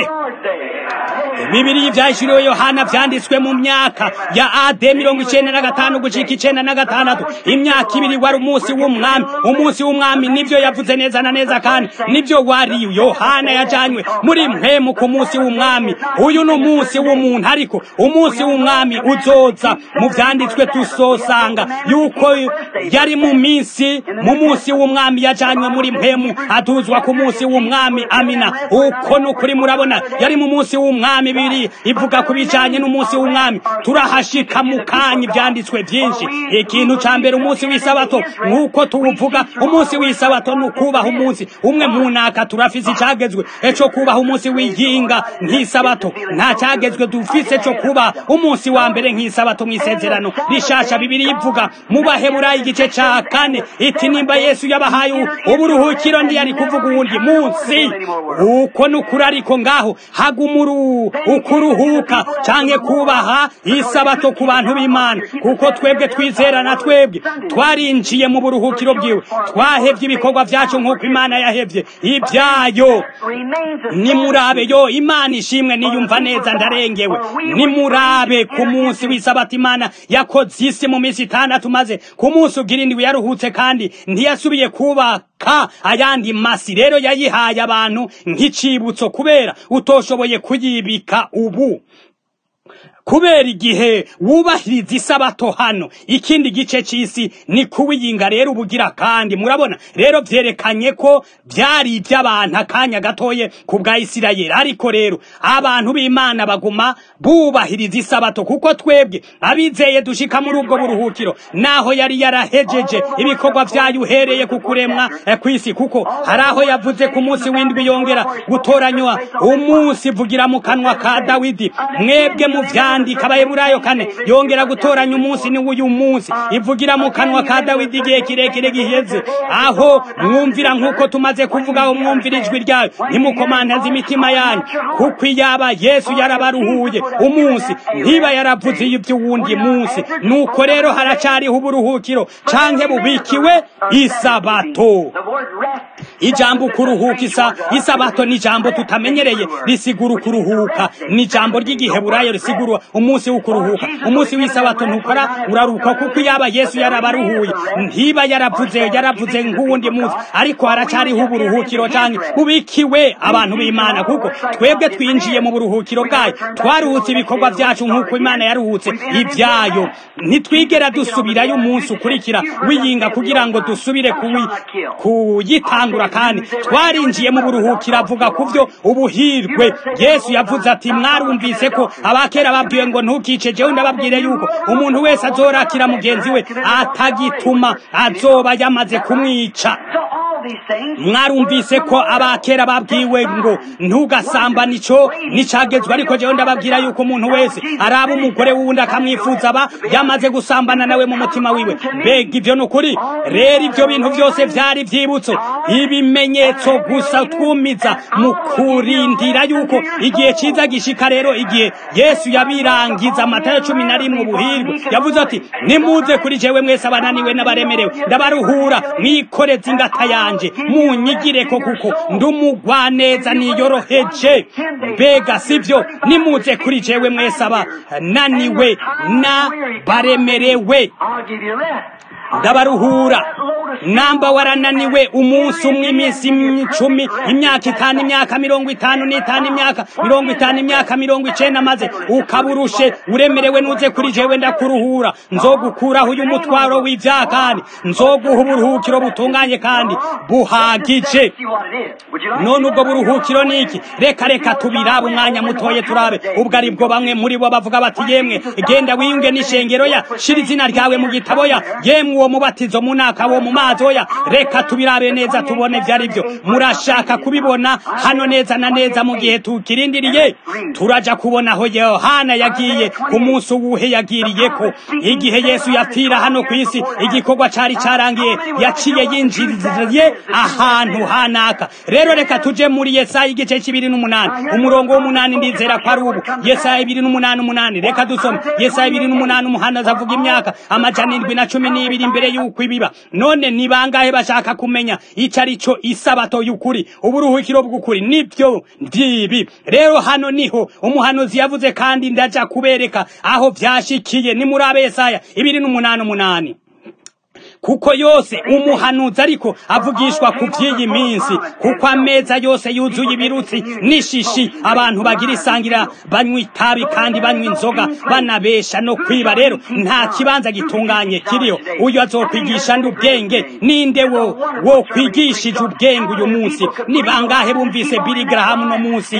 bibiri byashyiriweho yohana byanditswe mu myaka ya ade mirongo icyenda na gatanu gucika icyenda na gatandatu imyaka ibiri wari umunsi w'umwami umunsi w'umwami nibyo yavuze neza na neza kandi nibyo wari yohana yajyanywe muri mpemu ku munsi w'umwami uyu ni umunsi w'umuntu ariko umunsi w'umwami uzoza mu byanditswe tusosanga yuko yari mu minsi mu munsi w'umwami yajyanywe muri mpemu atuzwa ku munsi w'umwami amina uko ni ukuri murabona yari mu munsi w'umwami bibiri ivuga ku bijyanye n'umunsi w'umwami turahashika mu kanya ibyanditswe byinshi ikintu cya mbere umunsi w'isabato nk'uko tuwuvuga umunsi w'isabato ni ukubaha umunsi umwe mu naka turafise icyagezwe cyo kubaha umunsi w'iyinga nk'isabato nta cyagezwe dufise cyo kubaha umunsi wa mbere nk'isabato mu isezerano rishasha bibiri ivuga mu baheburayi igice cya kane iti nimba yesu yabahaye uburuhukiro ntiyari kuvuga uwundi munsi uko ni ukuri ariko ngaho hagumuru ukuruhuka cyangwa kubaha isabato ku bantu b'imana kuko twebwe twizerana twebwe twarinjiye mu buruhukiro bwiwe twahebye ibikorwa byacu nk'uko imana yahebye ibyayo nimurabe yo imana ishimwe niyumva neza ndarengewe nimurabe ku munsi w'isabato imana yakoze isi mu minsi itandatu maze ku munsi ugira indwi yaruhutse kandi ntiyasubiye kubaka ayandi masi rero yayihaye abantu nk'icibutso kubera utoshoboye kuyibika ubu kubera igihe wubahiriza isabato hano ikindi gice cy'isi ni kuwiyinga rero ubugira kandi murabona rero byerekanye ko byari iby'abantu akanya gatoye ku bwa isirayeli ariko rero abantu b'imana baguma bubahiriza isabato kuko twebwe abizeye dushika muri ubwo buruhukiro naho yari yarahejeje ibikorwa byayo uhereye ku kuremwa ku isi kuko hari aho yavuze ku munsi w'indwi yongera gutoranywa umunsi vugira mu kanwa ka dawidi mwebwe mu bya yandika abayeburayo kane yongera gutoranya umunsi ni w'uyu munsi ivugira mu kanwa ka dawidi igihe kirekire giheze aho mwumvira nk'uko tumaze kuvuga aho mwumvira ijwi ryayo ntimukomantaze imitima yanyu kuko iyaba yesu yarabaruhuye umunsi ntiba yaravuze iby'uwundi munsi nuko rero haracariho uburuhukiro canke bubikiwe isabato ijambo kuruhuka isa isabato ni ijambo tutamenyereye risigura ukuruhuka ni ijambo ry'igiheburayo risigura umunsi w'ukuruhuka umunsi w'isabato ntukora uraruka kuko yaba yesu yarabaruhuye ntiba yaravuze yaravuze nk'uwundi munsi ariko haracariho uburuhukiro cyane bubikiwe abantu b'imana kuko twebwe twinjiye mu buruhukiro bwayo twaruhutse ibikorwa byacu nk'uko imana yaruhutse ibyayo ntitwigera dusubirayo umunsi ukurikira wiyinga kugira ngo dusubire kuyitangura kandi twarinjiye mu buruhukiro avuga ku byo ubuhirwe yesu yavuze ati mwarumvise ko abakera babwiwe ngo ntukice jewe ndababwire yuko umuntu wese azorakira mugenzi we atagituma azoba yamaze kumwica mwarumvise ko abakera babwiwe ngo ntugasambane ico nicagezwe ariko jewe ndababwira yuko umuntu wese araba umugore wundi akamwifuza aba yamaze gusambana nawe mu mutima wiwe mbega ivyo ni ukuri rero ivyo bintu vyose vyari vyibutso ibimenyetso gusa twumiza mu kurindira yuko igihe ciza gishika rero igihe yesu yabirangiza amatayo cumi na rimwe ubuhirwe yavuze ati nimuze kuri jewe mwese abananiwe n'abaremerewe ndabaruhura mwikoreze ingata yanje munyigireko kuko ndumugwaneza niyoroheje mbega sivyo nimuze kuri jewe mwese abananiwe n'abaremerewe ndabaruhura namba warananiwe umunsi umwe iminsi icumi imyaka itanu imyaka mirongo itanu n'itanu imyaka mirongo itanu imyaka mirongo icenda maze ukaburushe uremerewe nuze kuri jewe ndakuruhura nzogukuraho uyu mutwaro w'ivyaha kandi nzoguha uburuhukiro butunganye kandi buhagije none ubwo buruhukiro ni iki reka reka tubirabe umwanya mutoye turabe ubwo ari bwo bamwe muri bo bavuga bati yemwe genda wiyunge n'ishengero ya shira izina ryawe mu gitabo ya yemwe uwo mubatizo munaka wo mu mazi oya reka tubirabe neza tubone ibyo ari byo murashaka kubibona hano neza na neza mu gihe tukirindiriye turaja kubona aho yohana yagiye ku munsi uwuhe yagiriye ko igihe yesu yapfira hano ku isi igikorwa cari carangiye yaciye yinjiriye ahantu hanaka rero reka tuje muri yesaya igice c'ibiri n'umunani umurongo w'umunani ndizera ko ari ubu yesaya ibiri n'umunani umunani reka dusome yesaya ibiri n'umunani umuhanuzi avuga imyaka amajana indwi na cumi n'ibiri imbere y'uko ibiba none ni bangahe bashaka kumenya ico ari co isabato y'ukuri uburuhukiro bw'ukuri nibyo ndibi rero hano niho umuhanuzi yavuze kandi ndaja kubereka aho vyashikiye ni muri abesaya ibiri n'umunani umunani kuko yose umuhanuzi ariko avugishwa ku by'iyi minsi kuko ameza yose yuzuye ibirutsi n'ishishi abantu bagira isangira banywa itabi kandi banywa inzoga banabesha no kwiba rero nta kibanza gitunganye kiriho uyu azokwigisha ndi ubwenge ninde wo wo kwigishije ubwenge uyu munsi ni bangahe bumvise Billy Graham no munsi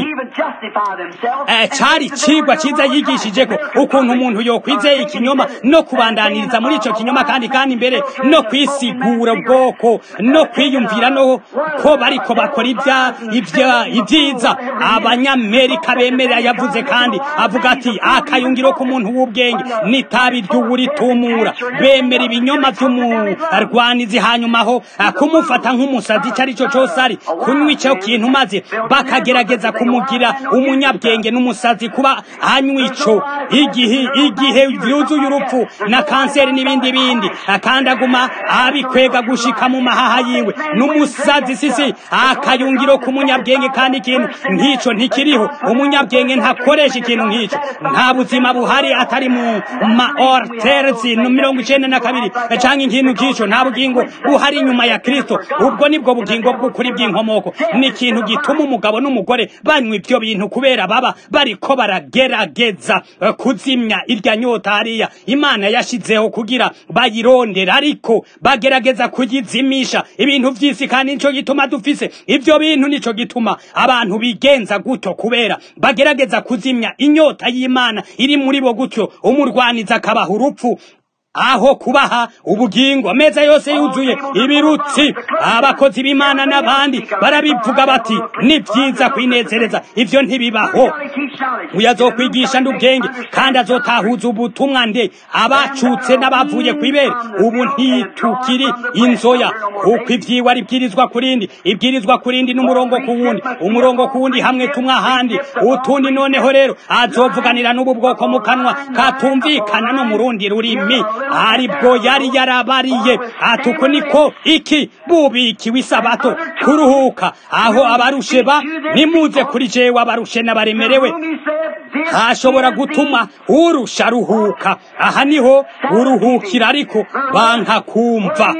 eh, cari cigwa ciza yigishije ko ukuntu umuntu yokwizeye ikinyoma no kubandaniriza muri ico kinyoma kandi kandi imbere no kwisigura ubwoko no kwiyumvira no ko bariko bakora ibya ibya ibyiza abanyamerika bemerera yavuze kandi avuga ati akayungiro k'umuntu w'ubwenge n'itabi ry'uwuritumura bemera ibinyoma vy'umurwanizi hanyuma aho kumufata nk'umusazi ico ari cyo cose ari kunywa ico kintu maze bakagerageza kumugira umunyabwenge n'umusazi kuba anywa ico igihe igihe vyuzuye urupfu na kanseri n'ibindi bindi kandi aguma abikwega gushika mu mahaha yiwe n'umusazi sisi akayungiro k'umunyabwenge kandi ikintu nk'ico ntikiriho umunyabwenge ntakoresha ikintu nk'ico nta buzima buhari atari mu ma orterzi no mirongo icenda na kabiri canke ikintu nk'ico nta bugingo buhari inyuma ya kristo ubwo nibwo bugingo bw'ukuri bw'inkomoko ni ikintu gituma umugabo n'umugore banywa ivyo bintu kubera baba bariko baragerageza kuzimya irya nyota hariya imana yashizeho kugira bayirondera ariko bagerageza kuyizimisha ibintu vy'isi kandi nico gituma dufise ivyo bintu nico gituma abantu bigenza gutyo kubera bagerageza kuzimya inyota y'imana iri muri bo gutyo umurwaniza akabaha urupfu aho kubaha ubugingo ameza yose yuzuye ibirutsi abakozi b'imana n'abandi barabivuga bati ni byiza kwinezereza ivyo ntibibaho uyu azokwigisha ndi ubwenge kandi azotahuza ubutumwa nde abacutse n'abavuye kw'ibere ubu ntitukiri inzoya kuko ivyiwe ari ibwirizwa kurindi ibwirizwa kurindi n'umurongo ku wundi umurongo ku wundi hamwe tumwe ahandi utundi noneho rero azovuganira n'ubu bwoko mu kanwa katumvikana no mu rundi rurimi aribwo yari yarabariye atuko niko iki bubikiwe isabato kuruhuka aho abarushe ba nimuze kuri jewe abarushe n'abaremerewe hashobora gutuma urusha ruhuka aha niho uruhukira ariko banka kumva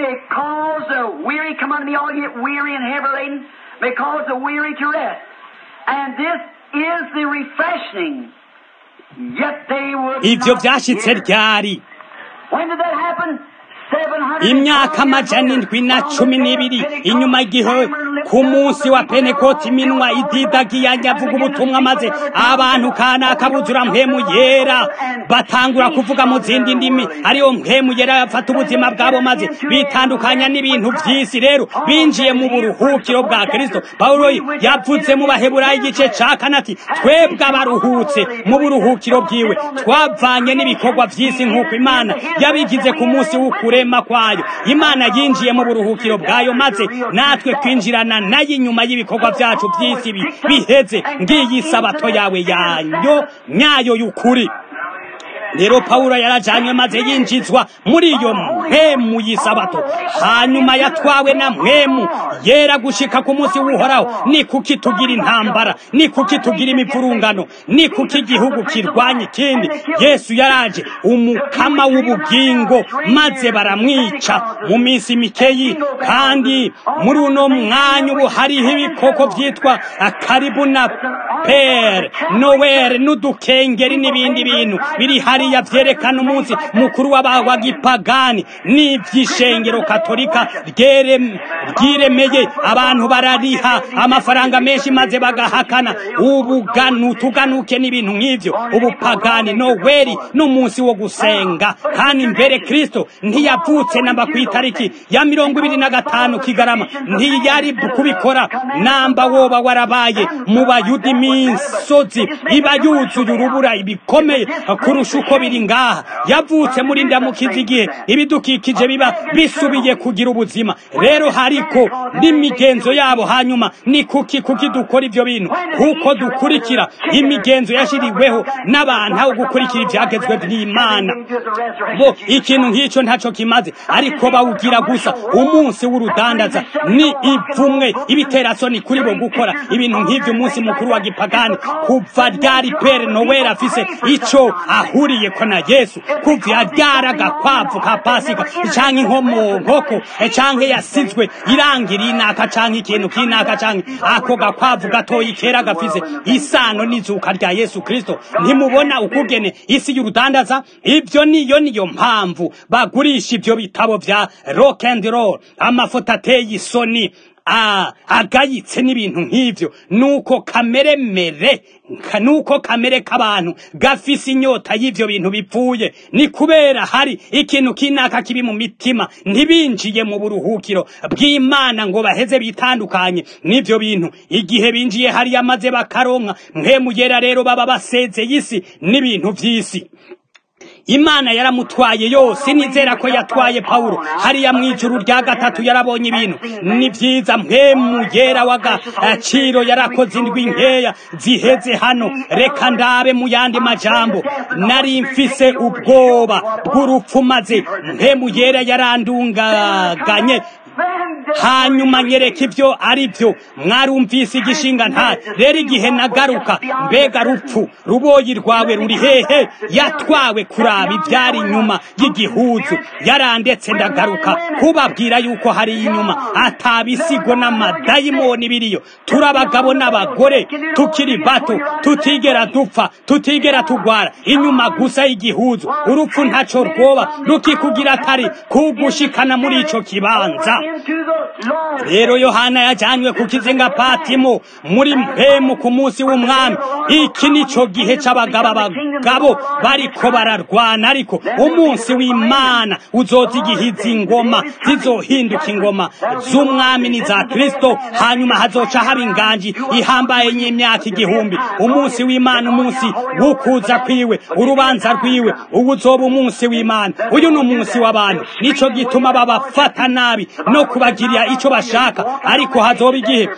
ivyo vyashitse ryari imyaka amajana indwi na cumi n'ibiri inyuma igihe ku munsi wa penekoti iminwa ididagiye avuga ubutumwa maze abantu kanaka buzura mpemu yera batangura kuvuga mu zindi ndimi ariyo mpemu yera bafata ubuzima bwabo maze bitandukanya n'ibintu vy'isi rero binjiye mu buruhukiro bwa kristo pawulo yavuze mu baheburayo igice ca kanati twebwe abaruhutse mu buruhukiro bwiwe twavanye n'ibikorwa vy'isi nk'uko imana yabigize ku munsi w'ukurema kwayo imana yinjiye mu buruhukiro bwayo maze natwe kwinjirana nayo inyuma y'ibikorwa vyacu vy'isi biheze ngiyi sabato yawe yanyo nyayo y'ukuri rero pawulo yarajanywe maze yinjizwa muri iyo mpemu y'isabato hanyuma yatwawe na mpemu yera gushika ku munsi w'uhoraho ni kuki tugira intambara ni kuki tugira imivurungano ni kuki igihugu kirwanya ikindi yesu yaraje umukama w'ubugingo maze baramwica mu minsi mikeyi kandi muri uno mwanya ubu hariho ibikoko vyitwa karibu na pere nowere n'udukengeri n'ibindi bintu biri hari hariya vyerekana umunsi mukuru wa gipagani n'ivy'ishengero katolika ryiremeye abantu barariha amafaranga menshi maze bagahakana ubuganu tuganuke n'ibintu nk'ivyo ubupagani noweli n'umunsi wo gusenga kandi mbere kristo ntiyavutse namba ku itariki ya mirongo ibiri na gatanu kigarama ntiyari kubikora namba woba warabaye mu bayuda imisozi iba yuzuye urubura ibikomeye kurusha uko biri ngaha yavutse muri ndamukiza igihe ibidukikije biba bisubiye kugira ubuzima rero hariko n'imigenzo yabo hanyuma ni kuki kuki dukora ivyo bintu kuko dukurikira imigenzo yashiriweho n'abantu aho gukurikira ivyagezwe vy'imana bo ikintu nk'ico ntaco kimaze ariko bawugira gusa umunsi w'urudandaza ni ivumwe ibiterasoni kuri bo gukora ibintu nk'ivyo umunsi mukuru wa gipagani kuva ryari pere noweli afise ico ahuriyeko na yesu kuva ryari agakwavu ka pasika canke inkomo nkoko canke yasizwe irangira inaka canke ikintu kinaka canke ako gakwavu gatoyi kera gafise isano n'izuka rya yesu kristo ntimubona ukugene isi y'urudandaza ivyo niyo niyo mpamvu bagurisha ivyo bitabo vya rock and roll amafoto ateye isoni agayitse n'ibintu nk'ivyo nuko kamere mere nuko kamere k'abantu gafise inyota y'ivyo bintu bipfuye ni kubera hari ikintu kinaka kibi mu mitima ntibinjiye mu buruhukiro bw'imana ngo baheze bitandukanye n'ivyo bintu igihe binjiye hariya maze bakaronka mwemuyera rero baba basezeye isi n'ibintu vy'isi imana yaramutwaye yose nizera ko yatwaye pawulo hariya mu ijuru rya gatatu yarabonye ibintu ni byiza mpemu yera w'agaciro yarakoze indwi nkeya ziheze hano reka ndabe mu yandi majambo nari mfise ubwoba bw'urupfu maze mpemu yera yarandungaganye hanyuma nyereka ibyo ari byo mwarumvise igishinga nta rero igihe nagaruka mbega rupfu ruboyi rwawe ruri hehe yatwawe kuraba ibyari inyuma y'igihuzu yarandetse ndagaruka kubabwira yuko hari inyuma atabisigo n'amadayimoni biriyo turi abagabo n'abagore tukiri bato tutigera dupfa tutigera tugwara inyuma gusa y'igihuzu urupfu ntaco rwoba rukikugira atari kugushikana muri ico kibanza rero yohana yajanywe ku kizinga patimo muri mpemu ku munsi w'umwami iki nico gihe c'abagabo abagabo bariko bararwana ariko umunsi w'imana uzoza igihe izi ngoma zizohinduka ingoma z'umwami n'iza kristo hanyuma hazoca haba inganji ihambaye y'imyaka igihumbi umunsi w'imana umunsi w'ukuza kwiwe urubanza rwiwe ubu uzoba umunsi w'imana uyu ni umunsi w'abantu nico gituma babafata nabi no kubagirira ico bashaka ariko hazoba igihe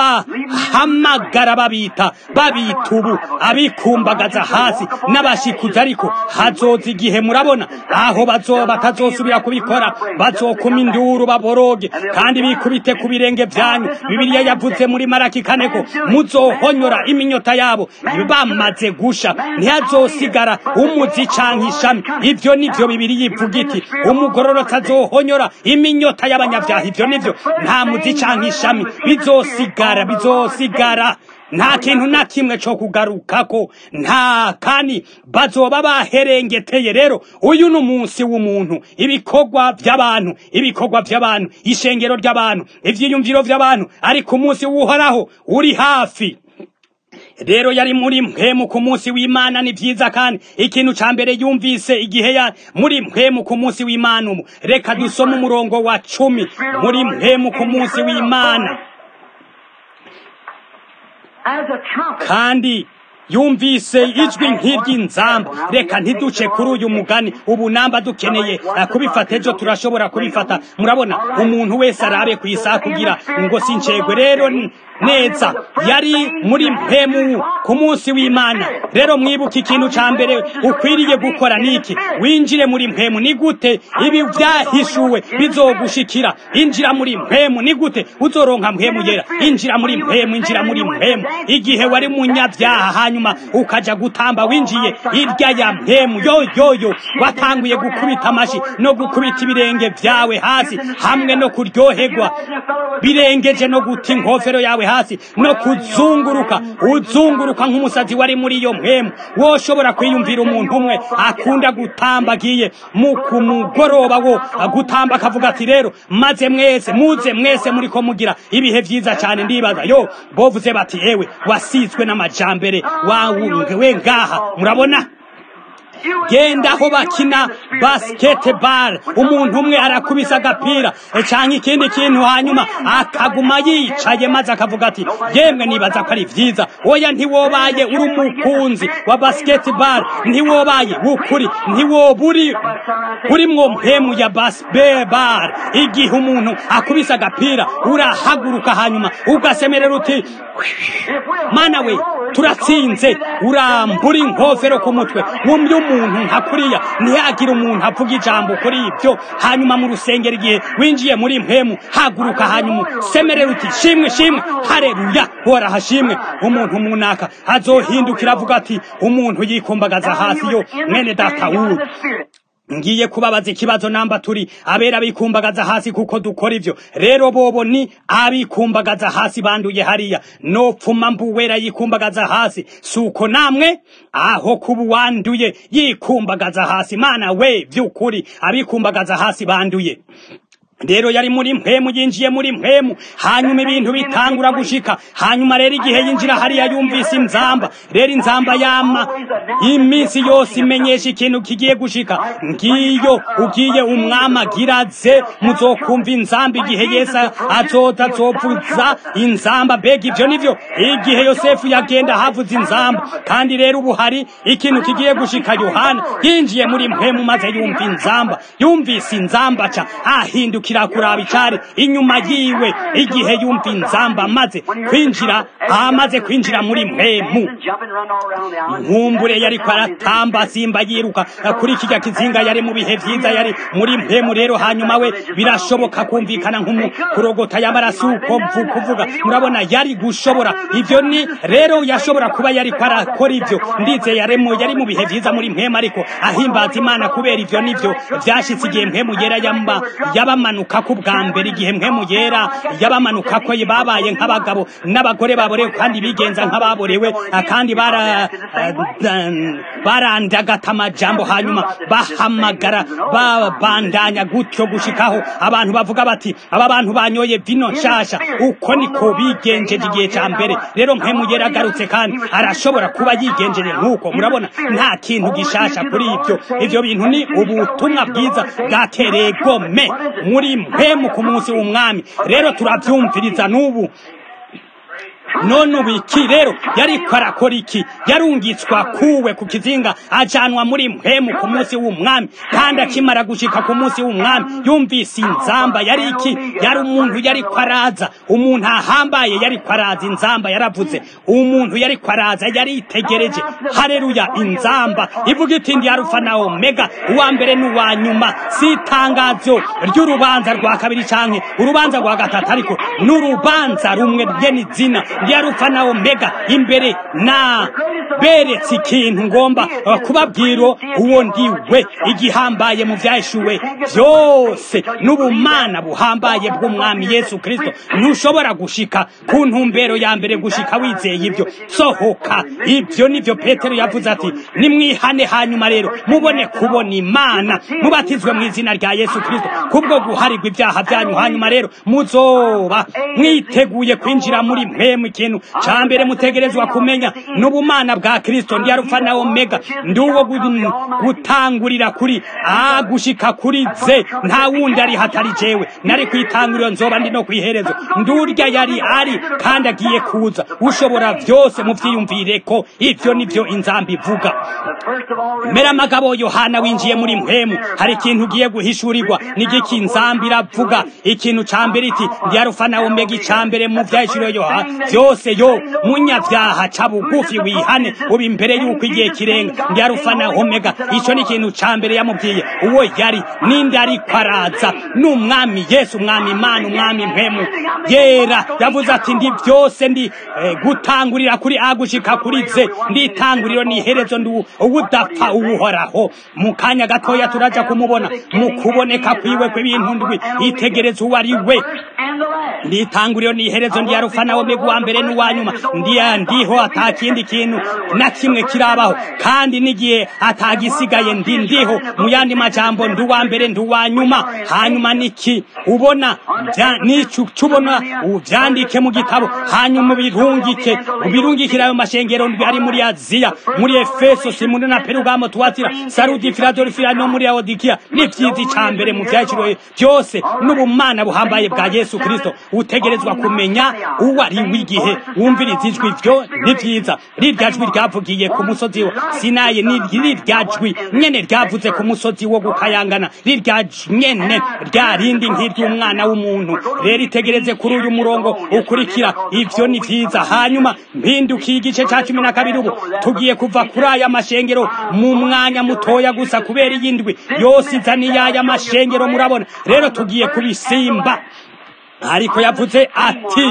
babahamagara babita babita ubu abikumbagaza hasi n'abashikuza ariko hazoza igihe murabona aho bazoba batazosubira kubikora bazokuma induru baboroge kandi bikubite ku birenge vyanyu bibiliya yavuze muri maraki kane ko muzohonyora iminyota yabo bamaze gusha ntihazosigara umuzi canke ishami ivyo nivyo bibiliya ivuga iti umugororotsi azohonyora iminyota y'abanyavyaha ivyo nivyo nta muzi canke ishami bizosigara bizosigara nta kintu na kimwe co kugarukako nta kandi bazoba baherengeteye rero uyu ni umunsi w'umuntu ibikorwa vy'abantu ibikorwa vy'abantu ishengero ry'abantu ivyiyumviro vy'abantu ariko umunsi w'uhoraho uri hafi rero yari muri mpemu ku munsi w'imana ni vyiza kandi ikintu ca mbere yumvise igihe ya muri mpemu ku munsi w'imana umu reka dusome umurongo wa cumi muri mpemu ku munsi w'imana kandi yumvise ijwi nk'iry'inzamba reka ntiduce kuri uyu mugani ubu namba dukeneye kubifata ejo turashobora kubifata murabona umuntu wese arabe ku isaha kugira ngo sincegwe rero neza yari muri mpemu ku munsi w'imana rero mwibuke ikintu ca mbere ukwiriye gukora niki winjire muri mpemu ni gute ibi vyahishuwe bizogushikira injira muri mpemu ni gute uzoronka mpemu yera injira muri mpemu injira muri mpemu igihe wari munyavyaha hanyuma hanyuma ukaja gutamba winjiye irya ya mpemu yoyoyo watanguye gukubita amashi no gukubita ibirenge vyawe hasi hamwe no kuryoherwa birengeje no guta inkofero yawe hasi no kuzunguruka uzunguruka nk'umusazi wari muri iyo mpemu woshobora kwiyumvira umuntu umwe akunda gutamba agiye mu ku mugoroba wo gutamba akavuga ati rero maze mwese muze mwese muriko mugira ibihe vyiza cyane ndibaza yo bovuze bati ewe wasizwe n'amajambere wawe we ngaha murabona genda aho bakina basketball umuntu umwe arakubisa agapira canke ikindi kintu hanyuma akaguma yicaye maze akavuga ati yemwe nibaza ko ari vyiza oya ntiwobaye uri umukunzi wa basketball ntiwobaye wukuri ntiwoburi urimwo mpemu ya basketball igihe umuntu akubisa agapira urahaguruka hanyuma ugasemerera uti mana we turatsinze urambura inkofero ku mutwe wumye umuntu nka kuriya ntihagire umuntu avuga ijambo kuri ibyo hanyuma mu rusengero igihe winjiye muri mpemu haguruka hanyuma semerera uti shimwe shimwe hareruya hora hashimwe umuntu munaka azohindukira avuga ati umuntu yikumbagaza hasi yo mwene data wuyu ngiye kubabaza ikibazo namba turi abera bikumbagaza hasi kuko dukora ivyo rero bobo ni abikumbagaza hasi banduye hariya nopfuma mbuwera yikumbagaza hasi suko namwe aho kuba wanduye yikumbagaza hasi mana we vy'ukuri abikumbagaza hasi banduye rero yari muri mpemu yinjiye muri mpemu hanyuma ibintu bitangura gushika hanyuma rero igihe yinjira hariya yumvise inzamba rero inzamba yama iminsi yose imenyesha ikintu kigiye gushika ngiyo ugiye umwami agiraze muzokumva inzamba igihe yesu azoza azovuza inzamba mbega ivyo nivyo igihe yosefu yagenda havuza inzamba kandi rero ubu hari ikintu kigiye gushika yohana yinjiye muri mpemu maze yumva inzamba yumvise inzamba ca ahinduka kira kuraba icari inyuma yiwe igihe yumva inzamba amaze kwinjira amaze kwinjira muri mpemu nkumbure yari aratamba simba yiruka kuri kijya kizinga yari mu bihe vyiza yari muri mpemu rero hanyuma we birashoboka kumvikana nk'umukurogota y'amaraso uko kuvuga murabona yari gushobora ivyo ni rero yashobora kuba yari arakora ivyo ndize yaremo yari mu bihe vyiza muri mpemu ariko ahimbaza imana kubera ivyo nivyo vyashitse igihe mpemu yera yamba yabamanuka ku bwa mbere igihe mpemu yera yabamanuka ko babaye nk'abagabo n'abagore baborewe kandi bigenza nk'ababorewe kandi bara barandagata amajambo hanyuma bahamagara babandanya gutyo gushikaho abantu bavuga bati aba bantu banyoye vino nshasha uko niko bigenjeje igihe ca mbere rero mpemu yera agarutse kandi arashobora kuba yigenjeje nk'uko murabona nta kintu gishasha kuri ibyo ivyo bintu ni ubutumwa bwiza bwatereye gome muri mpemu ku munsi w'umwami rero turavyumviriza n'ubu none ubu iki rero yariko arakora iki yarungitswa kuwe ku kizinga ajanwa muri mpemu ku munsi w'umwami kandi akimara gushika ku munsi w'umwami yumvise inzamba yari iki yari umuntu yariko araza umuntu ahambaye yariko araza inzamba yaravuze umuntu yariko araza yaritegereje hareruya inzamba ivuga iti ndi arufa na omega uwa mbere n'uwa nyuma si itangazo ry'urubanza rwa kabiri canke urubanza rwa gatatu ariko n'urubanza rumwe ryeni zina ndi arufa na omega imbere na beretse ikintu ngomba kubabwira uwo ndiwe igihambaye mu vyashuwe byose n'ubumana buhambaye bw'umwami yesu kristo ntushobora gushika ku ntumbero ya mbere gushika wizeye ibyo sohoka ibyo nivyo petero yavuze ati nimwihane hanyuma rero mubone kubona imana mubatizwe mu izina rya yesu kristo kubwo guharirwa ibyaha byanyu hanyuma rero muzoba mwiteguye kwinjira muri mpemu ikintu ca mbere mutegerezwa kumenya n'ubumana bwa kristo ndi arufa na omega ndi uwo gutangurira kuri a gushika kuri ze nta wundi ari hatari jewe nari kwitanguriro nzoba ndi no kwiherezo ndurya yari ari kandi agiye kuza ushobora vyose muvyiyumvire ko ivyo nivyo inzamba ivuga mera amagabo yohana winjiye muri mpemu hari ikintu ugiye guhishurirwa n'igiki inzamba iravuga ikintu ca mbere iti ndi arufa na omega ica mbere mu vyahishuriwe yohana byose yo munyabyaha ca bugufi wihane uba imbere y'uko igihe kirenga ndi arufa na omega ico ni ikintu ca mbere yamubwiye uwo yari ninde ariko araza ni umwami yesu umwami imana umwami mpemu yera yavuze ati ndi byose ndi eh, gutangurira kuri a gushika kuri ze nditanguriro ni iherezo ndi uwudapfa uwuhoraho mu kanya gatoya turaja kumubona mu kuboneka kwiwe kw'ibintu ndwi itegereza uwo ari we nditanguriro ni iherezo ndi arufa na omega uwa mbere n'uwa nyuma ndiya ndiho atakindi kintu na kimwe kirabaho kandi n'igihe atagisigaye ndi ndiho mu yandi majambo ndi uwa mbere ndi uwa nyuma hanyuma niki ubona nico ubona uvyandike mu gitabo hanyuma ubirungike ubirungikire ayo mashengero ndwi ari muri aziya muri efeso simuni na perugamo tuwatira sarudi filadelfiya no muri laodikiya n'ivyiza ica mbere mu vyaciro byose n'ubumana buhambaye bwa yesu kristo utegerezwa kumenya uwo ari w'igihe wumviriza ijwi vyo ni vyiza rirya jwi ryavugiye ku musozi wa sinayi ni rirya jwi nyene ryavuze ku musozi wo gukayangana rirya nyene rya rindi nk'iry'umwana w'umuntu rero itegereze kuri uyu murongo ukurikira ivyo ni vyiza hanyuma mpindukiye igice ca cumi na kabiri ubu tugiye kuva kuri aya mashengero mu mwanya mutoya gusa kubera iyindwi yose izaniye aya mashengero murabona rero tugiye kubisimba ariko yavuze ati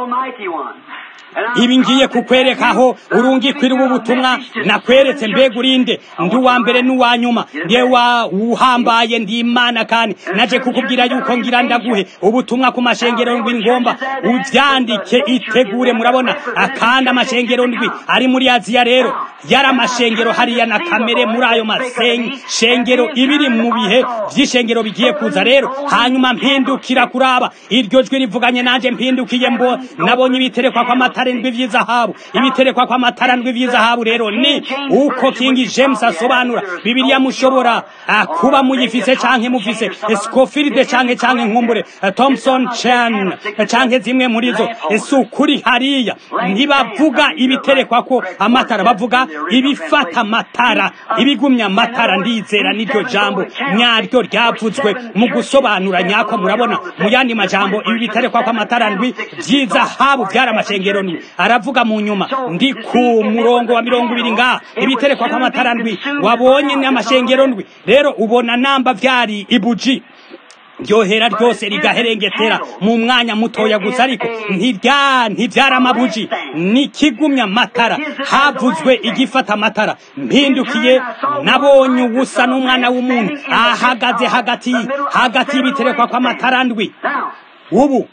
ibi ngiye kukwereka aho urungikwira ubu butumwa nakweretse mbega urinde ndi uwa mbere n'uwa nyuma ndiye wa uhambaye ndi imana kandi naje kukubwira yuko ngira ndaguhe ubutumwa ku mashengero ndwi ngomba uvyandike itegure murabona akandi amashengero ndwi ari muri aziya rero yari amashengero hariya na kamere muri ayo mashengero ibiri mu bihe vy'ishengero bigiye kuza rero hanyuma mpindukira kuraba iryo jwi rivuganye nanje mpindukiye mbo nabonye ibiterekwa kw'amatara ndwi vy'izahabu ibiterekwa kw'amatara ndwi vy'izahabu rero ni uko King James asobanura bibiliya mushobora kuba muyifise canke mufise Scofield canke canke nkumbure Thompson Chan canke zimwe muri zo esukuri hariya ntibavuga ibiterekwa ko amatara bavuga ibifata amatara ibigumya amatara ndizera niryo jambo nyaryo ryavuzwe mu gusobanura nyako murabona mu yandi majambo ibi biterekwa kw'amatara ndwi vy'izahabu vyari amashengero ndwi aravuga mu nyuma ndi ku murongo wa mirongo ibiri ngaha ibiterekwa kw'amatara ndwi wabonye n'amashengero ndwi rero ubona namba vyari ibuji ryohera ryose rigaherengetera mu mwanya mutoya gusa ariko ntirya ntivyara amabuji nikigumya amatara havuzwe igifata amatara mpindukiye nabonye ubusa n'umwana w'umuntu ahagaze hagati hagati y'ibiterekwa kw'amatara ndwi ubu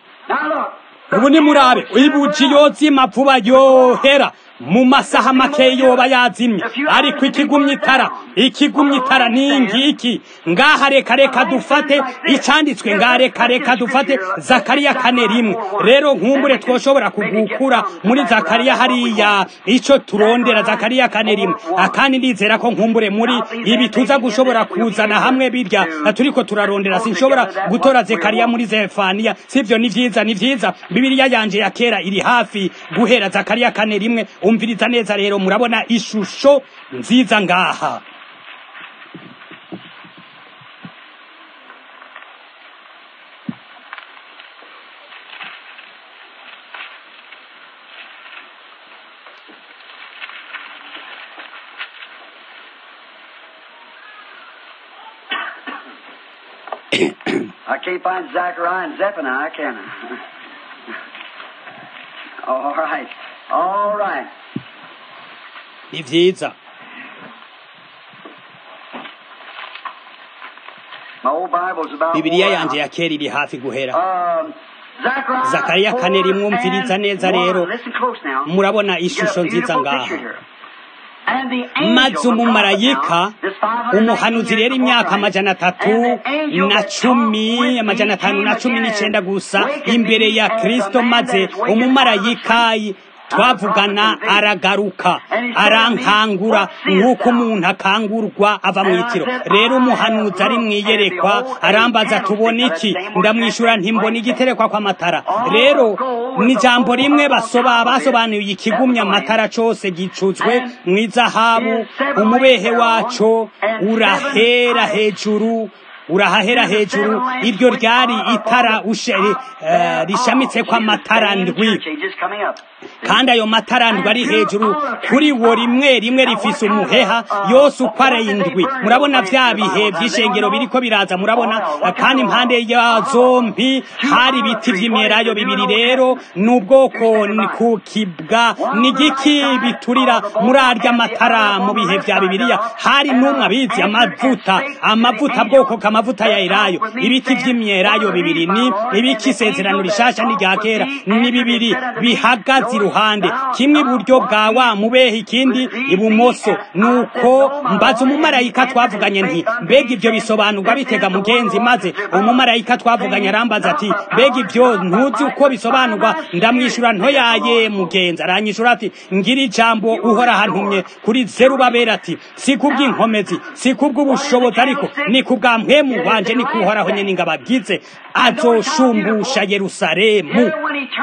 ubu ni murabe ibuji yozima vuba yohera mu masaha make yoba yazimye ariko ikigumya itara ikigumya itara ni ngiki ngaha reka reka dufate icanditswe ngaha reka reka dufate zakariya kane rimwe rero nkumbure twoshobora kugukura muri zakariya hariya ico turondera zakariya kane rimwe akandi ndizera ko nkumbure muri ibi tuza gushobora kuzana hamwe birya turiko turarondera sinshobora gutora zakariya muri zefaniya sivyo ni vyiza ni vyiza bibiliya yanje ya kera iri hafi guhera zakariya kane rimwe umviriza neza rero murabona ishusho nziza ngaha I can't find Zechariah and Zephaniah, can I? All right. All right. ni vyiza My old Bible's about bibiliya wore yanje out. ya kera iri hafi guhera Um, Zechariah Zakariya kane rimwe four umviriza and neza one. rero. Listen close now. murabona You get a ishusho nziza beautiful ngaha picture here. And the angel maze of God umumarayika now, this 519 umuhanuzi rero years imyaka before amajana Christ, atatu and the angel na that cumi talked with amajana me atanu na came cumi again n'icenda and gusa wakened imbere me ya as a kristo man maze that is wakened umumarayika twavugana aragaruka arankangura nk'uko umuntu akangurwa ava mu itiro rero umuhanuzi ari mu iyerekwa arambaza tubona iki ndamwishyura ntimbona igiterekwa kw'amatara rero ni ijambo rimwe basoba basobanuye ikigumya amatara cose gicuzwe mu izahabu umubehe waco urahera hejuru urahahera hejuru iryo ryari itara ushe- eh, rishamitse kw'amatara ndwi kandi ayo matara ndwi ari hejuru kuri wo rimwe rimwe rifise umuheha yose uko ari indwi murabona vya bihe vy'ishengero biriko biraza murabona kandi impande ya zompi hari ibiti vy'imyelayo bibiri rero n'ubwoko ku kibwa n'igiki biturira muri arya matara mu bihe vya bibiliya hari n'umwe abizi amavuta amavuta bwoko kamavuta ya elayo ibiti vy'imyelayo bibiri ni ibiki isezerano rishasha n'irya kera ni bibiri bihagaze iruhande kimwe iburyo bwa wa mubehe ikindi ibumoso nuko mbaza umumarayika twavuganye nti mbega ivyo bisobanurwa bitega mugenzi maze umumarayika twavuganye arambaza ati mbega ivyo ntuzi uko bisobanurwa ndamwishura ntoyaye mugenzi aranyishura ati ngira ijambo uhora hantumye kuri zerubabera ati si kubw'inkomezi si kubw'ubushobozi ariko ni kubwa mpwemu wanje ni kuhoraho nyene ngabagize azoshumbusha yerusalemu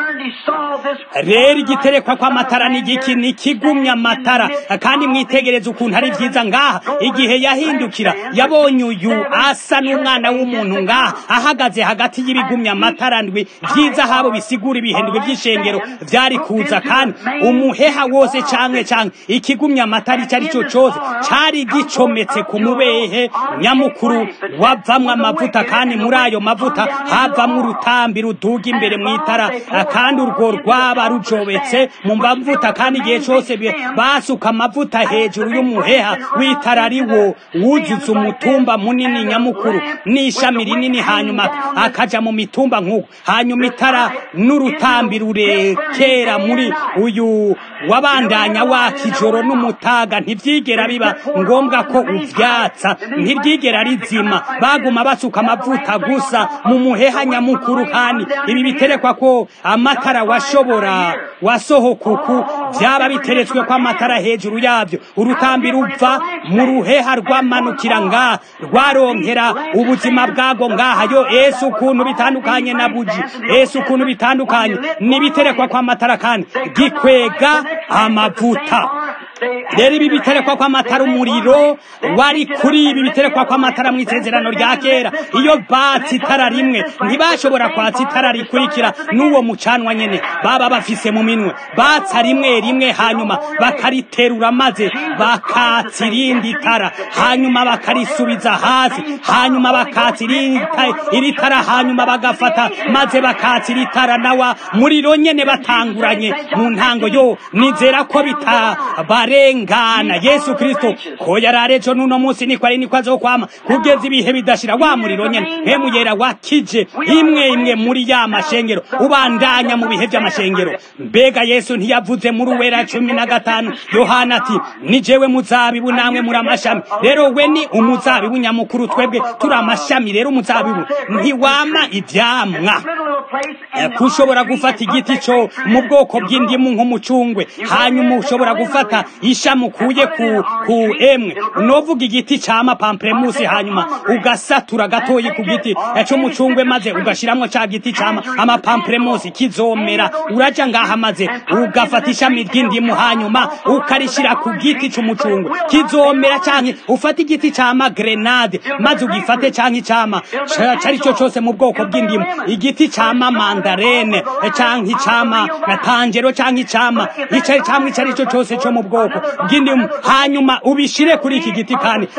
rero igiterekwa kw'amatara n'igiki ni kigumya amatara kandi mwitegereze ukuntu ari vyiza ngaha igihe yahindukira yabonye uyu asa n'umwana w'umuntu ngaha ahagaze hagati y'ibigumya amatara ndwi vyiza habo bisigura ibihendwe vy'ishengero vyari kuza kandi umuheha wose canke canke ikigumya amatara ico ari cyo cose cari gicometse ku mubehe nyamukuru wavamwo amavuta kandi muri ayo mavuta havamwo urutambi ruduga imbere mw'itara kandi urwo rwaba rujobetse mu mavuta kandi igihe cose basuka amavuta hejuru y'umuheha w'itara ari wo wuzuza umutumba munini nyamukuru n'ishami rinini hanyuma akaja mu mitumba nk'uko hanyuma itara n'urutambi rurekera muri uyu wabandanya waka ijoro n'umutaga ntivyigera biba ngombwa ko uvyatsa ntiryigera rizima baguma basuka amavuta gusa mu muheha nyamukuru kandi ibi biterekwa ko amatara washobora wasohokuku vyaba biteretswe ko amatara hejuru yavyo urutambi ruva mu ruheha rwamanukira ngaha rwaronkera ubuzima bwago ngaha yo ese ukuntu bitandukanye na buji ese ukuntu bitandukanye n'ibiterekwa kw'amatara kandi gikwega amavuta rero ibi biterekwa kw'amatara umuriro wari kuri ibi biterekwa kw'amatara mu isezerano rya kera iyo batse itara rimwe ntibashobora kwatsa itara rikurikira n'uwo mucanwa nyene baba bafise mu minwe batsa rimwe rimwe hanyuma bakariterura maze bakatsa irindi tara hanyuma bakarisubiza hasi hanyuma bakatsa iri tara hanyuma bagafata maze bakatsa iri tara nawa muriro nyene batanguranye mu ntango yo nizera ko bitabarengana yesu kristo ko yararejo n'uno munsi niko ari niko azokwama kugeza ibihe bidashira wa muriro nyene mpemu yera wakije imwe imwe muri ya mashengero ubandanya mu bihe vy'amashengero mbega yesu ntiyavuze muri uwera cumi na gatanu yohana ati ni jewe muzabibu namwe muri amashami rero we ni umuzabibu nyamukuru twebwe turi amashami rero umuzabibu ntiwama ivyamwa kushobora gufata igiti co mu bwoko bw'indimu nk'umucungwe hanyuma ushobora gufata ishami ukuye ku ku emwe novuga igiti cama pamplemusi hanyuma ugasatura gatoyi ku giti c'umucungwe maze ugashiramwo ca giti cama amapamplemusi kizomera uraja ngaha maze ugafata ishami ry'indimu hanyuma ukarishira ku giti c'umucungwe kizomera canke ufata igiti cama grenade maze ugifate canke icama cari co cose mu bwoko bw'indimu igiti cama mandarene canke icama tangero canke icama icari camwe icari co cose co mu bwoko bw'indimu hanyuma ubishire kuri iki giti kandi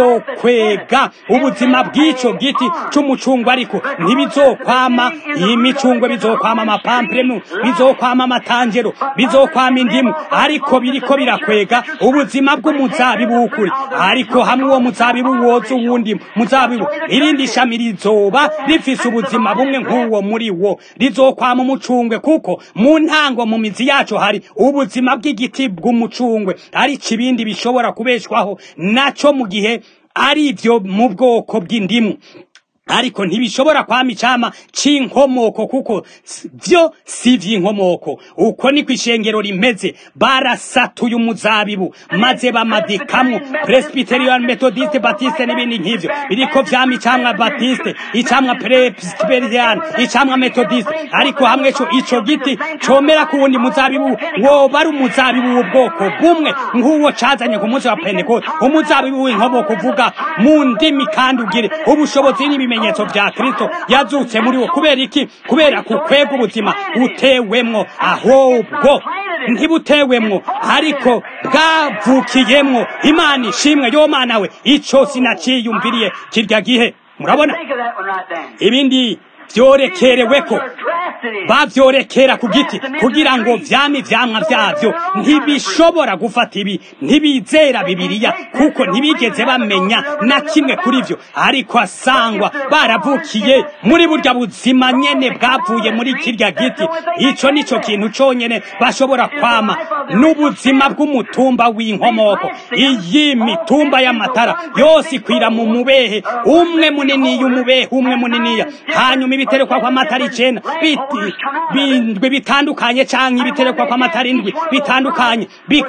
bizokwega ubuzima bw'ico giti c'umucungwe ariko ntibizokwama imicungwe bizokwama amapamplemu bizokwama amatangero bizokwama indimu ariko biriko birakwega ubuzima bw'umuzabibu w'ukuri ariko hamwe uwo muzabibu woza uwundi muzabibu irindi shami rizoba rifise ubuzima bumwe nk'uwo muri wo rizokwama umucungwe kuko mu ntango mu mizi yacu hari ubuzima bw'igiti bw'umucungwe ariko ibindi bishobora kubeshwaho naco mu gihe ari ivyo mu bwoko bw'indimu ariko ntibishobora kwama icama c'inkomoko kuko vyo si vy'inkomoko uko niko ishengero rimeze barasatuye umuzabibu maze bamadikamwo presbyterian methodiste batiste n'ibindi nk'ivyo biriko vyama icamwa batiste icamwa presbyterian icamwa methodiste ariko hamwe co ico giti comera ku wundi muzabibu woba ari umuzabibu w'ubwoko bumwe nk'uwo cazanye ku munsi wa pentekote umuzabibu w'inkomoko uvuga mu ndimi kandi ugire ubushobozi n'ibimenyetso ibimenyetso bya kristo yazutse muri wo kubera iki kubera kukwega ubuzima utewemwo ahubwo ntibutewemwo ariko bwavukiyemwo imana ishimwe yo mana we ico sinaciyumviriye kirya gihe murabona Think of that one right there. ibindi vyorekereweko They're drafted in. bavyorekera ku giti kugira ngo vyame ivyamwa vyavyo ntibishobora gufata ibi ntibizera bibiliya kuko ntibigeze bamenya na kimwe kuri vyo ariko asangwa baravukiye muri burya buzima nyene bwavuye muri kirya giti ico nico kintu conyene bashobora kwama n'ubuzima bw'umutumba w'inkomoko iyi mitumba y'amatara yose ikwira mu mubehe umwe muniniya umubehe umwe muniniya hanyuma ibiterekwa kw'amatara icenda biti- bindwi bitandukanye canke ibiterekwa kw'amatara indwi bitandukanye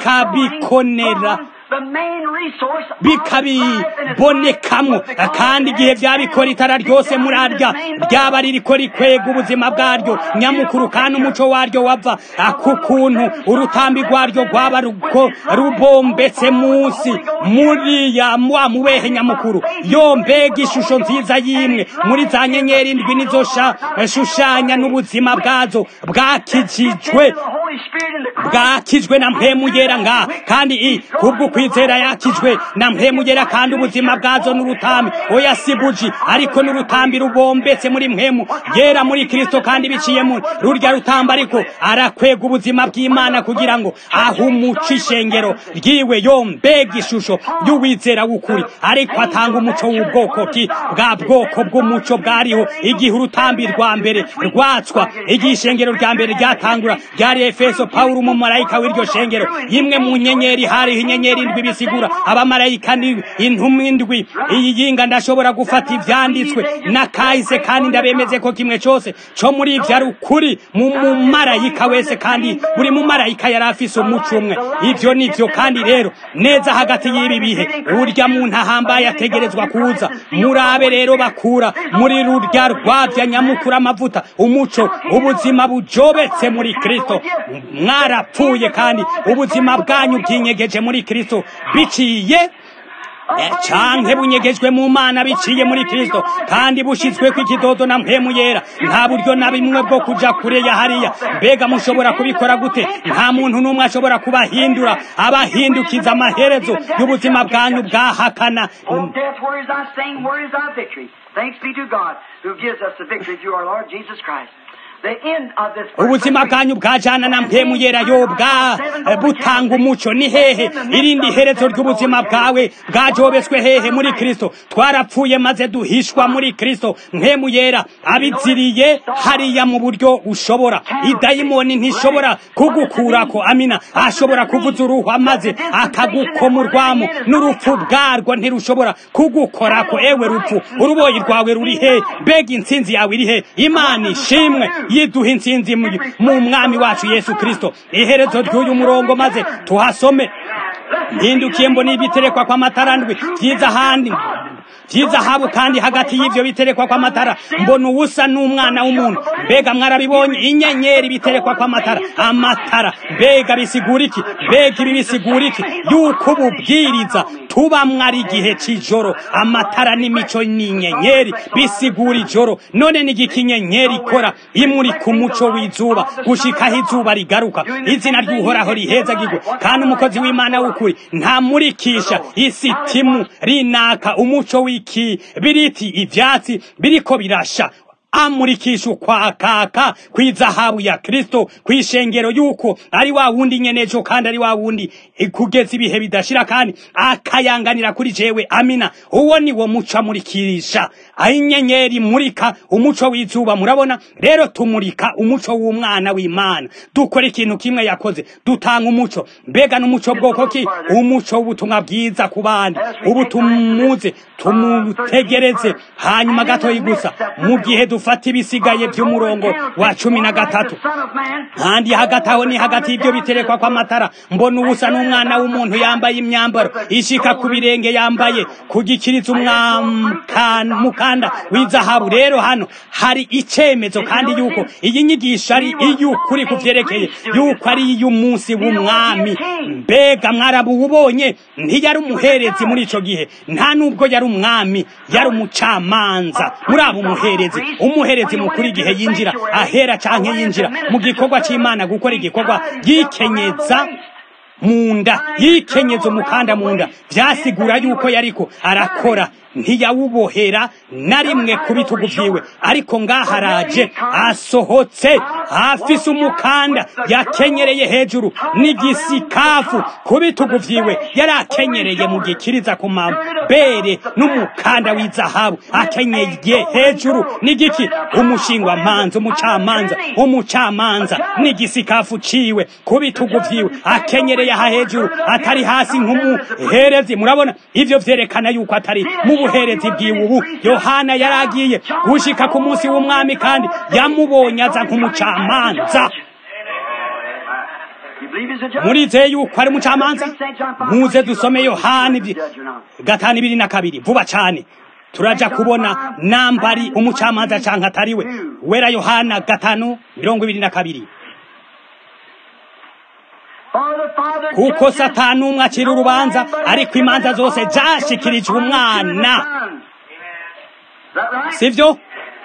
bikabikonera The main resource of life and its bikabibonekamwo life because kandi igihe vyabikora itara ryose murarya ryaba ririko rikwega ubuzima bwaryo nyamukuru kandi umuco waryo wava ku kuntu urutambi rwaryo rwaba ruko rubombetse munsi muri ya wa mubehe nyamukuru yo mbega ishusho nziza y'imwe muri za nyenyeri indwi nizo sha- shushanya n'ubuzima bwazo bwakijijwe the Holy Spirit in the Christ. bwakijwe na mpemu yera nga kandi i kubwo kwizera yakijwe na mpemu yera kandi ubuzima bwazo n'urutambi oya si buji ariko n'urutambi rubombetse muri mpemu yera muri kristo kandi biciye muri rurya rutamba ariko arakwega ubuzima bw'imana kugira ngo ahumuce ishengero ryiwe yo mbega ishusho y'uwizera w'ukuri ariko atanga umuco w'ubwoko ki bwa bwoko bw'umuco bwariho igihe urutambi rwa mbere rwatswa igihe ishengero rya mbere ryatangura ryari efeso pawulo umumarayika w'iryo shengero imwe mu nyenyeri hariho inyenyeri indwi bisigura abamarayika ni intumwa indwi iyi yinga ndashobora gufata ivyanditswe na kahise kandi ndabemeze ko kimwe cose co muri ivyo ari ukuri mu mumarayika wese kandi buri mumarayika yari afise umuco umwe ivyo nivyo kandi rero neza hagati y'ibi bihe urya muntu ahambaye ategerezwa kuza murabe rero bakura muri rurya rwavya nyamukuru amavuta umuco ubuzima bujobetse muri kristo mwarapfuye kandi ubuzima bwanyu bwinyegeje muri kristo biciye Eh, canke bunyegejwe mu mana biciye muri kristo kandi bushizweko ikidodo na mpemu yera nta buryo na bimwe bwo kuja kure ya hariya mbega mushobora kubikora gute nta muntu n'umwe ashobora kubahindura abahindukiza amaherezo y'ubuzima bwanyu bwahakana Oh, death, where is thy sting? Where is thy victory? Thanks be to God who gives us the victory through our Lord Jesus Christ. The end of this ubuzima bwanyu bwajana na mpemu yera yo bwa eh, butanga umuco ni hehe irindi herezo ry'ubuzima bwawe bwajobetswe hehe muri kristo twarapfuye maze duhishwa muri kristo mpemu yera abiziriye hariya mu buryo ushobora idayimoni ntishobora kugukurako amina ashobora kuvuza uruhwa maze akagukomurwamo n'urupfu bwarwo ntirushobora kugukorako ewe rupfu uruboyi rwawe ruri he mbega intsinzi yawe iri he imana ishimwe yiduha intsinzi mu mu mwami wacu yesu kristo iherezo ry'uyu murongo maze tuhasome mpindukiye mbona ibiterekwa kw'amatara ndwi byiza ahandi by'izahabu kandi hagati y'ivyo biterekwa kw'amatara mbona uwusa n'umwana w'umuntu mbega mwarabibonye inyenyeri biterekwa kw'amatara amatara mbega bisigura iki mbega ibi bisigura iki yuko ububwiriza tubamwo ari igihe c'ijoro amatara n'imico n'inyenyeri bisigura ijoro none ni igiki inyenyeri ikora imurika umuco w'izuba gushikaho izuba rigaruka izina ry'uhoraho rihezagirwe kandi umukozi w'imana w'ukuri ntamurikisha isitimu rinaka umuco w'ikibiriti ivyatsi biriko birasha amurikisha ukwakaka kw'izahabu ya kristo kw'ishengero yuko ari wa wundi nyenejo kandi ari wa wundi kugeza ibihe bidashira kandi akayanganira kuri jewe amina uwo ni wo muco amurikirisha aho inyenyeri imurika umuco w'izuba murabona rero tumurika umuco w'umwana w'imana dukora ikintu kimwe yakoze dutanga umuco mbega n'umuco bwoko ki umuco w'ubutumwa bwiza ku bandi ubu tumuze tumutegereze hanyuma gatoyi gusa mu gihe dufite ufata ibisigaye by'umurongo wa cumi na gatatu kandi hagati aho ni hagati y'ibyo biterekwa kw'amatara mbona ubusa n'umwana w'umuntu yambaye imyambaro ishika ku birenge yambaye ku gikiriza umukanda w'izahabu rero hano hari icyemezo kandi yuko iyi nyigisho ari iy'ukuri ku byerekeye yuko ari iy'umunsi w'umwami mbega mwarabuwubonye ntiyari umuherezi muri icyo gihe nta nubwo yari umwami yari umucamanza muri abo umuherezi umuherezi mukuru igihe yinjira ahera cyangwa yinjira mu gikorwa cy'imana gukora igikorwa yikenyeza mu nda yikenyeza umukanda mu nda byasigura yuko yariko arakora ntiyawubohera na rimwe ku bitugu byiwe ariko ngaho araje asohotse afise umukanda yakenyereye hejuru n'igisikafu ku bitugu byiwe yari akenyereye mu gikiriza ku mabere n'umukanda w'izahabu akenyeye hejuru n'igiki umushingwamanza umucamanza umucamanza n'igisikafu ciwe ku bitugu byiwe akenyereye aha hejuru atari hasi nk'umuherezi murabona ivyo vyerekana yuko atari mu ubuherezi bwiwe ubu yohana yari agiye gushika ku munsi w'umwami kandi yamubonye aza nk'umucamanza murizeye yuko ari umucamanza muze dusome yohana gatanu ibiri na kabiri vuba cyane turaja kubona nambari umucamanza canke atari we wera yohana gatanu mirongo ibiri na kabiri kuko satani umwe acira urubanza ariko imanza zose zashikirijwe umwana sivyo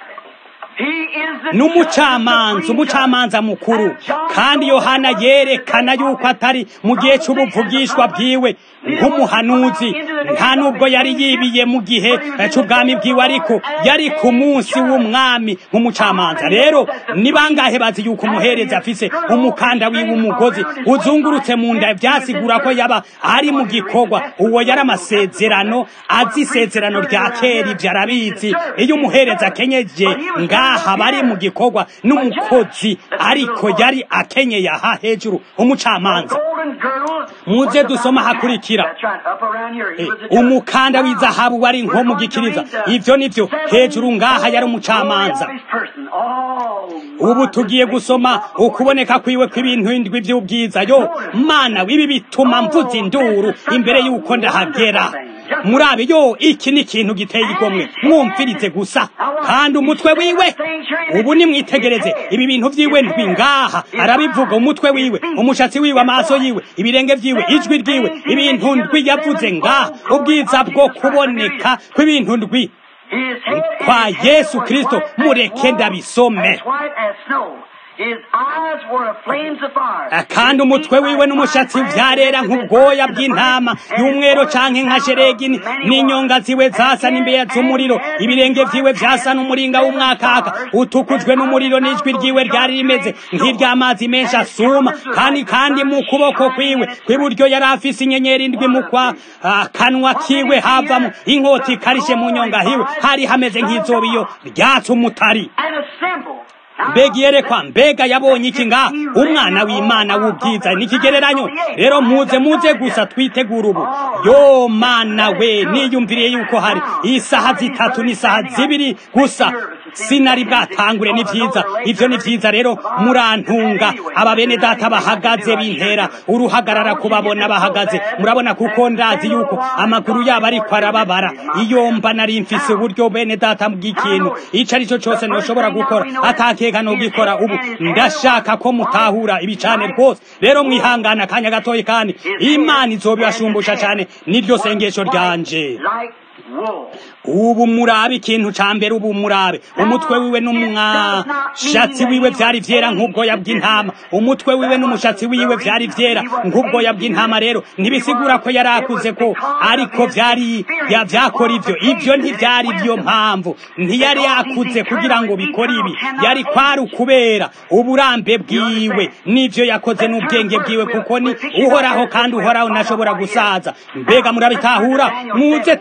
n'umucamanza umucamanza mukuru kandi yohana yerekana yuko atari mu gihe cy'ubuvugishwa bwiwe nk'umuhanuzi nta nubwo yari yibiye mu gihe cy'ubwami bwiwe ariko yari ku munsi w'umwami nk'umucamanza rero ni bangahe bazi yuko umuherezi afise umukanda wiwe umugozi uzungurutse mu nda byasigura ko yaba ari mu gikorwa uwo yari amasezerano azi isezerano rya kera ibyo arabizi iyo umuherezi akenyeje ngaha bari mu gikorwa n'umukozi ariko yari akenyeye aha hejuru umucamanza muze dusoma hakurikira umukanda w'izahabu wari nko mu gikiriza ibyo nibyo hejuru ngaha yari umucamanza ubu tugiye gusoma ukuboneka kwiwe kw'ibintu indwi by'ubwiza yo mana w'ibi bituma mvuza induru imbere y'uko ndahagera murabe yo iki ni ikintu giteye igomwe mwumvirize gusa kandi umutwe wiwe ubu nimwitegereze ibi bintu byiwe ndwi ngaha arabivuga umutwe wiwe umushatsi wiwe amaso yiwe ibirenge byiwe ijwi ryiwe ibintu ndwi yavuze ngaha ubwiza bwo kuboneka kw'ibintu ndwi kwa yesu kristo mureke ndabisome kandi umutwe wiwe n'umushatsi vyarera nk'ubwoya bw'intama y'umwero canke nka sheregi n'inyonga ziwe zasa n'imbeya z'umuriro ibirenge vyiwe vyasa n'umuringa w'umwakaka utukujwe n'umuriro n'ijwi ryiwe ryari rimeze nk'iry'amazi menshi asuma kandi kandi mu kuboko kwiwe kw'iburyo yari afise inyenyeri indwi mu kwa kanwa kiwe havamo inkota ikarishe mu nyonga hiwe hari hameze nk'izoba iyo ryatse umutari mbega iyerekwa mbega yabonye iki nga umwana w'imana w'ubwiza n'ikigereranyo rero muze muze gusa twitegura ubu yo mana we niyumviriye yuko hari isaha zitatu n'isaha zibiri gusa sinari bwatangure ni vyiza ivyo ni vyiza rero murantunga aba bene data bahagaze bintera uruhagarara kubabona bahagaze murabona kuko ndazi yuko amaguru yabo ariko arababara iyo mba nari mfise uburyo bene data bw'ikintu ico ari cyo cose noshobora gukora atakeka no gikora ubu ndashaka ko mutahura ibicane rwose rero mwihangana akanya gatoyi kandi imana izobibashumbusha cane niryo sengesho ryanje ubu murabe ikintu ca mbere ubu murabe umutwe wiwe n'umwashatsi wiwe vyari vyera nk'ubwoya bw'intama umutwe wiwe n'umushatsi wiwe vyari vyera nk'ubwoya bw'intama rero ntibisigura ko yari akuze ko ariko vyari vyakora ivyo ivyo ntivyari vyo mpamvu ntiyari yakuze kugira ngo bikore ibi yari kwari ukubera uburambe bwiwe n'ivyo yakoze n'ubwenge bwiwe kuko ni uhoraho kandi uhoraho ntashobora gusaza mbega murabitahura muze tuzingura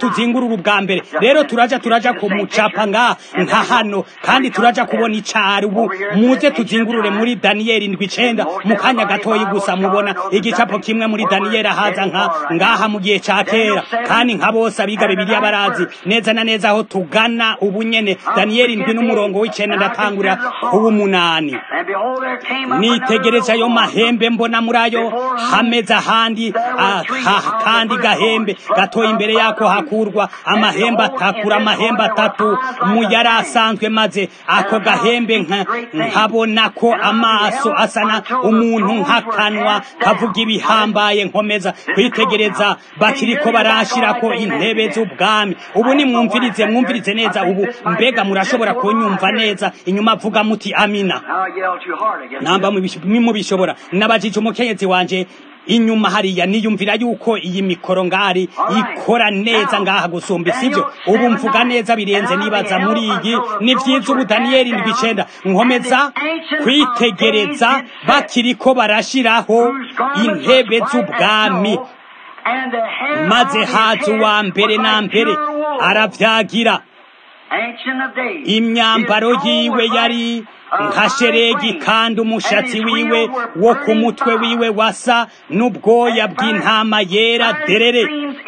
twugurura ubwa mbere rero turaja turaja kumucapa nga nka hano kandi turaja kubona icari ubu muze tuzingurure muri daniyeli indwi icenda mu kanya gatoyi gusa mubona igicapo kimwe muri daniyeli ahaza nka ngaha mu gihe ca kera kandi nka bose abiga bibiliya barazi neza na neza aho tugana ubu nyene daniyeli indwi n'umurongo w'icenda ndatangurira kuba umunani nitegereje ayo mahembe mbona muri ayo hameze ahandi kandi gahembe gatoya imbere yako hakurwa amahembe atakura amahembe atatu mu yari asanzwe maze ako gahembe nkabona ko amaso asana umuntu nk'akanwa kavuga ibihambaye nkomeza kwitegereza bakiriko barashirako intebe z'ubwami ubu nimwumvirize mwumvirize neza ubu mbega murashobora kunyumva neza inyuma avuga muti amina namba mubishobora nabajije umukenyezi wanje inyuma hariya niyumvira yuko iyi mikoro ngari ikora neza ngaha gusumba sibyo ubu mvuga neza birenze nibaza muri iyi ni vyiza ubu daniyeli ndwi icenda nkomeza kwitegereza bakiriko barashiraho intebe z'ubwami maze haza uwa mbere na mbere aravyagira imyambaro yiwe yari nka sheregi kandi umushatsi wiwe wo ku mutwe wiwe wasa n'ubwoya bw'intama yera derere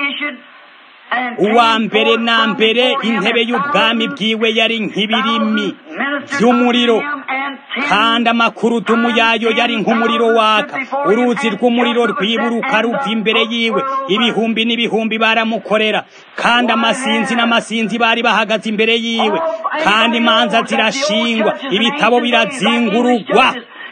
uwa mbere na mbere intebe y'ubwami bwiwe yari nk'ibirimi by'umuriro kandi amakurudumu yayo yari nk'umuriro waka uruzi rw'umuriro rwiburuka ruva imbere yiwe ibihumbi n'ibihumbi baramukorera kandi amasinzi n'amasinzi bari bahagaze imbere yiwe kandi imanza zirashingwa ibitabo birazingurugwa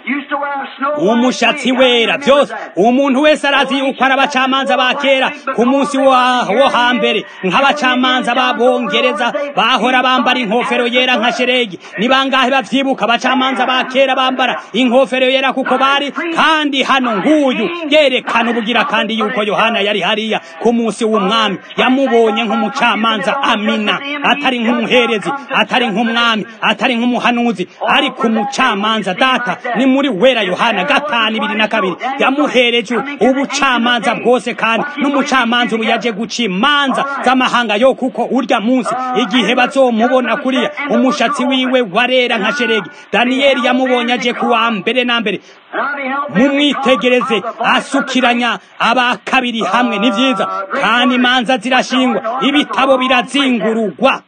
umushatsi wera byose umuntu wese arazi yuko ari abacamanza ba kera ku munsi wo hambere nk'abacamanza b'abongereza bahora bambara inkofero yera nka sheregi ni bangahe bavyibuka abacamanza ba kera bambara inkofero yera kuko bari kandi hano nguyu yerekana ubugira kandi yuko yohana yari hariya ku munsi w'umwami yamubonye nk'umucamanza amina atari nk'umuherezi atari nk'umwami atari nk'umuhanuzi ariko umucamanza data ni muri wera yohana gatanu ibiri na kabiri yamuhereje ubucamanza bwose kandi n'umucamanza ubu yaje guca imanza z'amahanga yo kuko urya munsi igihe bazomubona kuriya umushatsi wiwe warera nka sheregi daniyeli yamubonye aje kuwa mbere na mbere mumwitegereze asukiranya aba kabiri hamwe ni vyiza kandi imanza zirashingwa ibitabo birazingurugwa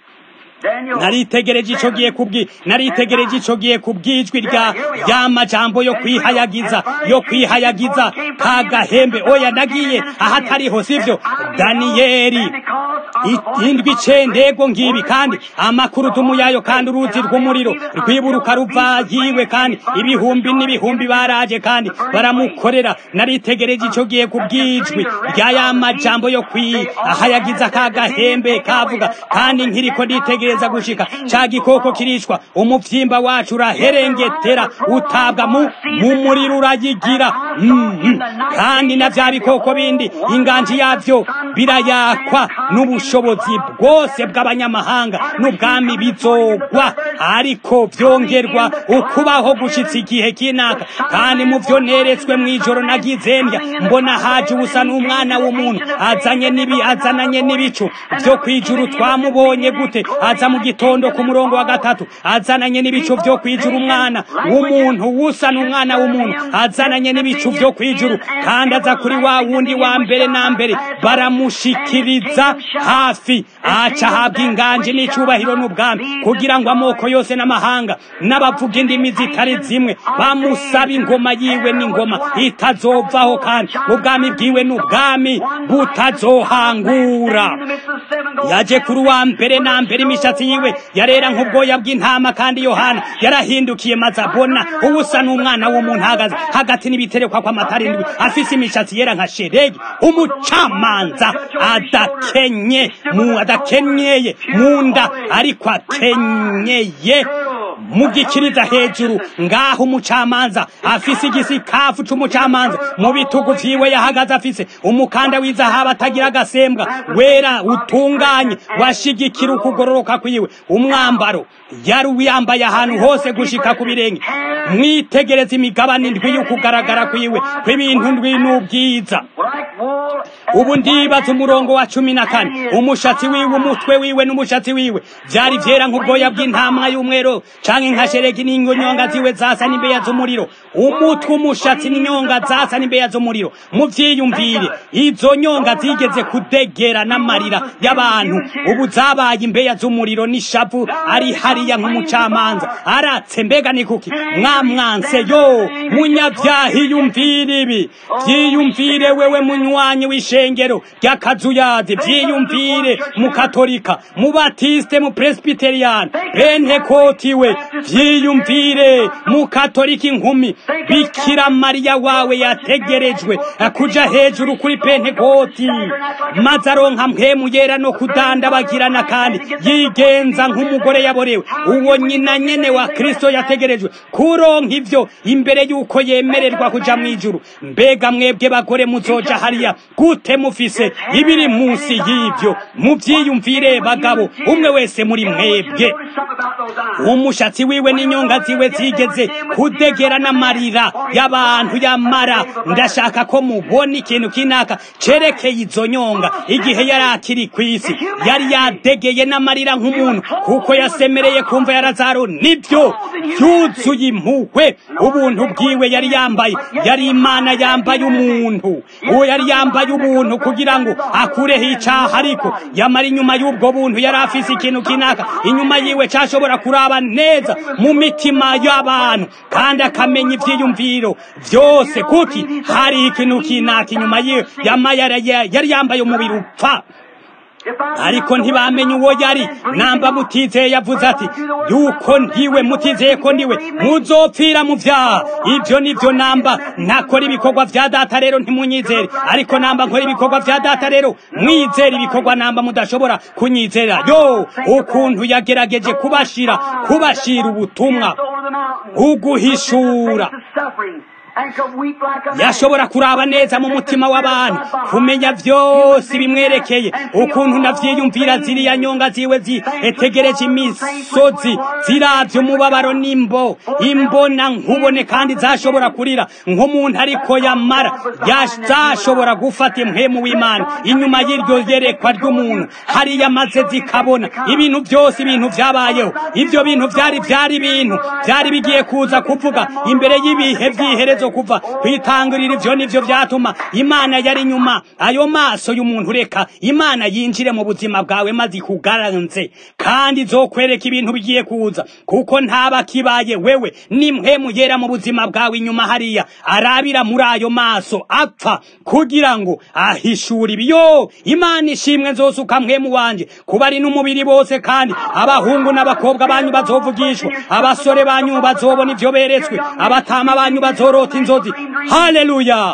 naritegereje ico giye kubwi naritegereje ico giye kubwijwi rya y'amajambo yo kwihayagiza yo kwihayagiza ka gahembe oya nagiye ahatariho sivyo daniyeli indwi icendego ngibi kandi amakurudumu yayo kandi uruzi rw'umuriro rwiburuka ruva yiwe kandi ibihumbi n'ibihumbi baraje kandi baramukorera naritegereje ico giye kubwijwi rya y'amajambo yo kwihayagiza ka gahembe kavuga kandi nkiriko nditegereje kugereza gushika ca gikoko kirishwa umuvyimba wacu uraherengetera utabwa mu mumuriro urayigira mm -hmm. kandi na vya bikoko bindi inganji yavyo birayakwa n'ubushobozi bwose bw'abanyamahanga n'ubwami bizogwa ariko vyongerwa ukubaho gushitsa igihe kinaka kandi mu vyo neretswe mw'ijoro nagizendya mbona haje ubusa n'umwana w'umuntu azanye nibi azananye n'ibicu vyo kwijuru twamubonye gute aza mu gitondo ku murongo wa gatatu azananye n'ibicu vyo kwijuru umwana w'umuntu wusa n'umwana w'umuntu azananye n'ibicu vyo kwijuru kandi aza kuri wa wundi wa mbere na mbere baramushikiriza hafi aca ahabwa inganje n'icubahiro n'ubwami kugira ngo amoko yose n'amahanga n'abavuga indimi zitari zimwe bamusaba ingoma yiwe n'ingoma itazovaho kandi ubwami bwiwe n'ubwami butazohangura yaje kuri wa mbere na mbere imishatsi yiwe yarera nk'ubwoya bw'intama kandi yohana yarahindukiye maze abona ubusa n'umwana w'umuntu ahagaze hagati n'ibiterekwa kw'amatara indwi afise imishatsi yera nka sheregi umucamanza adakenye mu adakenyeye mu nda ariko akenyeye mugikiriza hejuru ngaho umucamanza afise igisikafu c'umucamanza mu bitugu vyiwe yahagaze afise umukanda w'izahabu atagira agasembwa wera utunganye washigikira ukugororoka kwiwe umwambaro yari wiyambaye ahantu hose gushika ku birenge mwitegereza imigabane ndwi y'ukugaragara kwiwe kw'ibintu ndwi n'ubwiza ubu ndibaza umurongo wa cumi na kane umushatsi wiwe umutwe wiwe n'umushatsi wiwe vyari vyera nk'ubwoya bw'intama y'umwero canke nka sheregi n'inyonga ziwe zasa n'imbeya z'umuriro umutwe umushatsi n'inyonga zasa n'imbeya z'umuriro muvyiyumvire izo nyonga zigeze kudegera n'amarira y'abantu ubu zabaye imbeya z'umuriro n'ishavu ari hariya nk'umucamanza aratse mbega ni kuki mwamwanse yo munyavyaha iyumvire ibi vyiyumvire wewe munywanyi w'ishengero ry'akazuyazi vyiyumvire mu katolika mu batiste mu presbyterian pentekoti we vyiyumvire mu katolika inkumi bikira mariya wawe yategerejwe kuja hejuru kuri pentekoti maze aronka mpemu yera no kudandabagirana kandi yigenza nk'umugore yaborewe uwo nyina nyene wa kristo yategerejwe kuronka ivyo imbere y'uko yemererwa kuja mw'ijuru mbega mwebwe bagore muzoja hariya gute mufise ibiri munsi y'ivyo muvyiyumvire bagabo umwe wese muri mwebwe umushatsi wiwe n'inyonga ziwe zigeze kudegera n'amarira y'abantu yamara ndashaka ko mubona ikintu kinaka cerekeye izo nyonga igihe yari akiri kw'isi yari yadegeye n'amarira nk'umuntu kuko yasemereye kumva yarazaro nibyo yuzuye impuhwe ubuntu bwiwe yari yambaye yari imana yambaye umuntu uwo yari yambaye ubuntu kugira ngo akureho icaha ariko yamara inyuma y'ubwo buntu yari afise ikintu kinaka inyuma yiwe cashobora kuraba neza mu mitima y'abantu kandi akamenya ivyiyumviro vyose kuki hari ikintu kinaka inyuma yiwe yama yari yambaye umubiri upfa ariko ntibamenye uwo yari namba mutizeye yavuze ati yuko ndiwe mutizeye ko ndiwe muzopfira mu vyaha ivyo nivyo namba ntakora ibikorwa vya data rero ntimunyizere ariko namba nkora ibikorwa vya data rero mwizere ibikorwa namba mudashobora kunyizera yo ukuntu yagerageje kubashira kubashira ubutumwa uguhishura yashobora kuraba neza mu mutima w'abantu kumenya vyose bimwerekeye ukuntu navyiyumvira ziriya nyonga ziwe zitegereje imisozi ziravye umubabaro n'imbo imbona nkubone kandi zashobora kurira nk'umuntu ariko yamara zashobora gufata impwemu w'imana inyuma y'iryo yerekwa ry'umuntu hariya maze zikabona ibintu vyose ibintu vyabayeho ivyo bintu vyari vyari ibintu vyari bigiye kuza kuvuga imbere y'ibihe vy'iherezo kuva kwitangurira ivyo nivyo vyatuma imana yari nyuma ayo maso y'umuntu reka imana yinjire mu buzima bwawe maze ikugaranze kandi izokwereka ibintu bigiye kuza kuko ntaba kibaye wewe nimhemu yera mu buzima bwawe inyuma hariya arabira muri ayo maso apfa kugira ngo ahishure ibiyo imana ishimwe nzosuka mwemu wanje kuba ari n'umubiri bose kandi abahungu n'abakobwa banyu bazovugishwa abasore banyu bazobona ivyo beretswe abatama banyu bazorota inzozi haleluya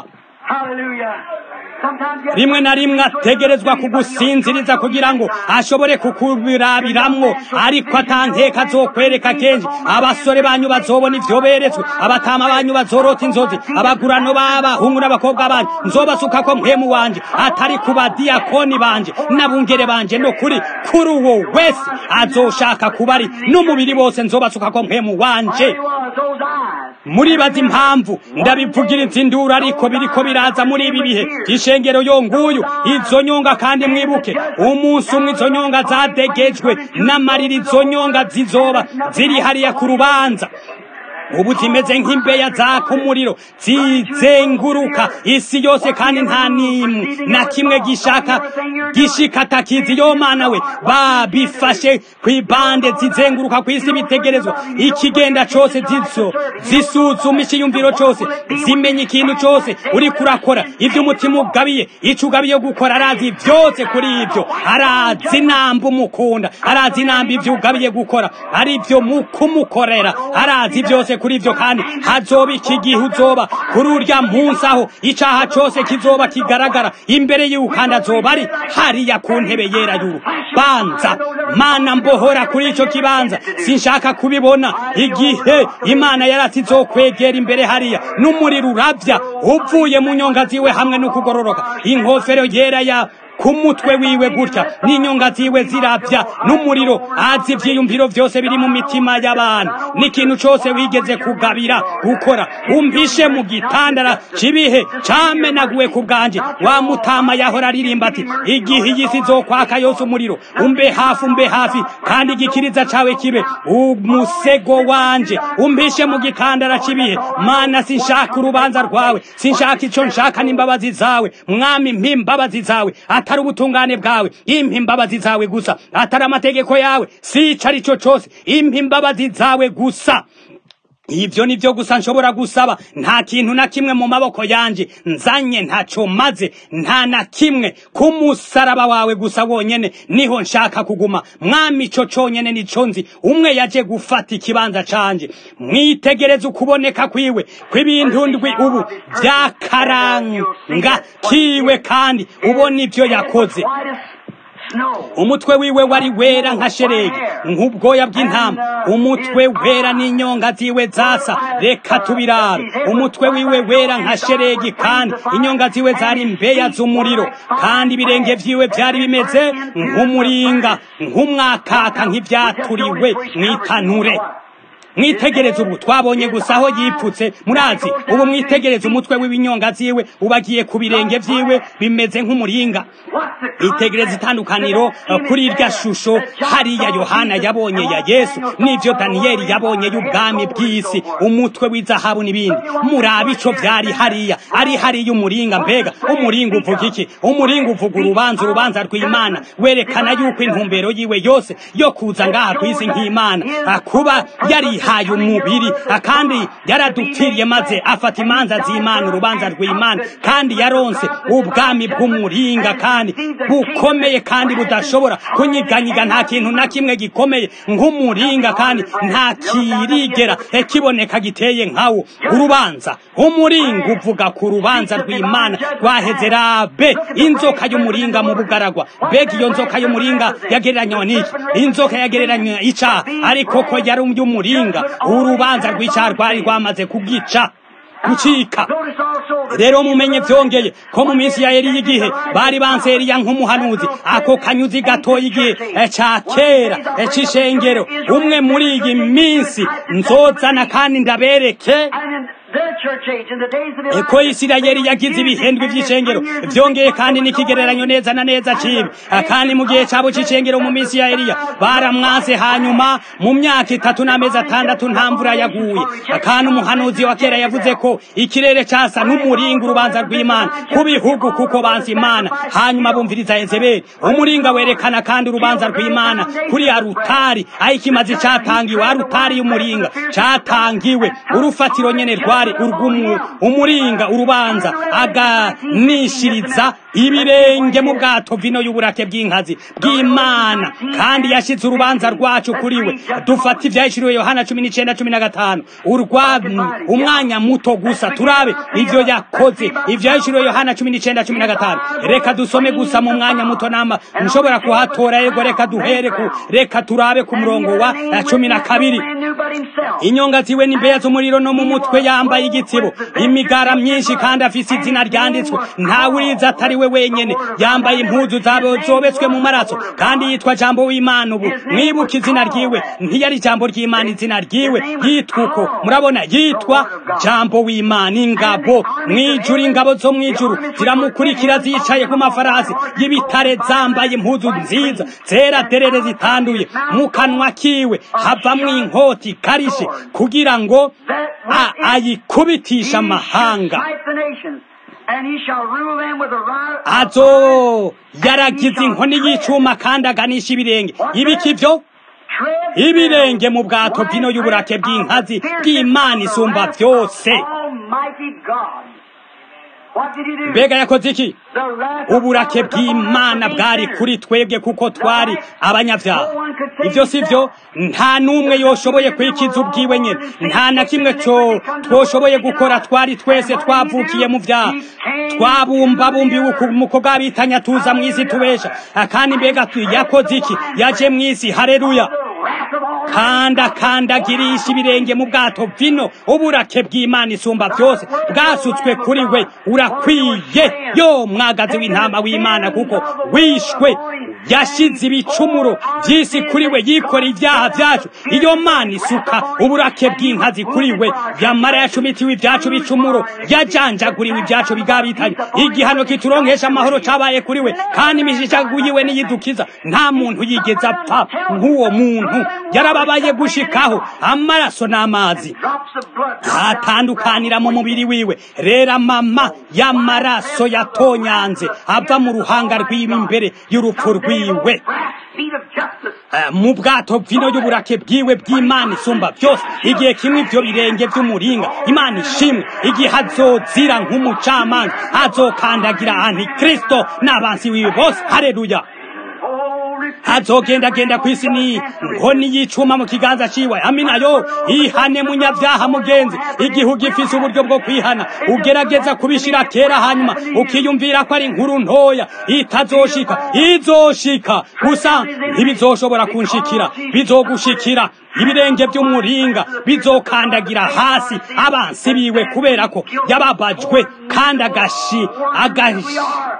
rimwe na rimwe ategerezwa kugusinziriza kugira ngo ashobore kukubirabiramwo ariko atanteka azokwereka kenshi abasore banyu bazobona ivyo beretswe abatama banyu bazorota inzozi abagurano b'abahungu n'abakobwa banyu nzobasukako mpwemu wanje atari ku badiyakoni banje n'abungere banje no kuri kuri uwo wese azoshaka kuba ari n'umubiri wose nzobasukako mpwemu wanje muribaza impamvu ndabivugiriza induru ariko biriko biraza muri ibi bihe ishengero yo nguyu izo nyonga kandi mwibuke umunsi umwe izo nyonga zadegejwe n'amarira izo nyonga zizoba ziri hariya ku rubanza ubu zimeze nk'imbeya zaka umuriro zizenguruka isi yose kandi nta nimwe na kimwe gishaka gishika takizi yo mana we babifashe kw'ibande zizenguruka ku isi bitegerezwa ikigenda cose zizo zisuzuma ikiyumviro cose zimenya ikintu cose uriko urakora ivyo umutima ugabiye ico ugabiye gukora arazi vyose kuri ivyo arazi namba umukunda arazi namba ivyo ugabiye gukora ari vyo mukumukorera arazi vyose byose kuri ibyo kandi hazoba iki gihe uzoba kuri urya munsi aho icaha cyose kizoba kigaragara imbere yiwe kandi azoba ari hariya ku ntebe yera y'urubanza mana mbohora kuri ico kibanza sinshaka kubibona igihe imana yarati izokwegera imbere hariya n'umuriro urabya uvuye mu nyonga ziwe hamwe no kugororoka inkofero yera ya ku mutwe wiwe gutya n'inyonga ziwe zirabya n'umuriro azi ivyiyumviro vyose biri mu mitima y'abantu n'ikintu cose wigeze kugabira gukora umpishe mu gitandara c'ibihe camenaguwe ku bwanje wa mutama yahora aririmba ati igihe iyi si izokwaka yose umuriro umbe hafi umbe hafi kandi igikiriza cawe kibe umusego wanje umpishe mu gitandara c'ibihe mana sinshaka urubanza rwawe sinshaka ico nshaka n'imbabazi zawe mwami mpimbabazi zawe atari ubutungane bwawe impa imbabazi zawe gusa atari amategeko yawe sica arico cose impa imbabazi zawe gusa ibyo ni byo gusa nshobora gusaba nta kintu na kimwe mu maboko yanje nzanye ntaco maze nta na kimwe ku musaraba wawe gusa wonyene niho nshaka kuguma mwami ico conyene nico nzi umwe yaje gufata ikibanza canje mwitegereze ukuboneka kwiwe kw'ibintu ndwi ubu vyakaranga kiwe kandi ubona ivyo yakoze umutwe wiwe wari wera nka sheregi nk'ubwoya bw'intama umutwe wera n'inyonga ziwe zasa reka tubirabe umutwe wiwe wera nka sheregi kandi inyonga ziwe zari mbeya z'umuriro kandi ibirenge vyiwe vyari bimeze nk'umuringa nk'umwakaka nk'ivyaturiwe mw'itanure mwitegereze ubu twabonye gusa aho yipfutse murazi ubu mwitegereze umutwe w'ibinyonga ziwe ubagiye ku birenge vyiwe bimeze nk'umuringa itegereze itandukaniro kuri irya shusho hariya yohana yabonye ya yesu n'ivyo daniyeli yabonye y'ubwami bw'isi umutwe w'izahabu n'ibindi murabe ico vyari hariya ari hariya umuringa mbega umuringa uvuga iki umuringa uvuga urubanza urubanza rw'imana werekana yuko intumbero yiwe yose yo kuza ngaha kw'isi nk'imana kuba yari yahaye umubiri kandi yaradupfiriye maze afata imanza z'imana urubanza rw'imana kandi yaronse ubwami bw'umuringa kandi bukomeye kandi budashobora kunyiganyiga nta kintu na kimwe gikomeye nk'umuringa kandi nta kirigera kiboneka giteye nkawo urubanza umuringa uvuga ku rubanza rw'imana rwaheze rabe inzoka y'umuringa mu bugaragwa mbega iyo nzoka y'umuringa yagereranywa n'iki inzoka yagereranywa icaha ariko ko yari umuringa urubanza rw'icyaha rwari rwamaze kugica gucika rero mumenye vyongeye ko mu minsi ya Eliya igihe bari banse Eliya nk'umuhanuzi ako kanyuzi gatoya igihe ca kera c'ishengero umwe muri iyi minsi nzozana kandi ndabereke eko isirayeli yagize ibihendwe vy'icengero vyongeye kandi n'ikigereranyo neza na neza cibi kandi mu gihe cabo c'icengero mu minsi ya eliya baramwanse hanyuma mu myaka itatu n'amezi atandatu nta mvura yaguye kandi umuhanuzi wa kera yavuze ko ikirere casa n'umuringa urubanza rw'imana ku bihugu kuko banse imana hanyuma bumviriza yezebeli umuringa werekana kandi urubanza rw'imana kuri arutari aho ikimazi catangiwe arutari y'umuringa catangiwe urufatiro nyene rwari urw'umu umuringa urubanza aganishiriza ibirenge mu bwato vino y'uburake bw'inkazi bw'imana kandi yashize urubanza rwacu kuri we dufata ivyahishuriwe yohana cumi n'icenda cumi na gatanu urwa umwanya muto gusa turabe ivyo yakoze ivyahishuriwe yohana cumi n'icenda cumi na gatanu reka dusome gusa mu mwanya muto nama nshobora kuhatora yego reka duhere ku reka turabe ku murongo wa cumi na kabiri inyonga ziwe n'imbeya z'umuriro no mu mutwe yambaye igitsibo imigara myinshi kandi afise izina ryanditswe ntawuriza atari we wenyene yambaye impuzu zabo zobetswe mu maraso kandi yitwa jambo w'imana ubu mwibuka izina ryiwe ntiyari jambo ry'imana izina ryiwe yitwa uko murabona yitwa jambo w'imana ingabo mwijuru ingabo zo mwijuru ziramukurikira zicaye ku mafarasi y'ibitare zambaye impuzu nziza zera derere zitanduye mu kanwa kiwe havamwo inkoti karishe kugira ngo ayikubitisha amahanga azo yaragize inkoni y'icuma kandi aganisha ibirenge ibiki byo ibirenge mu bwato bw'ino y'uburake bw'inkazi bw'imana isumba byose What did he do? mbega yakoze iki The wrath of uburake God was upon bw'imana the bwari sinners. kuri twebwe kuko twari abanyabyaha ibyo si byo nta n'umwe yoshoboye kwikiza ubwiwe nyine nta na kimwe cyo twoshoboye gukora twari twese twavukiye mu byaha twabumbabumbiwe umuko bw'abitanya tuza mu isi tubesha kandi mbega tu- yakoze iki yaje mu isi hareruya The wrath of all kanda kandagirisha ibirenge mu bwato vino uburake bw'imana isumba byose bwasutswe kuri we urakwiye yo mwagazi w'intama w'imana kuko wishwe yashyize ibicumuro by'isi kuri we yikoreye ibyaha byacu iyo mana isuka uburake bw'inkazi kuri we yamara yacumitiwe ibyacu bicumuro yajanjaguriwe ibyacu bigabitanye igihano kituronkesha amahoro cabaye kuri we kandi imishishaguyiwe niyidukiza nta muntu yigeze apfa nk'uwo muntu yarababaye gushikaho amaraso n'amazi drops of blood. atandukanira mu mubiri wiwe rero mama y'amaraso yatonyanze ava mu ruhanga rwiwe imbere y'urupfu rwiwe Brass feet of justice. Eh, mu bwato vino y'uburake bwiwe bw'imana isumba byose igihe kimwe ibyo birenge by'umuringa imana ishimwe igihe azozira nk'umucamanza azokandagira antikristo n'abansi wiwe bose hareruya Oh, repent. azogendagenda ku isi ni nkoni y'icuma mu kiganza ciwe amina yo ihane munyabyaha mugenzi igihe gifise uburyo bwo kwihana ugerageza kubishira kera hanyuma ukiyumvira ko ari inkuru ntoya itazoshika izoshika gusa ntibizoshobora kunshikira bizogushikira ibirenge by'umuringa bizokandagira hasi abansi biwe kubera ko yababajwe kandi agashi agashi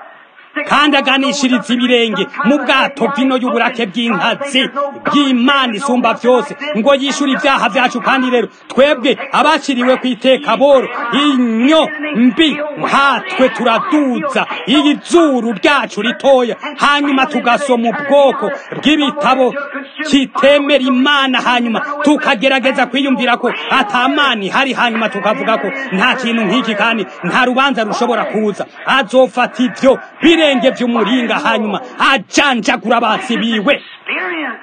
kandi aganishiriza ibirenge mu bwato bw'ino y'uburake bw'inkazi bw'imana isumba byose ngo yishyure ibyaha byacu kandi rero twebwe abaciriwe ku iteka boro inyo mbi nkatwe turaduza iyi zuru ryacu ritoya hanyuma tugasoma ubwoko bw'ibitabo kitemera imana hanyuma tukagerageza kwiyumvira ko atamani hari hanyuma tukavuga ko nta kintu nk'iki kandi nta rubanza rushobora kuza azofata ibyo birenge by'umuringa hanyuma ajanjagura abansi biwe Experience.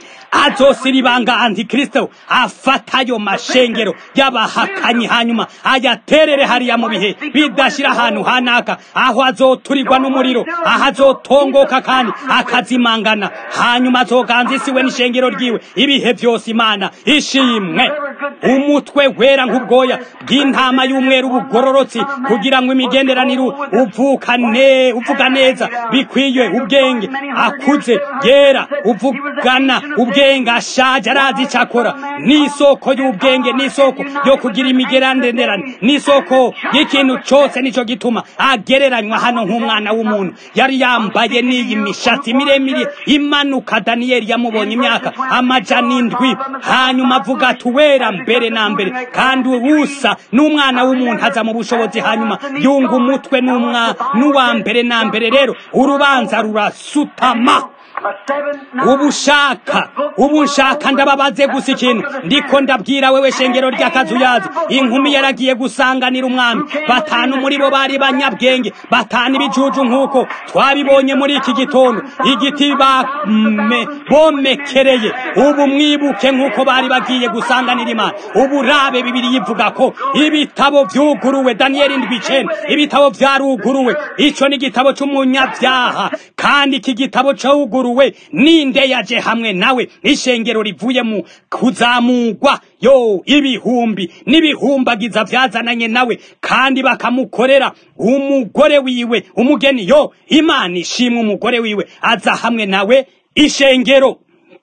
azosiribanga antikristo afata ayo mashengero y'abahakanyi hanyuma ayaterere hariya mu bihe bidashira ahantu hanaka aho azoturirwa n'umuriro aho azotongoka kandi akazimangana hanyuma azoganza isi we n'ishengero ryiwe ibihe byose imana ishimwe umutwe wera nk'ubwoya bw'intama y'umweru bugororotse kugira ngo imigenderanire uvukane uvuga neza bikwiye ubwenge akuze yera uvugana ubwenge ashaje arazi icyo akora n'isoko y'ubwenge n'isoko yo kugira imigenderanire n'isoko y'ikintu cyose nicyo gituma agereranywa hano nk'umwana w'umuntu yari yambaye n'iyi mishatsi miremire imanuka daniyeli yamubonye imyaka amajana indwi hanyuma avuga ati uwera mbere na mbere kandi usa n'umwana w'umuntu aza mu bushobozi hanyuma yunga umutwe n'umwa n'uwa mbere na mbere rero urubanza rurasutama A seven, ubu ushaka ubu nshaka ndababaze gusa ikintu ndiko ndabwira wewe shengero ry'akazuyazi inkumi yaragiye gusanganira umwami batanu muri bo bari banyabwenge batanu ibijuju nk'uko twabibonye muri iki gitondo igiti bame- bomekereye ubu mwibuke nk'uko bari bagiye gusanganira imana ubu rabe bibiri yivuga ko ibitabo vyuguruwe daniyeli ndwi icenda ibitabo vyaruguruwe ico ni igitabo c'umunyabyaha kandi iki gitabo cuguruwe ninde yaje hamwe nawe ishengero rivuye mu kuzamugwa yo ibihumbi n'ibihumbagiza vyazananye nawe kandi bakamukorera umugore wiwe umugeni yo imana ishimwe umugore wiwe aza hamwe nawe ishengero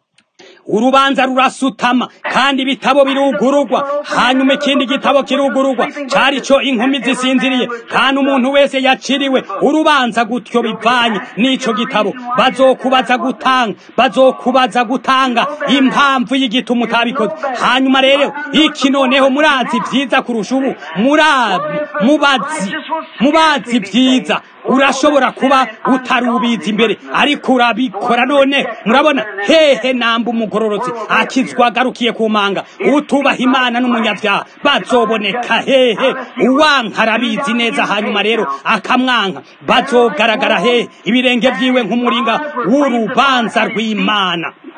urubanza rurasutama kandi ibitabo birugururwa hanyuma ikindi gitabo kirugururwa cari co inkumi zisinziriye kandi umuntu wese yaciriwe urubanza gutyo bivanye n'ico gitabo bazokubaza gutanga bazokubaza gutanga impamvu y'igituma utabikoze hanyuma rero iki noneho murazi vyiza kurusha ubu murabi mubazi mubazi vyiza urashobora kuba utarubizi imbere ariko urabikora none murabona hehe namba umugororotsi akizwa agarukiye ku manga utubaha imana n'umunyabyaha bazoboneka hehe uwanka arabizi neza hanyuma rero akamwanka bazogaragara hehe ibirenge vyiwe nk'umuringa w'urubanza rw'imana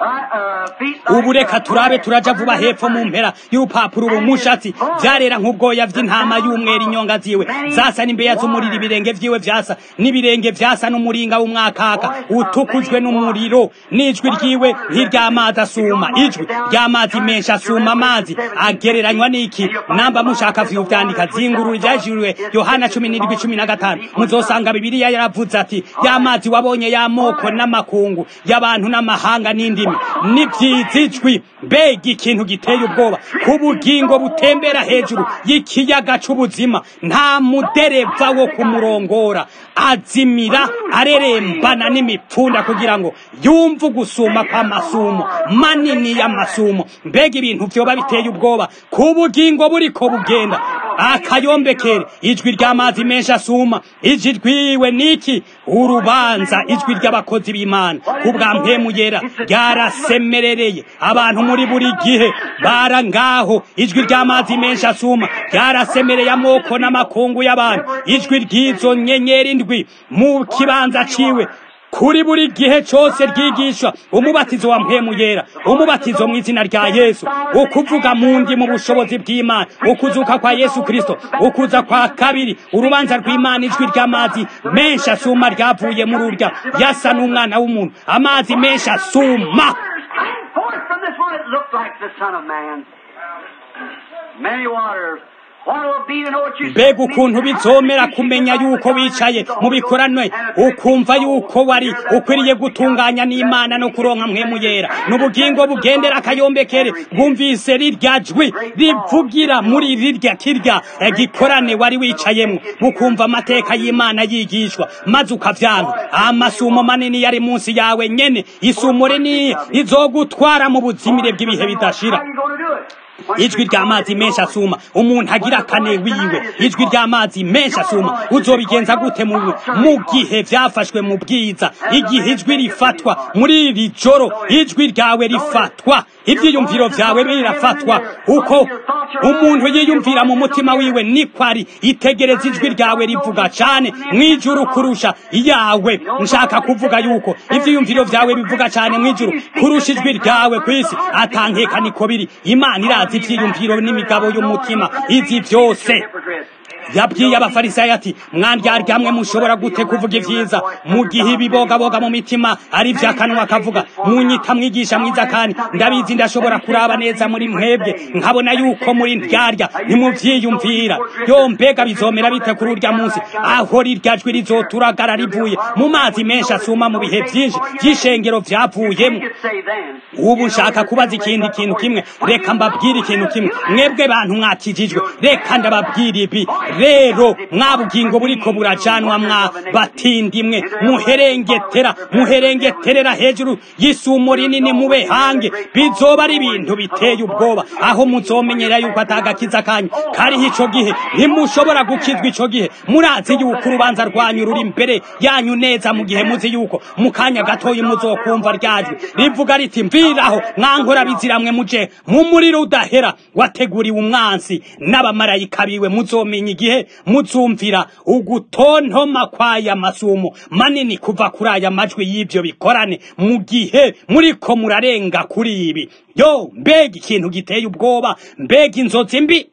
ubu reka turabe turaja vuba hepfo mu mpera y'urupapuro ubu mushatsi vyarera nk'ubwoya vy'intama y'umwera inyonga ziwe zasa n'imbeya z'umuriro ibirenge vyiwe vyasa n'ibirenge vyasa n'umuringa w'umwakaka utukujwe n'umuriro n'ijwi ryiwe nk'iry'amazi asuma ijwi ry'amazi menshi asuma amazi agereranywa n'iki namba mushaka vyuvyandika zingurura ivyajiriwe yohana cumi n'indwi cumi na gatanu muzosanga bibiliya yaravuze ati y'amazi wabonye y'amoko n'amakungu y'abantu n'amahanga n'indimi n'ivyizijwi mbega ikintu giteye ubwoba ku bugingo butembera hejuru y'ikiyaga c'ubuzima nta mudereva wo kumurongora azimira arerembana n'imipfunda kugira ngo yumve ugusuma kw'amasumo manini y'amasumo mbega ibintu vyoba biteye ubwoba ku bugingo buriko bugenda akayombekere ijwi ry'amazi menshi asuma ijwi rwiwe niki urubanza ijwi ry'abakozi b'imana kubwa mpemu yera ryarasemerereye abantu muri buri gihe bara ngaho ijwi ry'amazi menshi asuma ryarasemereye amoko n'amakungu y'abantu ijwi ry'izo nyenyeri ndwi mu kibanza ciwe kuri buri gihe cyose ryigisha umubatizo wa mpemu yera umubatizo mu izina rya yesu ukuvuga mu ndi mu bushobozi bw'imana ukuzuka kwa yesu kristo ukuza kwa kabiri urubanza rw'imana ijwi ry'amazi menshi asuma ryavuye muri urya yasa n'umwana w'umuntu amazi menshi asuma mbega ukuntu bizomera kumenya yuko wicaye mu bikoranwe ukumva yuko wari ukwiriye gutunganya n'imana no kuronka mpemu yera n'ubugingo bugendera akayombekere bwumvise rirya jwi rivugira muri rirya kirya gikorane wari wicayemo bukumva amateka y'imana yigishwa maze ukavyanka amasumo manini yari munsi yawe nyene isumo rinini rizogutwara mu buzimire bw'ibihe bidashira ijwi ry'amazi menshi asuma umuntu agira kane wiwe ijwi ry'amazi menshi asuma uzobigenza gute mu gihe byafashwe mu bwiza igihe ijwi rifatwa muri iri joro ijwi ryawe rifatwa ibyiyumviro byawe birafatwa uko umuntu yiyumvira mu mutima wiwe niko ari itegereza ijwi ryawe rivuga cyane mwijuru kurusha iyawe nshaka kuvuga yuko ibyiyumviro byawe bivuga cyane mwijuru kurusha ijwi ryawe ku isi atankeka niko biri imana irazi ibyiyumviro n'imigabo y'umutima izi byose yabwiye abafarisayo ati mwandyarya mushobora gute kuvuga ibyiza mu gihe ibibogaboga mu mitima ari iby'akanwa akavuga munyita mwigisha mwiza kandi ndabizi ndashobora kuraba neza muri mwebwe nkabona yuko muri ndyarya ntimubyiyumvira yo mbega bizomera bite kuri urya munsi aho rirya jwi rizoturagara rivuye mu mazi menshi asuma mu bihe byinshi by'ishengero byavuyemo ubu nshaka kubaza ikindi kintu kimwe reka mbabwire ikintu kimwe mwebwe bantu mwakijijwe reka ndababwira ibi rero mwabugingo buriko burajanwa mwa batindi mwe muherengetera muherengeterera hejuru y'isumo rinini mube hange bizoba ari ibintu biteye ubwoba aho muzomenyera yuko atagakiza kanyu kariho ico gihe ntimushobora gukizwa ico gihe murazi yuko urubanza rwanyu ruri imbere yanyu neza mu gihe muzi yuko mu kanya gatoya muzokumva ryajwe rivuga riti mviraho mwankora biziramwe muje mu muriro udahera wateguriwe umwansi n'abamarayika biwe muzomenya igihe muzumvira ugutontoma kw'aya masumo manini kuva kuri aya majwi y'ibyo bikorane mu gihe muriko murarenga kuri ibi yo mbega ikintu giteye ubwoba mbega inzozi mbi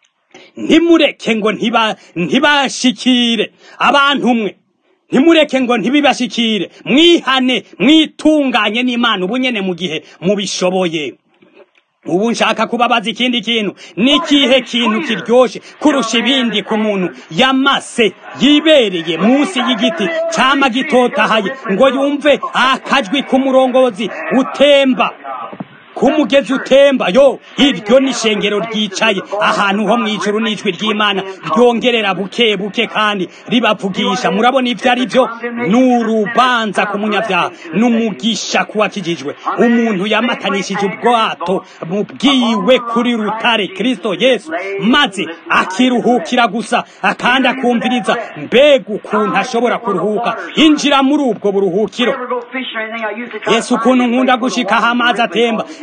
ntimureke ngo ntibashikire abantu mwe ntimureke ngo ntibibashikire mwihane mwitunganye n'imana ubunyene mu gihe mubishoboye ubu nshaka kubabaza ikindi kintu n'ikihe kintu kiryoshe kurusha ibindi ku muntu yamase yibereye munsi y'igiti cyama gitotahaye ngo yumve akajwi k'umurongozi utemba kumugezi utemba yo iryo ni ishengero ryicaye ahantu ho mwijuru n'ijwi ry'imana ryongerera buke buke kandi ribavugisha murabona ibyo ari byo ni urubanza ku munyabyaha n'umugisha kuwakijijwe umuntu yamatanishije ubwato bwiwe kuri rutare kristo yesu maze akiruhukira gusa akandi akumviriza mbega ukuntu ashobora kuruhuka injira muri ubwo buruhukiro yesu ukuntu nkunda gushika aho amazi atemba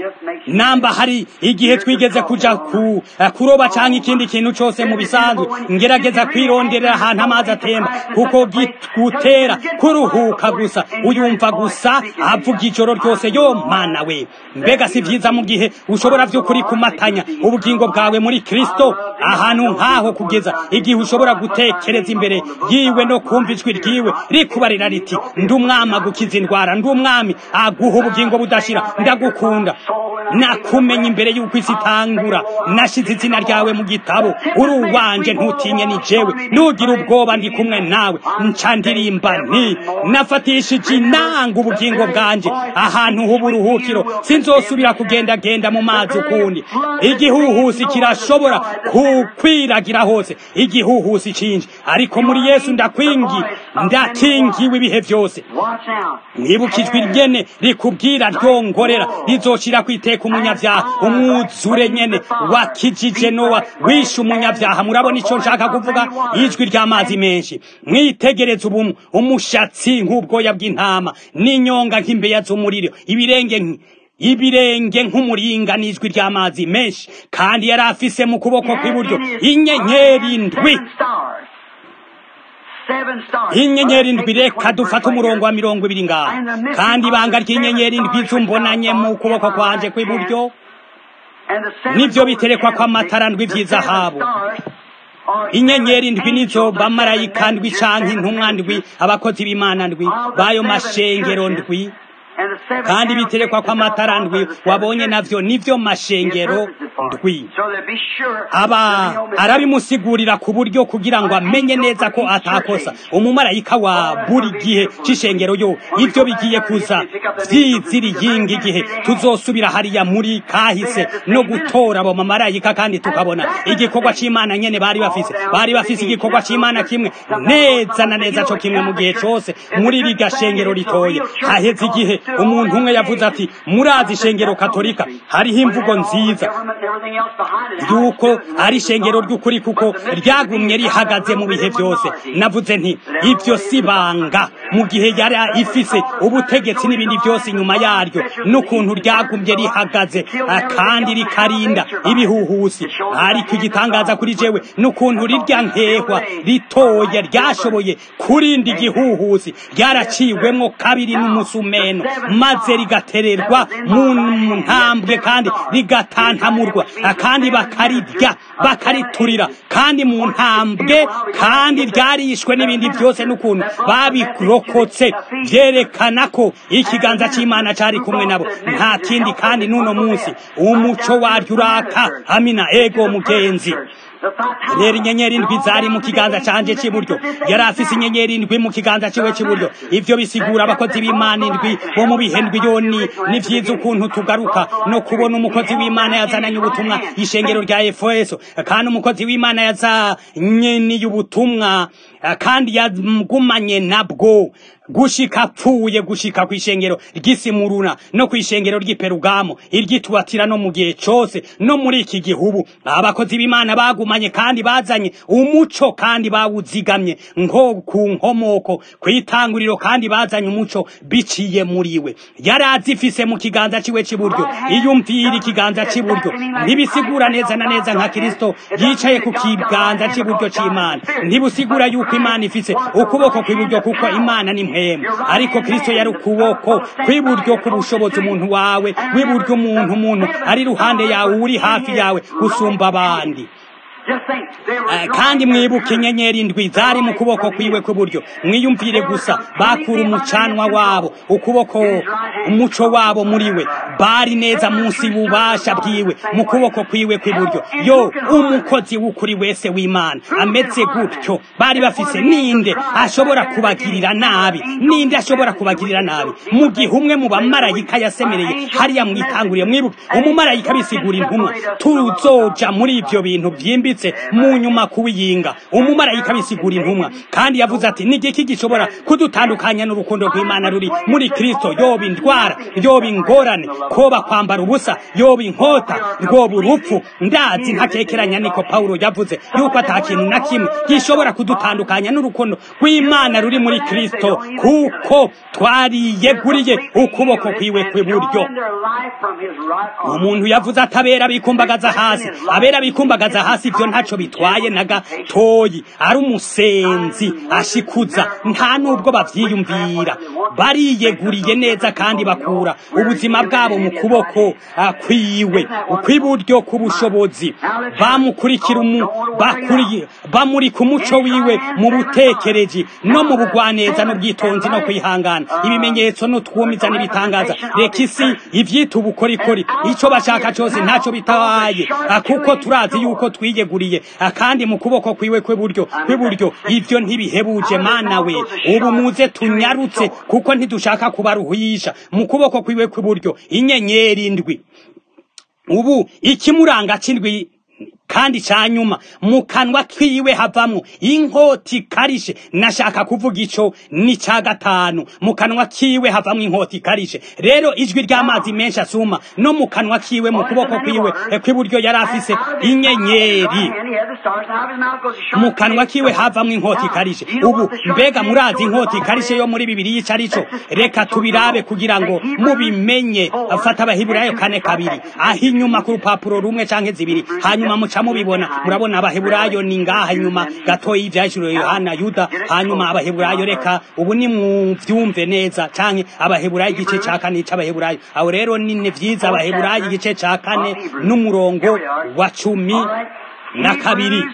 namba hari igihe twigeze kuja ku kuroba canke ikindi kintu cose mu bisanzwe ngerageza kwironderera ahantu amazi atemba kuko gutera kuruhuka gusa uyumva gusa avuga ijoro ryose yo mana we mbega si vyiza mu gihe ushobora vy'ukuri kumatanya ubugingo bwawe muri kristo ahantu nk'aho kugeza igihe ushobora gutekereza imbere yiwe no kumva ijwi ryiwe rikubarira riti ndi umwami agukiza indwara ndi umwami aguha ubugingo budashira ndagukunda nakumenya imbere y'uko isi itangura nashize izina ryawe mu gitabo uri uwanje ntutinye ni jewe nugira ubwoba ndi kumwe nawe nca ndirimba nti nafatishije inanga ubugingo bwanje ahantu h'uburuhukiro sinzosubira kugendagenda mu mazi ukundi igihuhusi kirashobora kukwiragira hose igihuhusi cinji ariko muri yesu ndakwingi ndakingiwe ibihe byose mwibukijwe ryene rikubwira ryongorera rizoshira kwiteka umunyabyaha umwuzure nyene wakijije nowa wishe umunyabyaha murabona ico nshaka kuvuga ijwi ry'amazi menshi mwitegereze ubu umushatsi nk'ubwoya bw'intama n'inyonga nk'imbeya z'umuriro ibirenge ibirenge nk'umuringa n'ijwi ry'amazi menshi kandi yari afise mu kuboko kw'iburyo inyenyeri ndwi inyenyeri indwi reka dufate umurongo wa mirongo ibiri ngaha kandi ibanga ry'inyenyeri indwi zumbonanye mu kuboko kwanje kw'iburyo nibyo biterekwa kw'amatara ndwi vy'izahabu inyenyeri ndwi nizo bamarayika ndwi canke intumwa ndwi abakozi b'imana ndwi bayo mashengero ndwi kandi biterekwa kw'amatara ndwi wabonye navyo nivyo mashengero ndwi aba arabimusigurira ku buryo kugira ngo amenye neza ko atakosa umumarayika wa buri gihe c'ishengero yo ivyo bigiye kuza vyiziriyinga igihe tuzosubira hariya muri kahise no gutora abo mamarayika kandi tukabona igikorwa c'imana nyene bari bafise bari bafise igikorwa c'imana kimwe neza na neza co kimwe mu gihe cose muri riga shengero ritoye haheze igihe umuntu umwe yavuze ati murazi ishengero katolika hariho imvugo nziza yuko ari ishengero ry'ukuri kuko ryagumye rihagaze mu bihe byose navuze nti ibyo si banga mu gihe yari ifise ubutegetsi n'ibindi byose inyuma yaryo n'ukuntu ryagumye rihagaze kandi rikarinda ibihuhusi ariko igitangaza kuri jewe n'ukuntu rirya nkehwa ritoya ryashoboye kurinda igihuhusi ryaraciwemwo kabiri n'umusumeno maze rigatererwa mu ntambwe kandi rigatantamurwa kandi bakarirya bakariturira kandi mu ntambwe kandi ryarishwe n'ibindi byose n'ukuntu babirokotse byerekana ko ikiganza cy'imana cyari kumwe nabo nta kindi kandi n'uno munsi umuco waryo uraka amina ego mugenzi rero inyenyeri indwi zari mu kiganza canje cy'iburyo yari afise inyenyeri indwi mu kiganza ciwe cy'iburyo ivyo bisigura abakozi b'imana indwi bo mu bihe ndwi yoni ni vyiza ukuntu tugaruka no kubona umukozi w'imana yazananye ubutumwa ishengero rya efeso kandi umukozi w'imana yazanye n'iy'ubutumwa kandi yagumanye nabwo gushika apfuye gushika ku ishengero ry'isimuruna no ku ishengero ry'iperugamo iryitubatira no mu gihe cose no muri iki gihugu abakozi b'imana bagumanye kandi bazanye umuco kandi bawuzigamye nko ku nkomoko kw'itanguriro kandi bazanye umuco biciye muri we yari azifise mu kiganza ciwe c'iburyo iyumvira ikiganza c'iburyo ntibisigura neza na neza nka kristo yicaye ku kiganza c'iburyo c'imana ntibusigura yuko imana ifise ukuboko kw'iburyo kuko imana ni mpemu ariko kristo yari ukuboko kw'iburyo k'ubushobozi umuntu wawe w'iburyo umuntu umuntu ari ruhande yawe uri hafi yawe gusumba abandi kandi mwibuke inyenyeri indwi zari mu kuboko kwiwe kw'iburyo mwiyumvire gusa bakura umucanwa wabo ukuboko umuco wabo muri we bari neza munsi y'ububasha bwiwe mu kuboko kwiwe kw'iburyo yo umukozi w'ukuri wese w'imana ameze gutyo bari bafise ninde ashobora kubagirira nabi ninde ashobora kubagirira nabi mu gihe umwe mu bamarayika yasemereye hariya mwitanguriye mwibuke umumarayika bisigura intumwa tuzoja muri ivyo bintu byimbitse mu nyuma kuwiyinga umumarayika bisigura intumwa kandi yavuze ati ni igiki gishobora kudutandukanya n'urukundo rw'imana ruri muri kristo yoba indwara ingwara yoba ingorane koba kwambara ubusa yoba inkota rwoba urupfu ndazi ntakekeranya niko pawulo yavuze yuko ata kintu na kimwe gishobora kudutandukanya n'urukundo rw'imana ruri muri kristo kuko twariyeguriye ukuboko kwiwe kw'iburyo umuntu yavuze ati abera bikumbagaza hasi abera bikumbagaza hasi ibyo ntacyo bitwaye na gatoyi ari umusenzi ashikuza nta nubwo bavyiyumvira bariyeguriye neza kandi bakura ubuzima bwabo mu kuboko kwiwe ukw'iburyo k'ubushobozi bamukurikira bakuriye bamuri ku muco wiwe mu butekereji no mu bugwaneza n'ubwitonzi no kwihangana ibimenyetso n'utwumiza n'ibitangaza reka isi ivyita ubukorikori ico bashaka cose ntaco bitawaye kuko turazi yuko twiyeguriye kandi mu kuboko kwiwe kw'iburyo kw'iburyo ivyo ntibihebuje mana we ubu muze tunyarutse kuko ntidushaka kubaruhisha mu kuboko kwiwe kw'iburyo inyenyeri indwi ubu ikimuranga c'indwi kandi ca nyuma mu kanwa kiwe havamwo inkota ikarishe nashaka kuvuga ico ni ca gatanu mu kanwa kiwe havamwo inkota ikarishe rero ijwi ry'amazi menshi asuma no mu kanwa kiwe mu kuboko kwiwe kw'iburyo yari afise inyenyeri mu kanwa kiwe havamwo inkota ikarishe ubu mbega murazi inkota ikarishe yo muri bibiri yica arico reka tubirabe kugira ngo mubimenye afata abahiburayo kane kabiri aho inyuma ku rupapuro rumwe canke zibiri hanyuma muca mubibona murabona abaheburayo ni ngaha inyuma gatoyi ivyahishuriwe yohana yuda hanyuma abaheburayo reka ubu ni muvyumve neza canke abaheburayo igice ca kane c'abaheburayo aho rero nine vyiza abaheburayo igice ca kane n'umurongo wa cumi na kabiri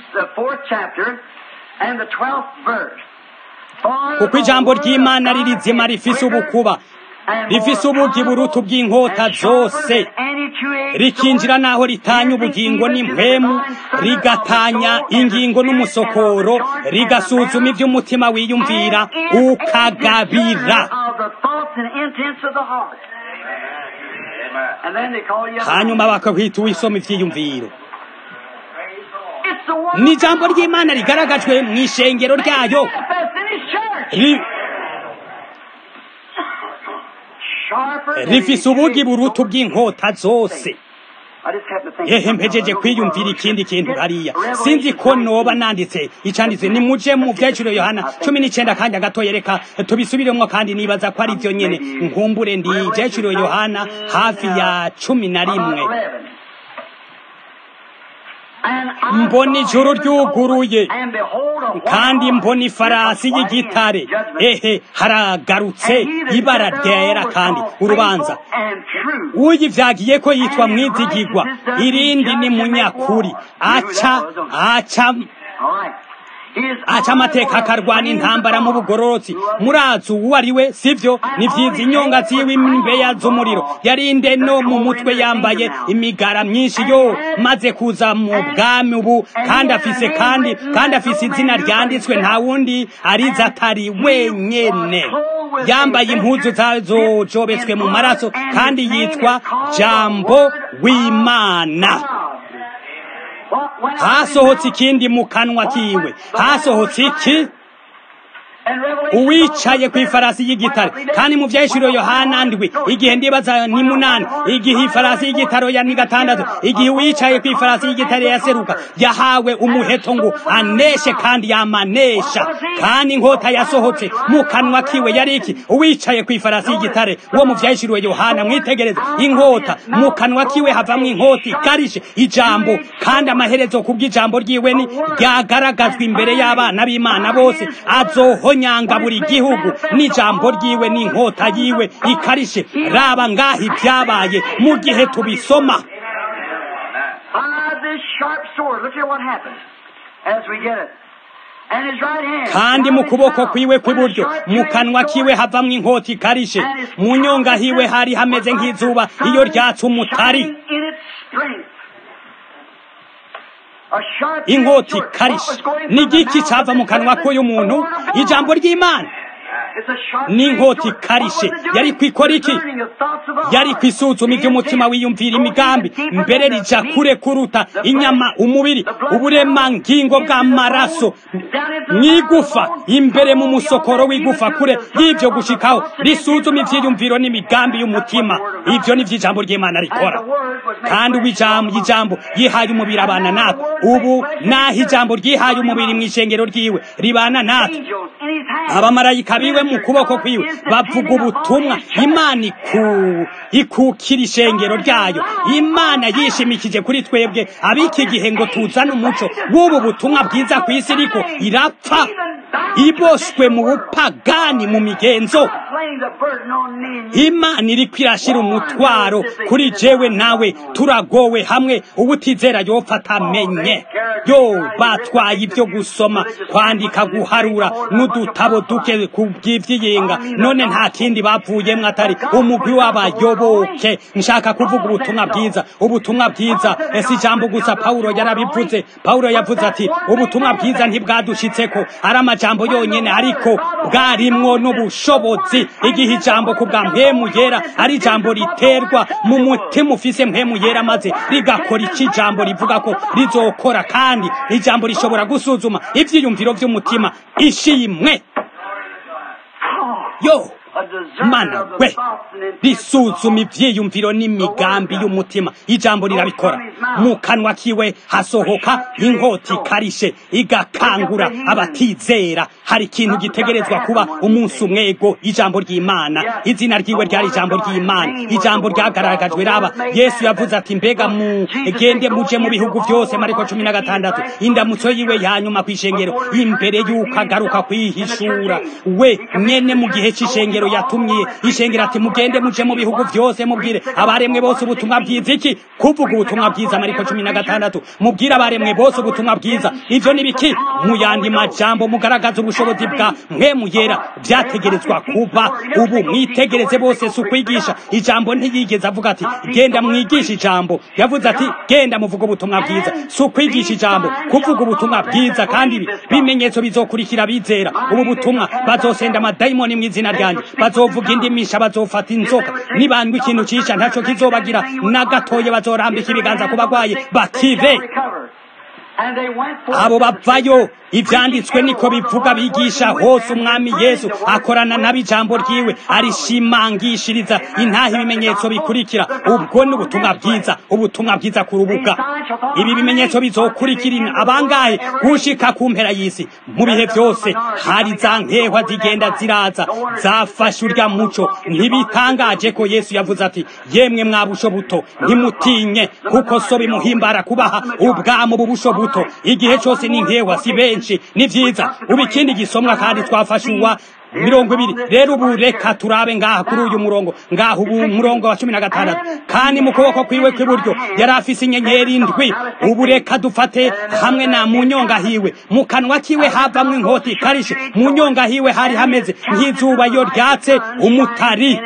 kuko ijambo ry'imana ririzima rifise ubukuba rifise ubugi burutu bw'inkota zose rikinjira naho ritanya ubugingo n'impwemu rigatanya ingingo n'umusokoro rigasuzuma iby'umutima wiyumvira ukagabira hanyuma bakakwita uwisoma ibyiyumviro ni ijambo ry'imana rigaragajwe mu ishengero ryayo rifise ubugi burutu bw'inkota zose ehe mpejeje kwiyumvira ikindi kintu hariya sinzi ko noba nanditse icanditse ni muje mu vyaciro yohana cumi n'icenda kandi agatoye reka tubisubiremwo kandi nibaza ko ari vyo nyene nkumbure ndi vyaciro yohana hafi ya cumi na rimwe mbona ijuru ryuguruye kandi mbona ifarasi y'igitare ehe haragarutse ibara ryera kandi urubanza uyivyagiye ko yitwa mwizigirwa irindi ni munyakuri aca aca aca amateka akarwana intambara mu bugororotsi murazi uwo ari we sivyo ni vyiza inyonga ziwe imbeya z'umuriro yarinde no mu mutwe yambaye imigara myinshi yo maze kuza mu bwami ubu kandi afise kandi kandi afise izina ryanditswe nta wundi ariza atari wenyene yambaye impuzu zazojobetswe mu maraso kandi yitwa jambo w'imana hasohotse ikindi mu kanwa kiwe hasohotse iki uwicaye ku ifarasi y'igitare kandi mu vyahishuriwe yohana ndwi igihe ndibaza ni munani igihe ifarasi y'igitare ya ni gatandatu igihe uwicaye ku ifarasi y'igitare yaseruka yahawe umuheto ngo aneshe kandi yamanesha kandi inkota yasohotse mu kanwa kiwe yari iki uwicaye ku ifarasi y'igitare uwo mu vyahishuriwe yohana mwitegereze inkota mu kanwa kiwe havamwo inkota ikarishe ijambo kandi amaherezo kubw'ijambo ryiwe ni ryagaragazwa imbere y'abana b'imana bose azoho nyanga buri gihugu n'ijambo ryiwe n'inkota yiwe ikarishe raba ngaho ibyabaye mu gihe tubisoma kandi mu kuboko kwiwe kw'iburyo mu kanwa kiwe havamwo inkota ikarishe mu nyonga hiwe hari hameze nk'izuba iyo ryatse umutari inkota ikarishe ni igiki cava mu kanwa k'uyu muntu ijambo ry'imana n'inkota ikarishe yari kwikora iki yari kwisuzuma iby'umutima wiyumvira imigambi mbere rija kure kuruta inyama umubiri uburemangingo bw'amaraso mwigufa imbere mu musokoro w'igufa kure y'ibyo gushikaho risuzuma ivyiyumviro n'imigambi y'umutima ivyo ni vy'ijambo ry'imana rikora kandi ubu ijambo ijambo yihaye umubiri abana natwe ubu naho ijambo ryihaye umubiri mu ishengero ryiwe ribana natwe abamarayika biwe mu kuboko kwiwe bavuga ubutumwa imana iku ikukira ishengero ryayo imana yishimikije kuri twebwe ab'iki gihe ngo tuzane umuco w'ubu butumwa bwiza ku isi ariko irapfa iboshwe mu bupagani mu migenzo imana iriko irashira umutwaro kuri jewe nawe turagowe hamwe ubutizera yopfa atamenye yo batwaye ibyo gusoma kwandika guharura n'udutabo duke ku bw'ivyiyinga none nta kindi bavuyemwo atari umugwi w'abayoboke nshaka kuvuga ubutumwa bwiza ubutumwa bwiza ese ijambo gusa pawulo yarabivuze pawulo yavuze ati ubutumwa bwiza ntibwadushitseko ari amajambo yonyene ariko bwarimwo n'ubushobozi igihe ijambo ku bwa mpemu yera ari ijambo riterwa mu mutima ufise mpemu yera maze rigakora iki ijambo rivuga ko rizokora kandi ijambo rishobora gusuzuma ivyiyumviro vy'umutima ishimwe yo mana we risuzuma ivyiyumviro n'imigambi y'umutima ijambo rirabikora mu kanwa kiwe hasohoka inkota ikarishe igakangura abatizera hari ikintu gitegerezwa kuba umunsi umwego ijambo ry'imana izina ryiwe ryari ijambo ry'imana ijambo ryagaragajwe raba yesu yavuze ati mbega mugende muje mu bihugu byose mariko cumi na gatandatu indamutso yiwe yanyuma kw'ishengero imbere y'uko agaruka kwihishura we nyene mu gihe c'ishengero yatumye ishengero ati mugende muje mu bihugu byose mubwire abaremwe bose ubutumwa bwiza iki kuvuga ubutumwa bwiza mariko cumi na gatandatu mubwire abaremwe bose ubutumwa bwiza ivyo ni biki mu yandi majambo mugaragaza ubushobozi bwa mwemu yera vyategerezwa kuba ubu mwitegereze bose si ukwigisha ijambo ntiyigeze avuga ati genda mwigisha ijambo yavuze ati genda muvuga ubutumwa bwiza si ukwigisha ijambo kuvuga ubutumwa bwiza kandi bimenyetso bizokurikira bizera ubu butumwa bazosenda amadayimoni mu izina ryanjye bazovuga indimisha bazofata inzoka nibandwa ikintu cisha ntaco kizobagira na gatoye bazorambika ibiganza ku bagwaye bakive abo bavayo ivyanditswe niko bivuga bigisha hose umwami yesu akorana n'abijambo ryiwe arishimangishiriza intaha ibimenyetso bikurikira ubwo ni ubutumwa bwiza ubutumwa bwiza ku rubuga ibi bimenyetso bizokurikira abangahe gushika ku mpera y'isi mu bihe byose hari za nkehwa zigenda ziraza zafashe urya muco ntibitangaje ko yesu yavuze ati yemwe mwabusho buto ntimutinye kuko so bimuhimbara kubaha ubwamo bubusho buto igihe cyose ni nkehwa si benshi ni vyiza ubu ikindi gisomwa kandi twafashe uwa mirongo ibiri rero ubu reka turabe ngaha kuri uyu murongo ngaha ubu murongo wa cumi na gatandatu kandi mu kuboko kwiwe kw'iburyo yari afise inyenyeri indwi ubu reka dufate hamwe na mu nyonga hiwe mu kanwa kiwe havamwo inkota ikarishe mu nyonga hiwe hari hameze nk'izuba iyo ryatse umutari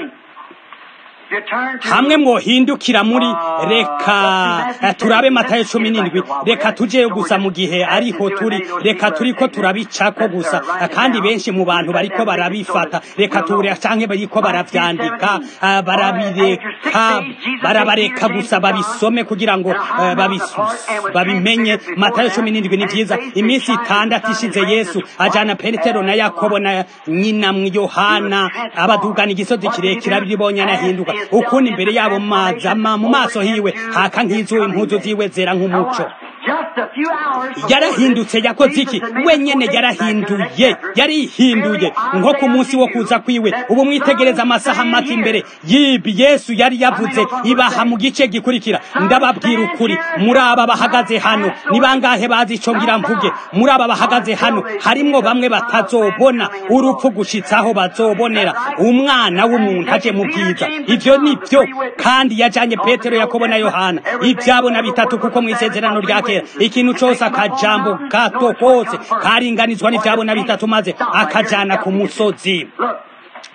hamwe mwohindukira muri reka turabe matayo cumi n'indwi reka tujeyo gusa mu gihe ariho turi reka turiko turabicako gusa kandi benshi mu bantu bariko barabifata reka ture canke bariko baravyandika barabireka barabareka gusa babisome kugira ngo babimenye matayo cumi n'indwi ni vyiza iminsi itandatu ishize yesu ajana petero na yakobo na nyina yohana abadugana igisozi kirekire abiribonye anahinduka ukundi imbere yabo mazama mu maso hiwe haka nk'izuba impuzu ziwe zera nk'umuco yarahindutse yakoze iki wenyene yarahinduye yarihinduye nko ku munsi wo kuza kwiwe ubu mwitegereza amasaha make imbere yibi yesu yari yavuze ibaha mu gice gikurikira ndababwira ukuri muri aba bahagaze hano ni bangahe bazi ico ngira mvuge muri aba bahagaze hano harimwo bamwe batazobona urupfu gushitsaho bazobonera umwana w'umuntu aje mu bwiza ivyo nivyo kandi yajanye petero yakobo na yohana ivyabona bitatu kuko mw'isezerano rya kera ikintu cose akajambo gato kose karinganizwa n'ivyabona bitatu maze akajana ku musozi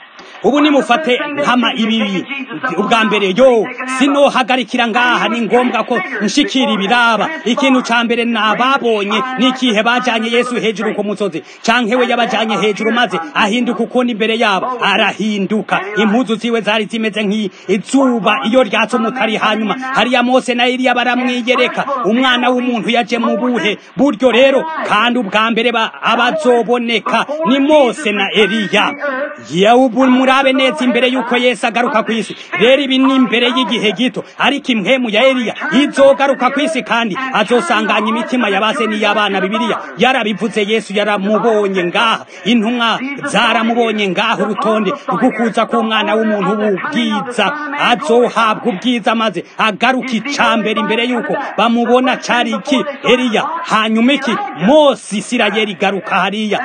ubu nimufate nkama ibibi ubwa mbere yo sinohagarikira ngaha ni ngombwa ko nshikira ibiraba ikintu ca mbere nababonye n'ikihe bajanye yesu hejuru ku musozi canke we yabajanye hejuru maze ahinduka ukundi imbere yabo arahinduka impuzu ziwe zari zimeze nk'izuba iyo ryatse umutari hanyuma hariya mose na eliya baramwiyereka umwana w'umuntu yaje mu buhe buryo rero kandi ubwa mbere abazoboneka ni mose na eliya yewe murabe neza imbere y'uko yesu agaruka ku isi rero ibi ni imbere y'igihe gito ariko impwemu ya eliya izogaruka ku isi kandi azosanganya imitima yabase n'iy'abana bibiliya yarabivuze yesu yaramubonye ngaha intumwa zaramubonye ngaha urutonde rw'ukuza k'umwana w'umuntu w'ubwiza azohabwa ubwiza maze agaruka icambere imbere y'uko bamubona cari iki eliya hanyuma iki mose isirayeli garuka hariya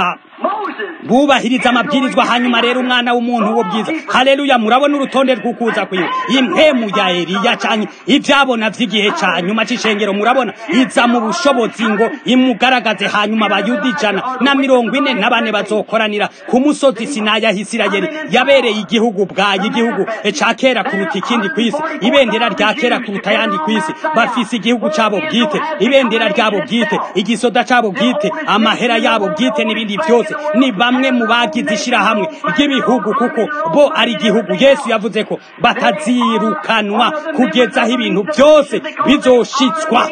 bubahiriza amabwirizwa hanyuma rero umwana w'umuntu wo bwiza haleluya murabona urutonde rw'ukuza kwiwe impemu ya eliya canke ivyabona vy'igihe ca nyuma c'ishengero murabona iza mu bushobozi ngo imugaragaze hanyuma abayuda ijana na mirongo ine na bane bazokoranira ku musozi sinaya hisirayeli yabereye igihugu bwayo igihugu ca kera kuruta ikindi kw'isi ibendera rya kera kuruta ayandi kw'isi bafise igihugu cabo bwite ibendera ryabo bwite igisoda cabo bwite amahera yabo bwite n'ibindi vyose ni bamwe mu bagize ishirahamwe ry'ibihugu kuko bo ari igihugu yesu yavuze ko batazirukanwa kugeza aho ibintu byose bizoshitswa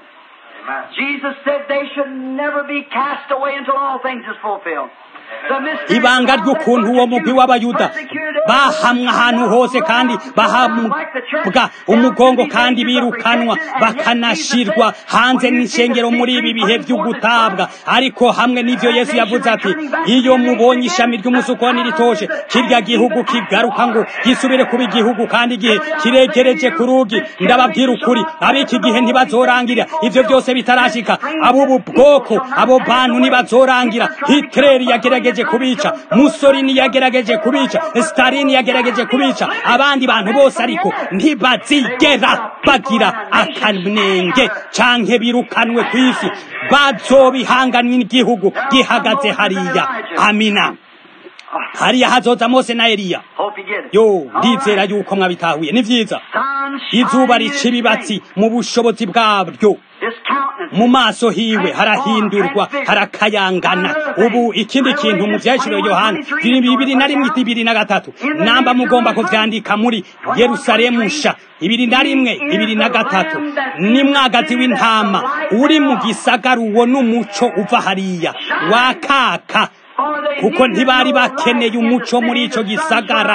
Jesus said they should never be cast away until all things is fulfilled. ibanga ry'ukuntu uwo mugwi w'abayuda bahamwa ahantu hose kandi bahabwa umugongo kandi birukanwa bakanashirwa hanze n'ishengero muri ibi bihe by'ugutabwa ariko hamwe n'ivyo yesu yavuze ati iyo mubonye ishami ry'umusukoni ritoshe kirya gihugu kigaruka ngo gisubire kuba igihugu kandi igihe kiregereje ku rugi ndababwira ukuri ab'iki gihe ntibazorangira ivyo byose bitarashika ab'ubu bwoko abo bantu ntibazorangira hitleri yagerageje yagerageje kubica Mussolini yagerageje kubica Stalin yagerageje kubica abandi bantu bose ariko ntibazigera bagira akanenge canke birukanwe kw'isi bazobihanganwa n'igihugu gihagaze hariya amina hariya hazoza mose na eliya yo ndizera yuko mwabitahuye ni vyiza izuba rica ibibatsi mu bushobozi bwabyo mu maso hiwe harahindurwa harakayangana ubu ikindi kintu mu vyashiro yohana bibiri na rimwe ibiri na gatatu namba mugomba kuvyandika muri yerusalemu nsha ibiri na rimwe ibiri na gatatu ni mwagazi w'intama uri mu gisagara uwo n'umuco uva hariya wakaka kuko ntibari bakeneye umuco muri ico gisagara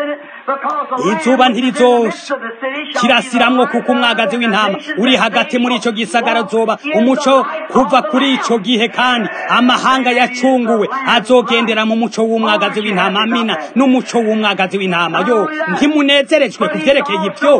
izuba ntirizosha kirasiramwo kuko umwagazi w'intama uri hagati muri ico gisagara zoba umuco kuva kuri ico gihe kandi amahanga yacunguwe azogendera mu muco w'umwagazi w'intama amina n'umuco w'umwagazi w'intama yo ntimunezerejwe ku vyerekeye ivyo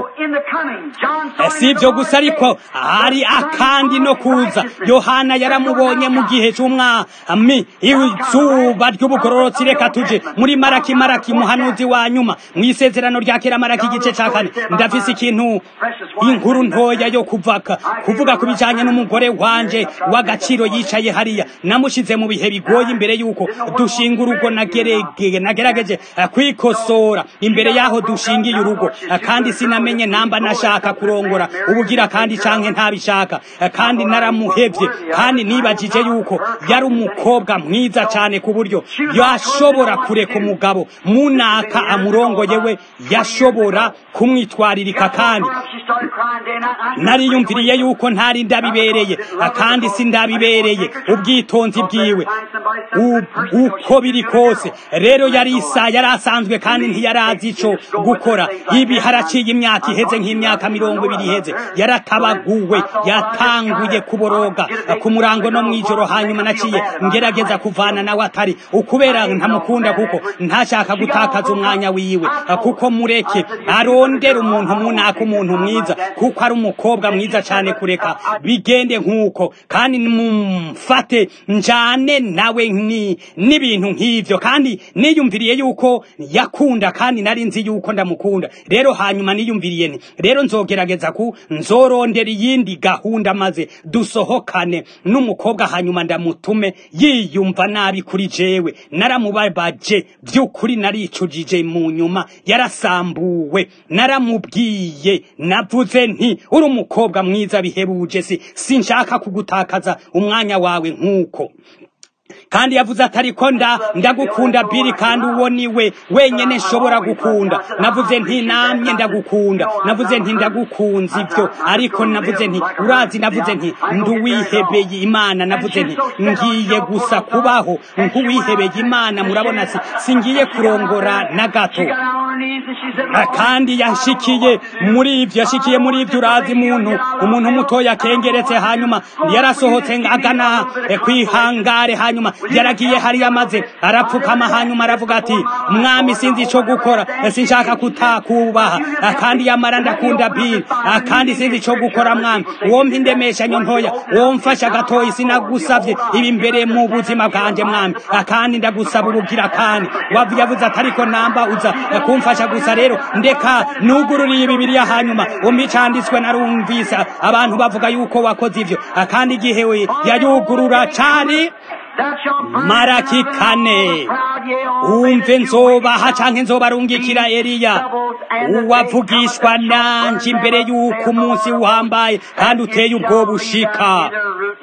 si ivyo gusa ariko hari akandi no kuza yohana yaramubonye mu gihe c'umwami izuba ry'ubugororotsi reka tuje muri maraki maraki muhanuzi wa nyuma mw'isezerano rya kera maraki igice ca kane ndafise ikintu inkuru ntoya yo kuvaka kuvuga ku bijanye n'umugore wanje w'agaciro yicaye hariya namushize mu bihe bigoye imbere y'uko dushinga urugo nagerageje kwikosora imbere y'aho dushingiye urugo kandi sinamenye namba nashaka kurongora ubugira kandi canke ntabishaka kandi naramuhevye kandi nibajije yuko yari umukobwa mwiza cane ku buryo yashobora kureka umugabo munaka amurongoye we yashobora kumwitwaririka kandi nariyumviriye yuko ntari ndabibereye kandi si ndabibereye ubwitonzi bwiwe uko biri kose rero yari isa yari asanzwe kandi ntiyarazi ico gukora ibi haraciye imyaka iheze nk'imyaka mirongo ibiri iheze yaratabaguwe yatanguye kuboroga ku murango no mw'ijoro hanyuma naciye ngerageza kuvana nawe atari ukubera ntamukunda kuko ntashaka gutakaza umwanya wiwe kuko mureke arondera umuntu munaka umuntu mwiza kuko ari umukobwa mwiza cyane kureka bigende nk'uko kandi mumfate njane nawe n'ibintu nk'ibyo kandi niyumviriye yuko yakunda kandi nari nzi yuko ndamukunda rero hanyuma niyumviriye nti rero nzogerageza ku nzorondera iyindi gahunda maze dusohokane n'umukobwa hanyuma ndamutume yiyumva nabi kuri jewe naramubabaje by'ukuri naricujije mu nyuma yarasambuwe naramubwiye navuze nti uri umukobwa mwiza bihebuje si sinshaka kugutakaza umwanya wawe nk'uko kandi yavuze ati ariko nda ndagukunda biri kandi uwo niwe wenyene nshobora gukunda navuze nti namye ndagukunda navuze nti ndagukunze ibyo ariko navuze nti urazi navuze nti nduwihebeye imana navuze nti ngiye gusa kubaho nk'uwihebeye imana murabona si singiye kurongora na gato kandi yashikiye muri ibyo yashikiye muri ibyo urazi muntu umuntu mutoya akengeretse hanyuma yarasohotse agana kwihangare hanyuma yaragiye hariya maze arapfukama hanyuma aravuga ati mwami sinzi ico gukora sinshaka kutakubaha kandi yamara ndakunda biri kandi sinzi ico gukora mwami uwo mpindemeshanyo ntoya uwo mfasha gatoyi sinagusavye ibi imbere mu buzima bwanje mwami kandi ndagusaba ubugira kandi yavuze ati ariko namba uza kumfasha gusa rero ndeka nugururiye bibiriya hanyuma umpa icanditswe narumvise abantu bavuga yuko wakoze ivyo kandi igihe yayugurura cane maraki kane umve nzobaha canke nzobarungikira eliya uwavugishwa nanje imbere y'uko umunsi uhambaye kandi uteye ubwoba ushika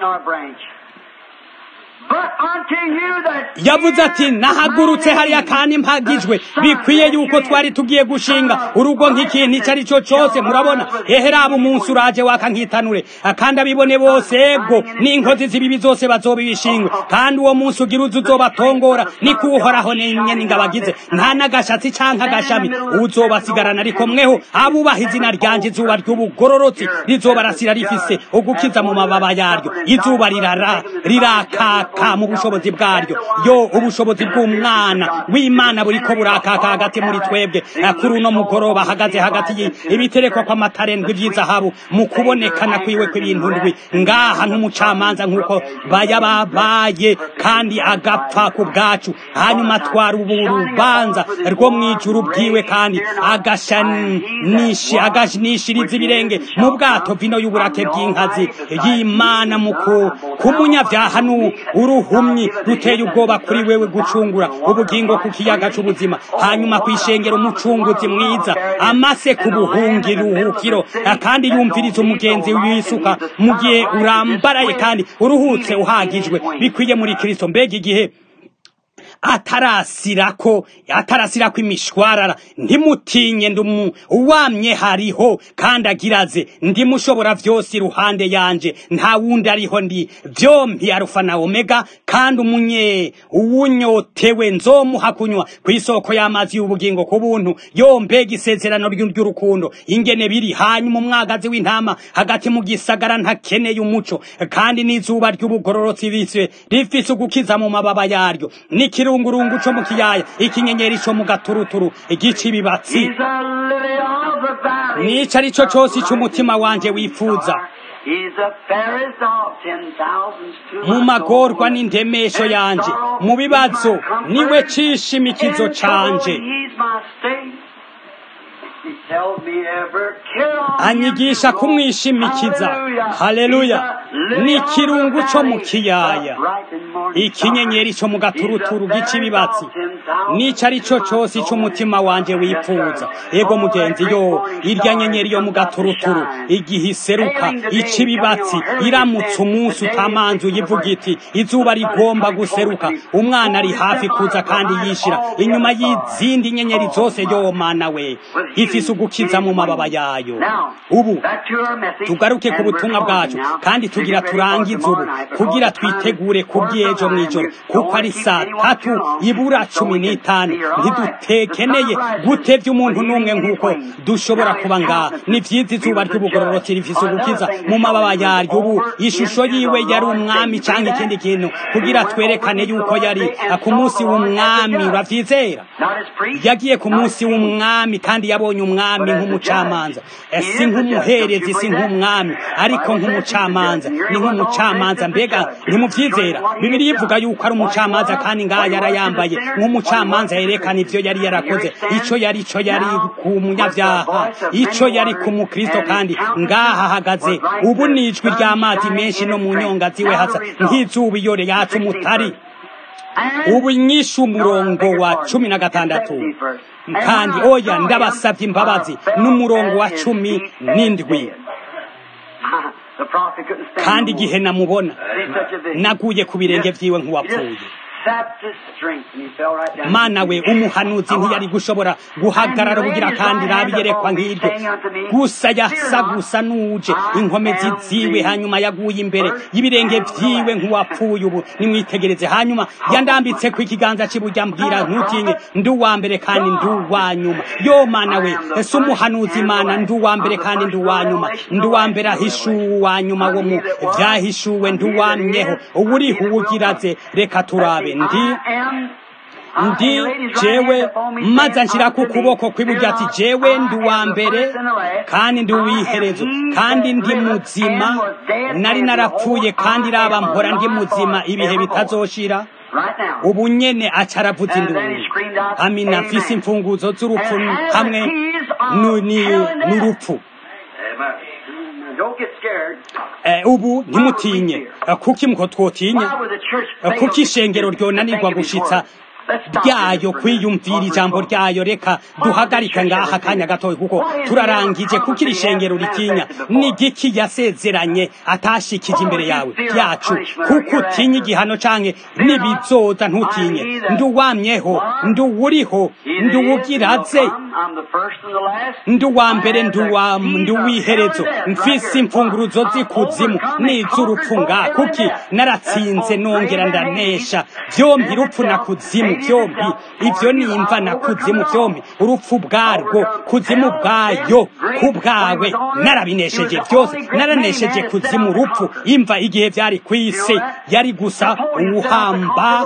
yavuze ati nahagurutse hariya kandi mpagijwe bikwiye yuko twari tugiye gushinga urugo nk'ikintu icyo ari cyo cyose murabona hehe raba umunsi uraje waka nkitanure kandi abibone bose ego n'inkozi z'ibibi zose bazobibishingwe kandi uwo munsi ugira uzi uzobatongora niko uhoraho nyene ngabagize nta n'agashatsi canke agashami uzobasigarana ariko mweho abubaha izina ryanje izuba ry'ubugororotsi rizobarasira rifise ugukiza mu mababa yaryo izuba rirara rirakaka mu bushobozi bwaryo yo ubushobozi bw'umwana w'imana buriko burakaka hagati muri twebwe kuri uno mugoroba hagaze hagati y'ibiterekwa kw'amatarendwi vy'izahabu mu kubonekana kwiwe kw'ibintu ndwi ngaha nk'umucamanza nk'uko bayababaye kandi agapfa ku bwacu hanyuma atwara ubu rubanza rwo mw'ijuru bwiwe kandi agashanishiriza ibirenge mu bwato vino y'uburake bw'inkazi y'imana mu kumunyavyaha uruhumyi ruteye ubwoba kuri wewe gucungura ubugingo ku kiyaga c'ubuzima hanyuma kwishengera umucunguzi mwiza amase ku buhungiruhukiro kandi yumviriza umugenzi wisuka mu gihe urambaraye kandi uruhutse uhagijwe bikwiye muri kristo mbega igihe atarasirako atarasirako imishwarara ntimutinye ndumu uwamye hariho kandi agiraze ndimushobora vyose iruhande yanje nta wundi ariho ndi vyompi arufa na omega kandi umunye uwunyotewe nzomuha kunywa kw'isoko y'amazi y'ubugingo ku buntu yo mbega isezerano ry'urukundo ingene biri hanyuma umwagazi w'intama hagati mu gisagara ntakeneye umuco kandi n'izuba ry'ubugororotsi bise rifise ugukiza mu mababa yaryo nikiri ikirungurungu co mu kiyaya ikinyenyeri co mu gaturuturu igica ibibatsi nica ari co cose c'umutima wanje wifuza mu magorwa n'indemesho yanje mu bibazo niwe cishimikizo canje anyigisha kumwishimikiza haleluya ni ikirungu co mu kiyaya ikinyenyeri co mu gaturuturu gica ibibatsi nico ari co cose c'umutima wanje wifuza ego mugenzi yo irya nyenyeri yo mu gaturuturu igihe iseruka ica ibibatsi iramutse umunsi utamanzuye ivuga iti izuba rigomba guseruka umwana ari hafi kuza kandi yishira inyuma y'izindi nyenyeri zose yo mana we rifise ugukiza mu mababa yayo ubu tugaruke ku butumwa bwacu kandi tugira turangize ubu kugira twitegure kubw'ejo mw'ijoro kuko ari saa tatu ibura cumi n'itanu ntidutekeneye gutevya umuntu n'umwe nk'uko dushobora kuba ngaha ni vyiza izuba ry'ubugororotsi rifise ugukiza mu mababa yaryo ubu ishusho yiwe yari umwami canke ikindi kintu kugira twerekane yuko yari ku munsi w'umwami uravyizera yagiye ku munsi w'umwami kandi yabonye umwami nk'umucamanza si nk'umuherezi si nk'umwami ariko nk'umucamanza ni nk'umucamanza mbega ntimuvyizera bibiri ivuga yuko ari umucamanza kandi ngaha yarayambaye nk'umucamanza yerekana ivyo yari yarakoze ico yari ico yari ku munyavyaha ico yari ku mukristo kandi ngaha ahagaze ubu ni ijwi ry'amazi menshi no mu nyonga ziwe hasa nk'izuba iyo yacu umutari ubu nyishe umurongo wa cumi na gatandatu kandi oya ndabasabye imbabazi n'umurongo wa cumi n'indwi kandi igihe namubona naguye ku birenge vyiwe nk'uwapfuye mana we umuhanuzi ntiyari gushobora guhagarara bugira kandi rabiyerekwa nk'iryo gusa yasa gusa n'uje inkomezi ziwe hanyuma yaguye imbere y'ibirenge vyiwe nk'uwapfuye ubu nimwitegereze hanyuma yandambitse ku ikiganza cy'iburyo ambwira ntutinye ndi uwa mbere kandi ndi uwa nyuma yo mana we ese umuhanuzi mana ndi uwa mbere kandi ndi uwa nyuma ndi uwa mbere ahishuwe uwa nyuma wo mu vyahishuwe ndi uwamyeho ubu uriho uwugiraze reka turabe ndi ndi jewe maze anshyira ku kuboko kw'iburyo ati jewe ndi uwa mbere kandi ndi uw'iherezo kandi ndi muzima nari narapfuye kandi raba mpora ndi muzima ibihe bitazoshira ubu nyene aca aravuza induru amina mfise imfunguzo z'urupfu hamwe n'urupfu ubu ntimutinye kuki mko twotinya kuki ishengero ryonanirwa gushitsa ryayo kwiyumvira ijambo ryayo reka duhagarike ngaha akanya gatoya kuko turarangije kuko iri shengero ritinya ni giki yasezeranye atashikije imbere yawe yacu kuko utinya igihano canke nibizoza ntutinye nduwamyeho nduwuriho nduwugiraze nduwa mbere nduwiherezo mfise imfunguruzo z'ikuzimu n'iz'urupfu ngaha kuki naratsinze nongera ndanesha vyompi rupfu na kuzimu vyombi ivyo nimva na kuzimu vyombi urupfu bwarwo kuzimu bwayo kubwawe narabinesheje vyose naranesheje kuzimu urupfu imva igihe vyari kw'isi yari gusa uwuhamba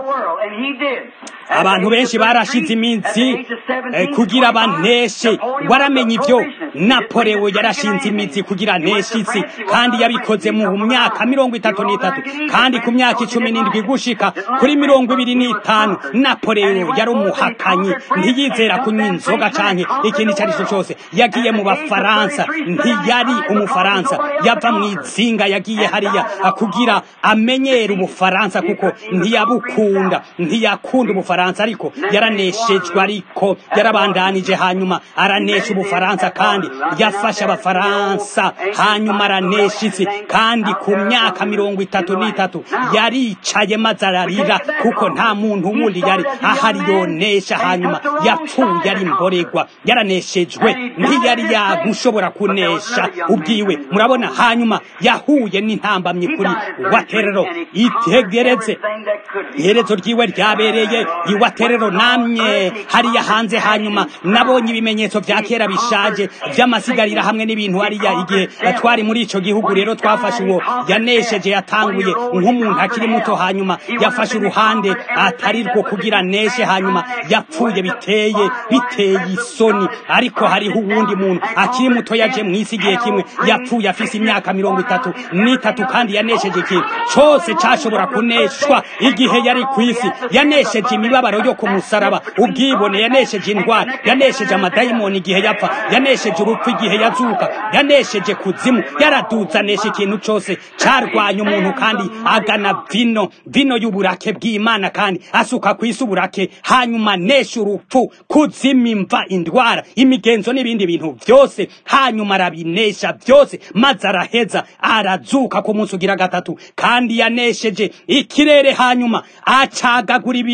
abantu benshi barashize iminsi kugira baneshe waramenye ivyo napolewo yarashinze imizi kugira neshe isi kandi yabikoze mu myaka mirongo itatu n'itatu kandi ku myaka icumi n'indwi gushika kuri mirongo ibiri n'itanu napolewo yari umuhakanyi ntiyizera kunywa inzoga canke ikintu icyo ari cyo cyose yagiye mu bafaransa ntiyari umufaransa yava mu izinga yagiye hariya kugira amenyere ubufaransa kuko ntiyabukunda ntiyakunda ubufaransa ariko yaraneshejwe ariko yarabandanije hanyuma aranesha ubufaransa kandi yafashe abafaransa hanyuma aranesha isi kandi ku myaka mirongo itatu n'itatu yaricaye maze ararira kuko nta muntu wundi yari ahari yonesha hanyuma yapfuye ari mboregwa yaraneshejwe ntiyari yagushobora kunesha ubwiwe murabona hanyuma yahuye n'intambamyi kuri waterero itegereze iherezo ryiwe ryabereye iwaterero namye hariya hanze hanyuma nabonye ibimenyetso vya kera bishaje vy'amasigarira hamwe n'ibintu hariya igihe twari muri ico gihugu rero twafashe uwo yanesheje yatanguye nk'umuntu akiri muto hanyuma yafashe uruhande atari rwo kugira neshe hanyuma yapfuye biteye biteye isoni ariko hariho uwundi muntu akiri muto yaje mw'isi igihe kimwe yapfuye afise imyaka mirongo itatu n'itatu kandi yanesheje ikintu cose cashobora kuneshwa igihe yari kw'isi yanesheje imibabaro yo ku musaraba ubwibone yanesheje indwara yanesheje amadayimoni igihe yapfa yanesheje urupfu igihe yazuka yanesheje kuzimu yaraduzanesha ikintu cose carwanya umuntu kandi agana vino vino y'uburake bw'imana kandi asuka kw'isi uburake hanyuma nesha urupfu kuzima imva indwara imigenzo n'ibindi bintu vyose hanyuma arabinesha vyose maze araheza arazuka ku munsi ugira gatatu kandi yanesheje ikirere hanyuma acagagura ibipfu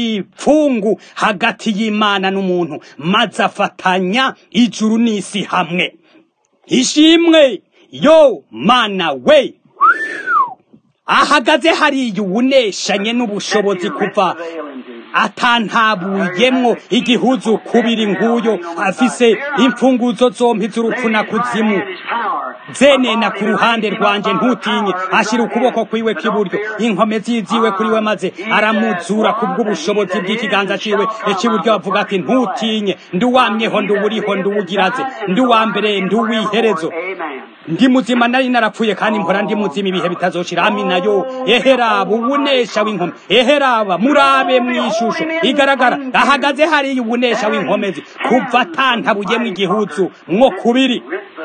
urufungu hagati y'imana n'umuntu maze afatanya ijuru n'isi hamwe ishimwe yo mana we ahagaze hariya uwuneshanye n'ubushobozi kuva atantabuyemwo igihuzu kubiri nguyo afise imfunguzo zompi z'urupfu na kuzimu zenena ku ruhande rwanje ntutinye ashira ukuboko kwiwe k'iburyo inkome ziziwe kuri we maze aramuzura kubw'ubushobozi bw'ikiganza ciwe icy'iburyo avuga ati ntutinye nduwamyeho nduwuriho nduwugiraze nduwa mbere nduwiherezo ndi muzima nari narapfuye kandi mpora ndi muzima ibihe bitazoshira amina yo eheraba ubunesha w'inkome eheraba murabe mw'ishusho igaragara ahagaze hariya ubunesha w'inkomezi kuva atantabuyemwo igihuzu mwo kubiri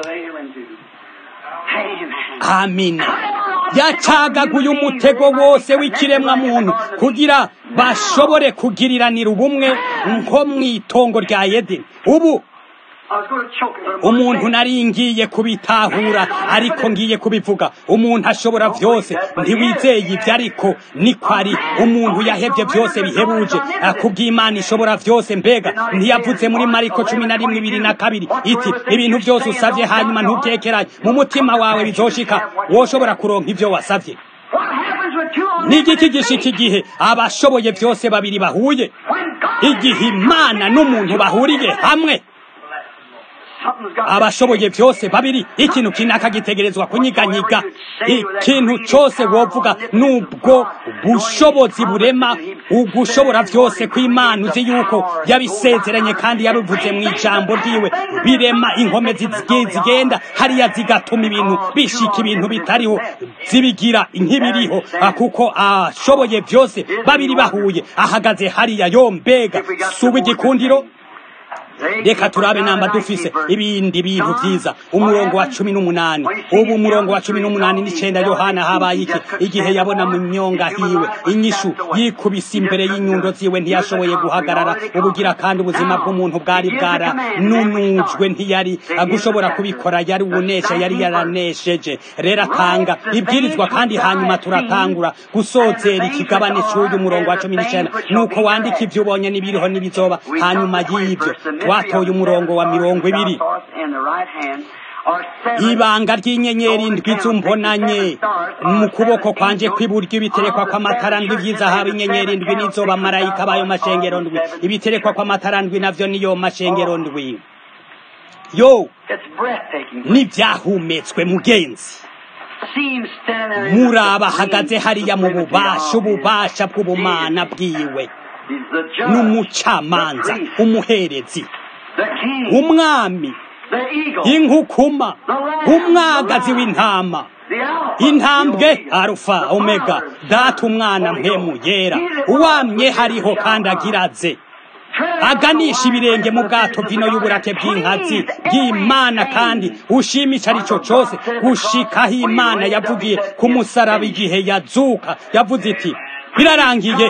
amina yacagaguye umutego wose w'ikiremwa muntu kugira bashobore kugiriranira ubumwe nko mw'itongo rya yedeni ubu umuntu nari ngiye kubitahura ariko ngiye kubivuga umuntu ashobora byose ntiwizeye ibyo ariko niko ari umuntu yahebye byose bihebuje kubw'imana ishobora byose mbega ntiyavuze muri mariko cumi na rimwe ibiri na kabiri iti ibintu byose usabye hanyuma ntubyekeranye mu mutima wawe bizoshika woshobora kuronka ibyo wasabye n'igiki gishika igihe abashoboye byose babiri bahuye igihe imana n'umuntu bahuriye hamwe abashoboye byose babiri ikintu kinaka gitegerezwa kunyiganyiga ikintu cyose wovuga nubwo bushobozi burema ugushobora byose kw'imana uzi yuko yabisezeranye kandi yabivuze mu ijambo ryiwe birema inkome zigenda hariya zigatuma ibintu bishika ibintu bitariho zibigira nk'ibiriho kuko ashoboye byose babiri bahuye ahagaze hariya yo mbega si uw'igikundiro reka turabe namba dufise ibindi bintu vyiza umurongo wa cumi n'umunani ubu umurongo wa cumi n'umunani n'icenda yohana habaye iki igihe yabona mu myonga hiwe inyishu yikubise imbere y'inyundo ziwe ntiyashoboye guhagarara ubugira kandi ubuzima bw'umuntu bwari bwaranunujwe ntiyari gushobora kubikora yari uwunesha yari yaranesheje rero atanga ibwirizwa kandi hanyuma turatangura gusozera ikigabane c'uyu murongo wa cumi n'icenda nuko wandika ivyo ubonye n'ibiriho n'ibizoba hanyuma y'ivyo twatoye umurongo wa mirongo ibiri ibanga ry'inyenyeri ndwi zumbonanye mu kuboko kwanje kw'iburyo ibiterekwa kw'amatara ndwi vy'izahabu inyenyeri ndwi nizo bamarayika bayo mashengero ndwi ibiterekwa kw'amatara ndwi navyo niyo mashengero ndwi yo n'ivyahumetswe mugenzi muraba ahagaze hariya mu bubasha ububasha bw'ubumana bwiwe n'umucamanza umuherezi umwami inkukuma umwagazi w'intama intambwe arufa omega data umwana mpemu yera uwamye hariho kandi agiraze aganisha ibirenge mu bwato bw'ino y'uburake bw'inkazi bw'imana kandi ushimisha arico cose gushikaho imana yavugiye ku musaraba igihe yazuka yavuze iti birarangiye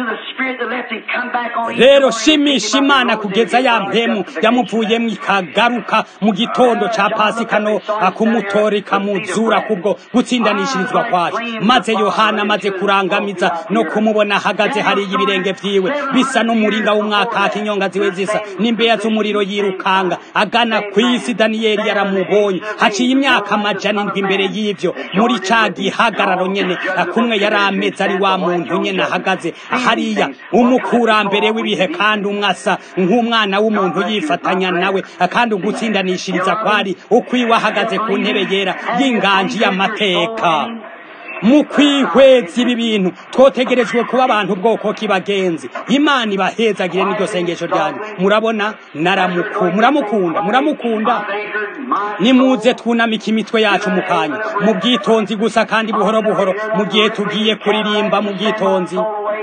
rero shimisha imana kugeza ya mpemu yamuvuyemo ikagaruka mu gitondo ca pasika no akumutora ikamuzura kubwo gutsindanishirizwa kwacu maze yohana amaze kurangamiza no kumubona ahagaze hariya ibirenge vyiwe bisa n'umuringa w'umwaka inyonga ziwe zisa n'imbeya z'umuriro yirukanga agana kw'isi daniyeli yaramubonye haciye imyaka amajana indwi imbere y'ivyo muri ca gihagararo nyene kumwe yari ameze ari wa muntu nyene ahagaze hariya umukurambere w'ibihe kandi umwasa nk'umwana w'umuntu yifatanya nawe kandi ugutsindanishiriza kwari ukwiwe ahagaze ku ntebe yera y'inganji y'amateka mu kwihweza ibi bintu twotegerejwe kuba abantu ubwoko kibagenzi imana ibahezagire n'iryo sengesho ryanyu murabona naramuku muramukunda muramukunda nimuze twunamike imitwe yacu mu kanya mu bwitonzi gusa kandi buhoro buhoro mu gihe tugiye kuririmba mu bwitonzi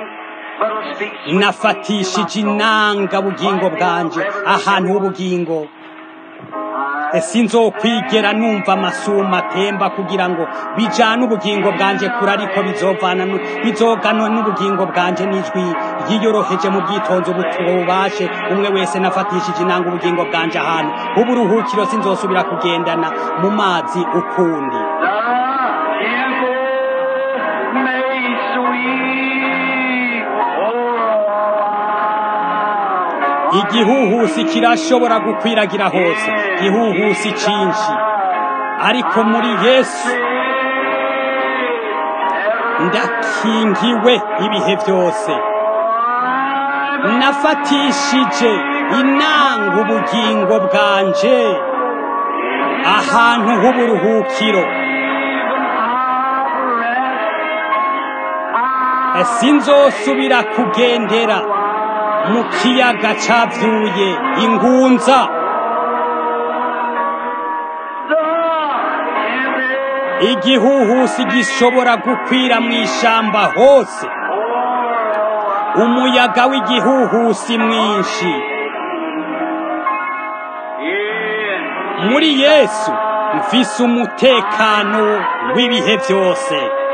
nafatishije inanga bugingo bwanje ahantu h'ubugingo sinzokwigera numva amasuma atemba kugira ngo bijane ubugingo bwanje kure ariko bizovana bizoganwa n'ubugingo bwanje n'ijwi ryiyoroheje mu bwitonzi ububashe umwe wese nafatishije inanga ubugingo bwanje ahantu uburuhukiro sinzosubira kugendana mu mazi ukundi igihuhusi kirashobora gukwiragira hose igihuhusi cyinshi ariko muri yesu ndakingiwe ibihe byose nafatishije inanga ubugingo bwanje ahantu h'uburuhukiro sinzosubira kugendera mu kiyaga cavyuye ingunza igihuhusi gishobora gukwira mu ishamba hose umuyaga w'igihuhusi mwinshi muri yesu mfise umutekano w'ibihe byose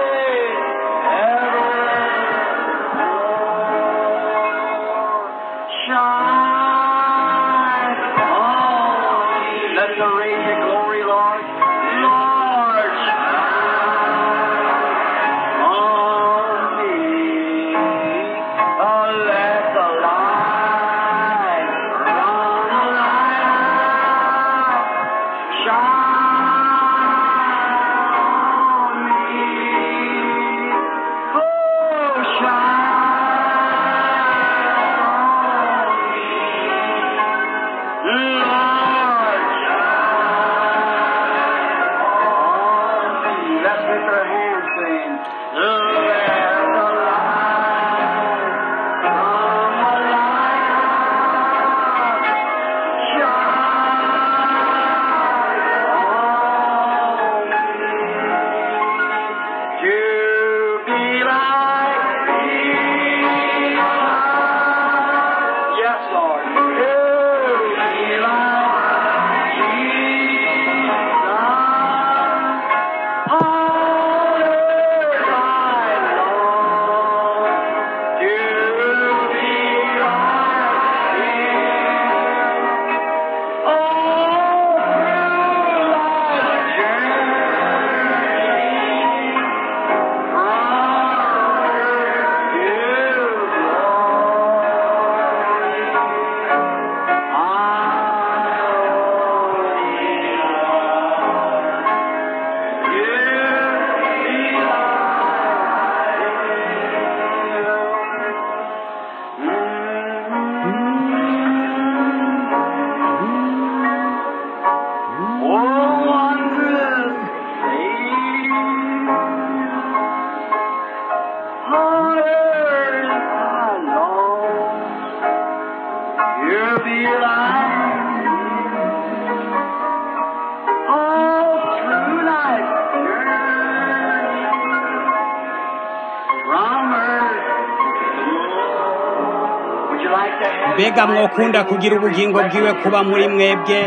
mbega mwokunda kugira ubugingo bwiwe kuba muri mwebwe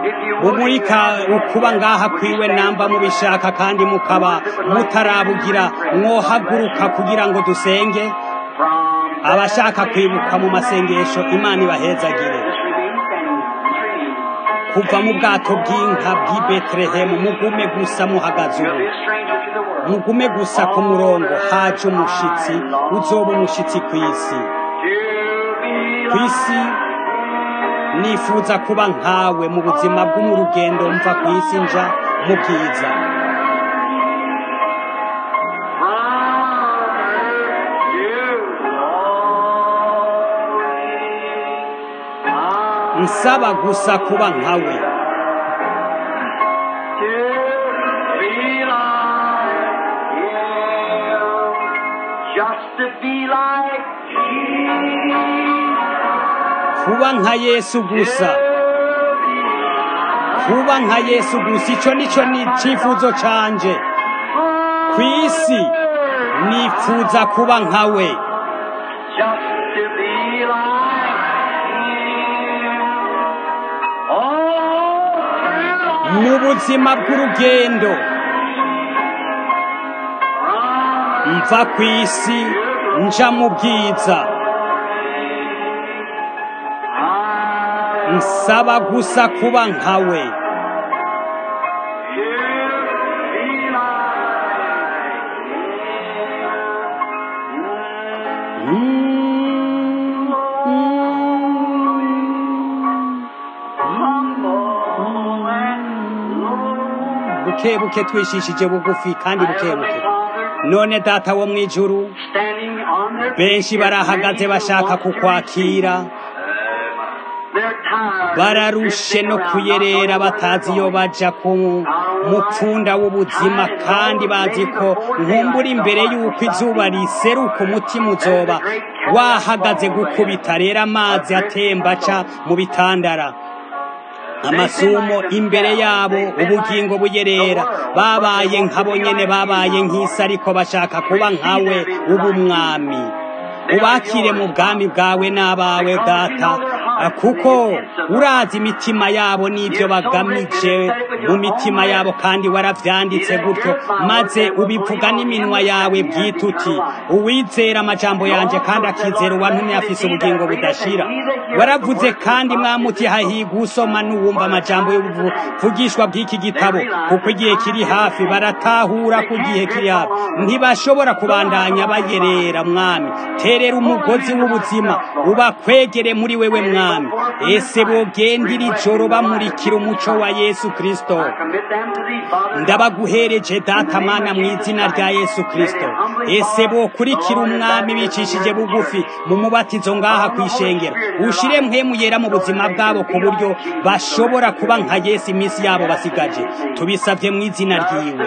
umurika ukuba ngaha kwiwe namba mubishaka kandi mukaba mutarabugira mwohaguruka kugira ngo dusenge abashaka kwibuka mu masengesho imana ibahezagire kuva mu bwato bw'inka bw'i betelehemu mugume gusa muhagaze ubu mugume gusa ku murongo haje umushitsi uzoba umushitsi ku isi ku isi nifuza kuba nkawe mu buzima bwo mu rugendo mva ku isi nja mu bwiza nsaba gusa kuba nkawe Just to be like kuba nka yesu gusa kuba nka yesu gusa icyo nicyo ni icyifuzo cyanjye ku isi nifuza kuba nkawe just to be like him. All through mu buzima bw'urugendo mva ku isi nja mu bwiza nsaba gusa kuba nkawe buke buke twishishije bugufi kandi buke buke none data wo mu ijuru benshi barahagaze bashaka kukwakira bararushe no kuyerera batazi iyo baja ku mupfunda w'ubuzima kandi bazi ko nkumbura imbere y'uko izuba riseruka umutima uzoba wahagaze gukubita rero amazi atemba aca mu bitandara amasumo imbere yabo ubugingo buyerera babaye nkabo nyene babaye nk'isi ariko bashaka kuba nkawe ubumwami ubakire mu bwami bwawe n'abawe data kuko urazi imitima yabo n'ibyo bagamije mu mitima yabo kandi waravyanditse gutyo maze ubivuga n'iminwa yawe bwite uti uwizera amajambo yanje kandi akizera uwantumye afise ubugingo budashira waravuze kandi mwamuti hahiga usoma n'uwumva amajambo y'ubuvugishwa bw'iki gitabo kuko igihe kiri hafi baratahura ku gihe kiri hafi ntibashobora kubandanya bayerera mwami terera umugozi w'ubuzima ubakwegere muri wewe mwami ese bogendira ijoro bamurikira umuco wa yesu kristo ndabaguhereje data mana mu izina rya yesu kristo ese bokurikira umwami bicishije bugufi mu mubatizo ngaha ku ishengero ushire mpemu yera mu buzima bwabo ku buryo bashobora kuba nka yesu iminsi yabo basigaje tubisabye mu izina ryiwe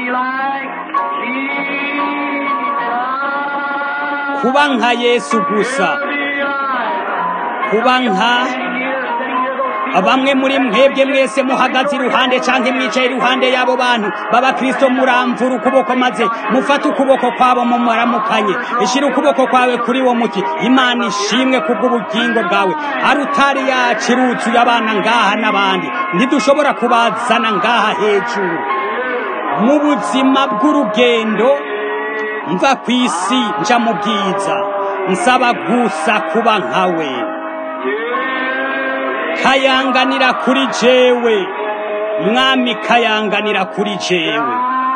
kuba nka yesu gusa kuba nka bamwe muri mwebwe mwese muhagaze iruhande canke mwicaye iruhande y'abo bantu b'abakristo muramvura ukuboko maze mufate ukuboko kwabo mumuramukanye ishira ukuboko kwawe kuri wo muti imana ishimwe kubw'ubugingo bwawe arutari yacu iruzuye abana ngaha n'abandi ntidushobora kubazana ngaha hejuru mu buzima bw'urugendo mva ku isi nja mu bwiza nsaba gusa kuba nkawe kayanganira kuri jewe mwami kayanganira kuri jewe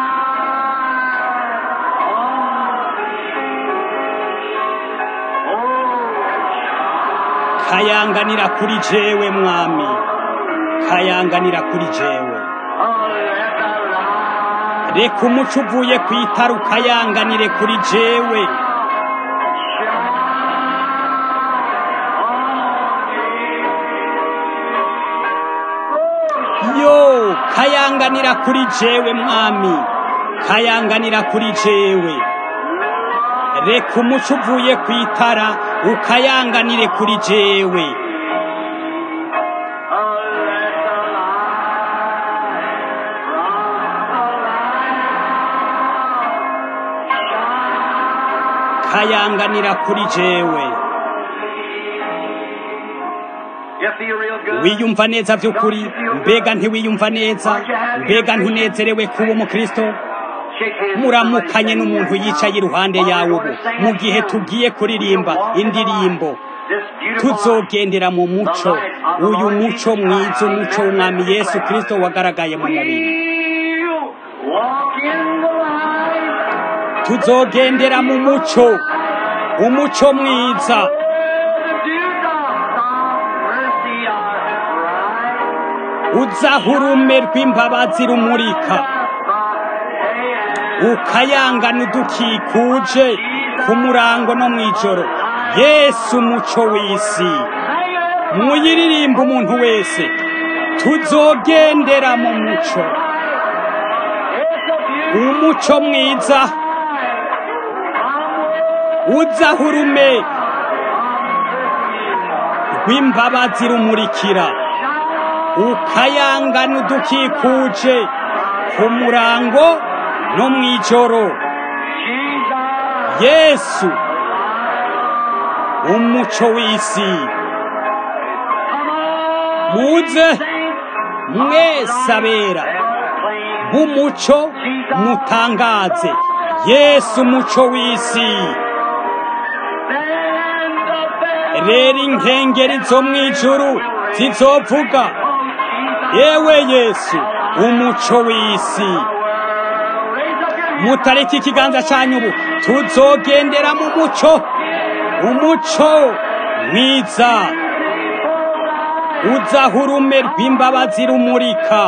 kayanganira kuri jewe mwami kayanganira kuri jewe reka umuco uvuye ku itara ukayanganire kuri jewe yo kayanganira kuri jewe mwami kayanganira kuri jewe reka umuco uvuye ku itara ukayanganire kuri jewe kayanganira kuri jewe wiyumva neza by'ukuri mbega ntiwiyumva neza mbega ntunezerewe kuba umukristo muramukanye n'umuntu yicaye iruhande yawe ubu mu gihe tugiye kuririmba indirimbo tuzogendera mu muco uyu muco mwiza umuco w'umwami yesu kirisito wagaragaye mu mubiri tuzogendera mu muco umuco mwiza uzaho urume rw'imbabazi rumurika ukayangana udukikuje ku murango no mu ijoro yesu umuco w'isi muyiririmba umuntu wese tuzogendera mu muco umuco mwiza uzaho urume rw'imbabazi rumurikira ukayangana udukikuje ku murango no mu ijoro yesu umuco w'isi muze mwese abera b'umuco mutangaze yesu umuco w'isi rero inkengeri zo mu ijuru zizovuga yewe yesu umuco w'isi mutareke ikiganza cyanyu ubu tuzogendera mu muco umuco mwiza uzaho urume rw'imbabazi rumurika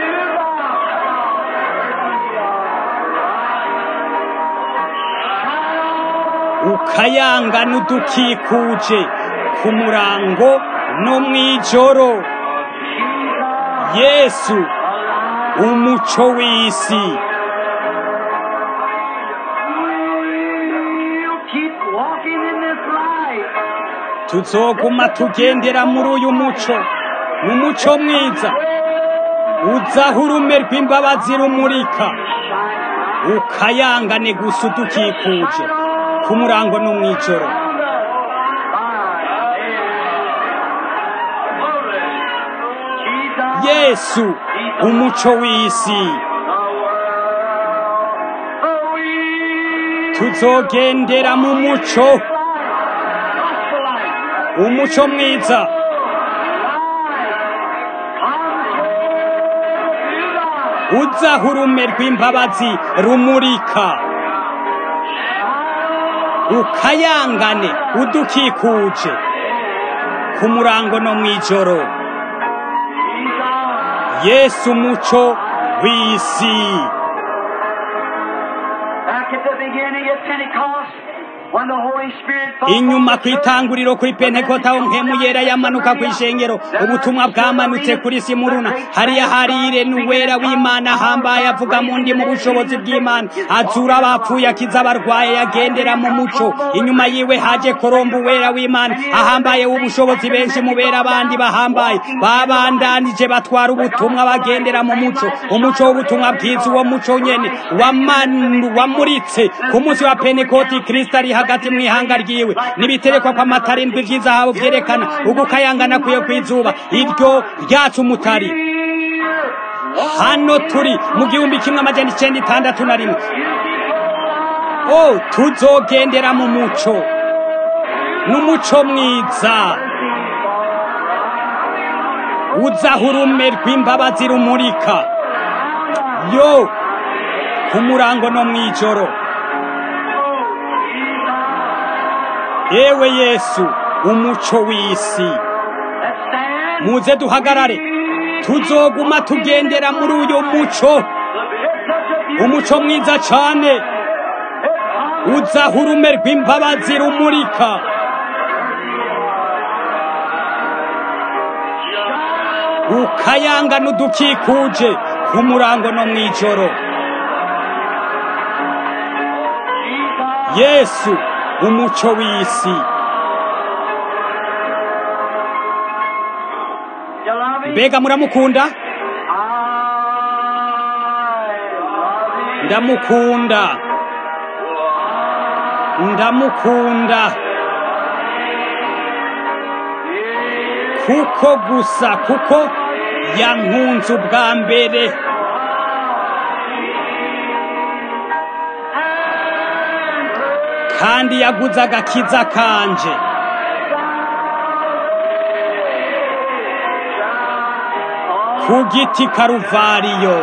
ukayangana udukikuje ku murango no mw'ijoro yesu umuco w'isi You keep walking in this light. tuzoguma tugendera muri uyu muco mu muco mwiza uzaho urume rw'imbabazi rumurika ukayangane gusa udukikuje ku murango no mw'ijoro yesu umuco w'isi tuzogendera mu muco umuco mwiza uzaho urume rw'imbabazi rumurika ukayangane udukikuje ku murango no mw'ijoro yesu umuco w'isi Back at the beginning at Pentecost, when the Holy Spirit fell inyuma on ku the church, itanguriro kuri pentekota aho mpemu yera yamanuka ku ishengero ubutumwa bwamanutse kuri simuruna hariya harire n'uwera w'imana ahambaye avuga mu ndi mu bushobozi bw'imana azura abapfuye akiza abarwaye yagendera mu muco inyuma yiwe haje korombo uwera w'imana ahambaye w'ubushobozi benshi mubera abandi bahambaye babandanije batwara ubutumwa bagendera mu muco umuco w'ubutumwa bwiza uwo muco nyene wamanu- wamuritse ku munsi wa pentekoti kristo ari hagati mu ihanga ryiwe n'ibiterekwa kw'amata arindwi vy'izahabu vyerekana ugukayangana kuye kw'izuba iryo ryacu umutari hano turi mu gihumbi kimwe amajana icenda itandatu na rimwe o tuzogendera mu muco n'umuco mwiza uzaho urume rw'imbabazi rumurika yo ku murango no mw'ijoro yewe yesu umuco w'isi Let's stand. muze duhagarare tuzoguma tugendera muri uyu muco It's such a beautiful umuco mwiza cane uzaho urume rw'imbabazi rumurika ukayangana udukikuje ku murango no mw'ijoro yesu umuco w'isi You love me? mbega muramukunda I love you. ndamukunda ndamukunda kuko gusa kuko yankunze ubwa mbere kandi yaguze agakiza kanje ku giti karuvariyo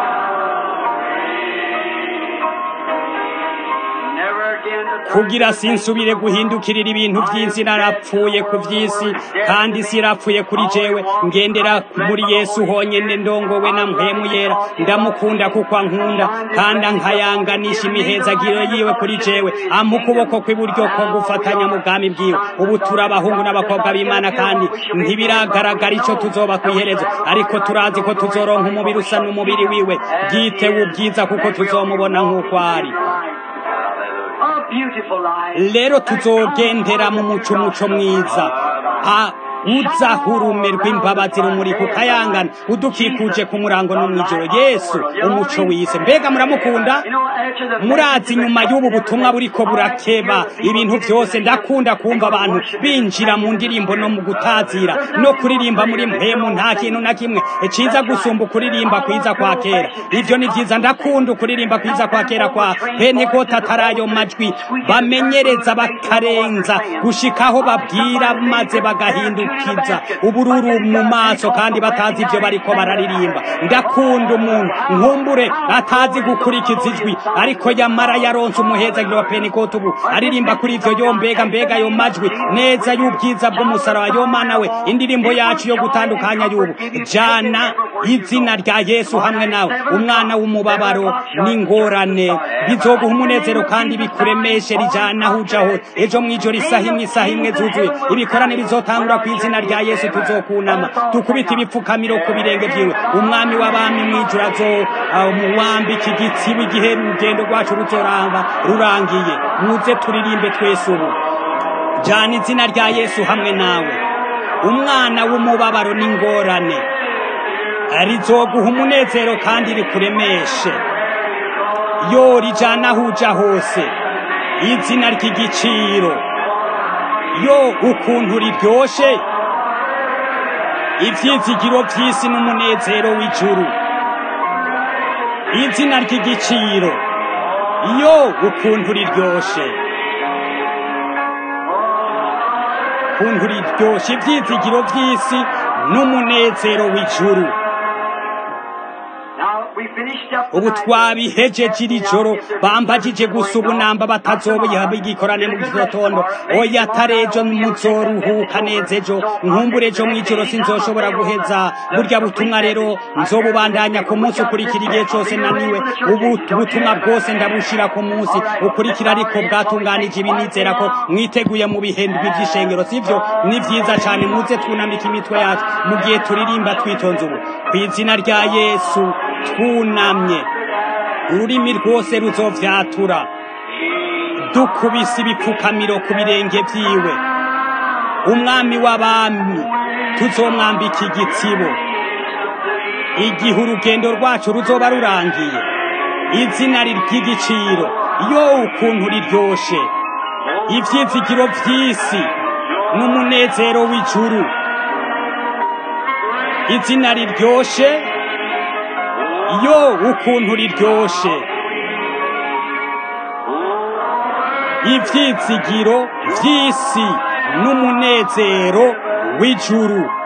Never again to turn kugira sinsubire guhindukirira ibintu by'isi narapfuye ku by'isi kandi isi irapfuye kuri jewe ngendera muri yesu honyine ndongowe na mpemu yera ndamukunda kuko ankunda kandi ankayanganisha imihezagiro yiwe kuri jewe ampa ukuboko kw'iburyo ko gufatanya mu bwami bwiwe ubu turi abahungu n'abakobwa b'imana kandi ntibiragaragara icyo tuzoba ku iherezo ariko turazi ko tuzoronka umubiri usa n'umubiri wiwe bwitewe ubwiza kuko tuzomubona nk'uko ari A beautiful life. rero tuzogendera mu muco umuco mwiza a uzaho urume rw'imbabazi rumuri kukayangana udukikuje ku murango no mw'ijoro yesu umuco w'isi mbega muramukunda You know, after the murazi nyuma y'ubu butumwa buriko burakeba ibintu byose ndakunda kumva abantu binjira mu ndirimbo no mu gutazira no kuririmba muri mpemu nta kintu na kimwe ciza gusumba ukuririmba kwiza kwa kera ivyo ni vyiza ndakunda ukuririmba kwiza kwa kera kwa pentekota atarayo majwi bamenyereza bakarenza gushikaho babwira maze bagahinduka bihindukiza ubururu mu maso kandi batazi ibyo bariko bararirimba ndakunda umuntu nkumbure atazi gukurikiza ijwi ariko yamara yaronse umuhezagiro wa pentekote ubu aririmba kuri ivyo yo mbega mbega yo majwi neza y'ubwiza bw'umusaraba yo mana we indirimbo yacu yo gutandukanya y'ubu jana izina rya yesu hamwe nawe umwana w'umubabaro n'ingorane bizoguha umunezero kandi bikuremeshe rijana aho uja hose ejo mw'ijoro isaha imwe isaha imwe zuzuye ibikorane bizotangura ku izina rya yesu tuzokunama tukubita ibipfukamiro ku birenge vyiwe umwami w'abami mw'ijoro azo muwambika igitsibo igihe urugendo rwacu ruzoranga rurangiye muze turirimbe twese ubu jana izina rya yesu hamwe nawe umwana w'umubabaro n'ingorane rizoguha umunezero kandi rikuremeshe yo rijana aho uja hose izina ry'igiciro yo ukuntu riryoshe ivyizigiro vy'isi n'umunezero w'ijuru izina ry'igiciro yo ukuntu riryoshe ukuntu riryoshe ivyizigiro vy'isi n'umunezero w'ijuru ubu twabihejeje iri joro bambajije gusa ubu namba batazoba igikorane mu gitondo oya tarejo muzoruhuka neza ejo nkumbure ejo mw'ijoro sinzoshobora guheza burya butumwa rero nzobubandanya ku munsi ukurikira igihe cose naniwe ubu butumwa bwose ndabushira ku munsi ukurikira ariko bwatunganije ibi nizera ko mwiteguye mu bihendwi vy'ishengero sivyo ni vyiza cane muze twunamika imitwe yacu mu gihe turirimba twitonze ubu kw'izina rya yesu twunamye ururimi rwose ruzovyatura dukubise ibipfukamiro ku birenge vyiwe umwami w'abami tuzomwambika igitsibo igihe urugendo rwacu ruzoba rurangiye izina ry'igiciro yo ukuntu riryoshe ivyizigiro vy'isi n'umunezero w'ijuru izina riryoshe yo ukuntu riryoshe ivyizigiro vy'isi n'umunezero w'ijuru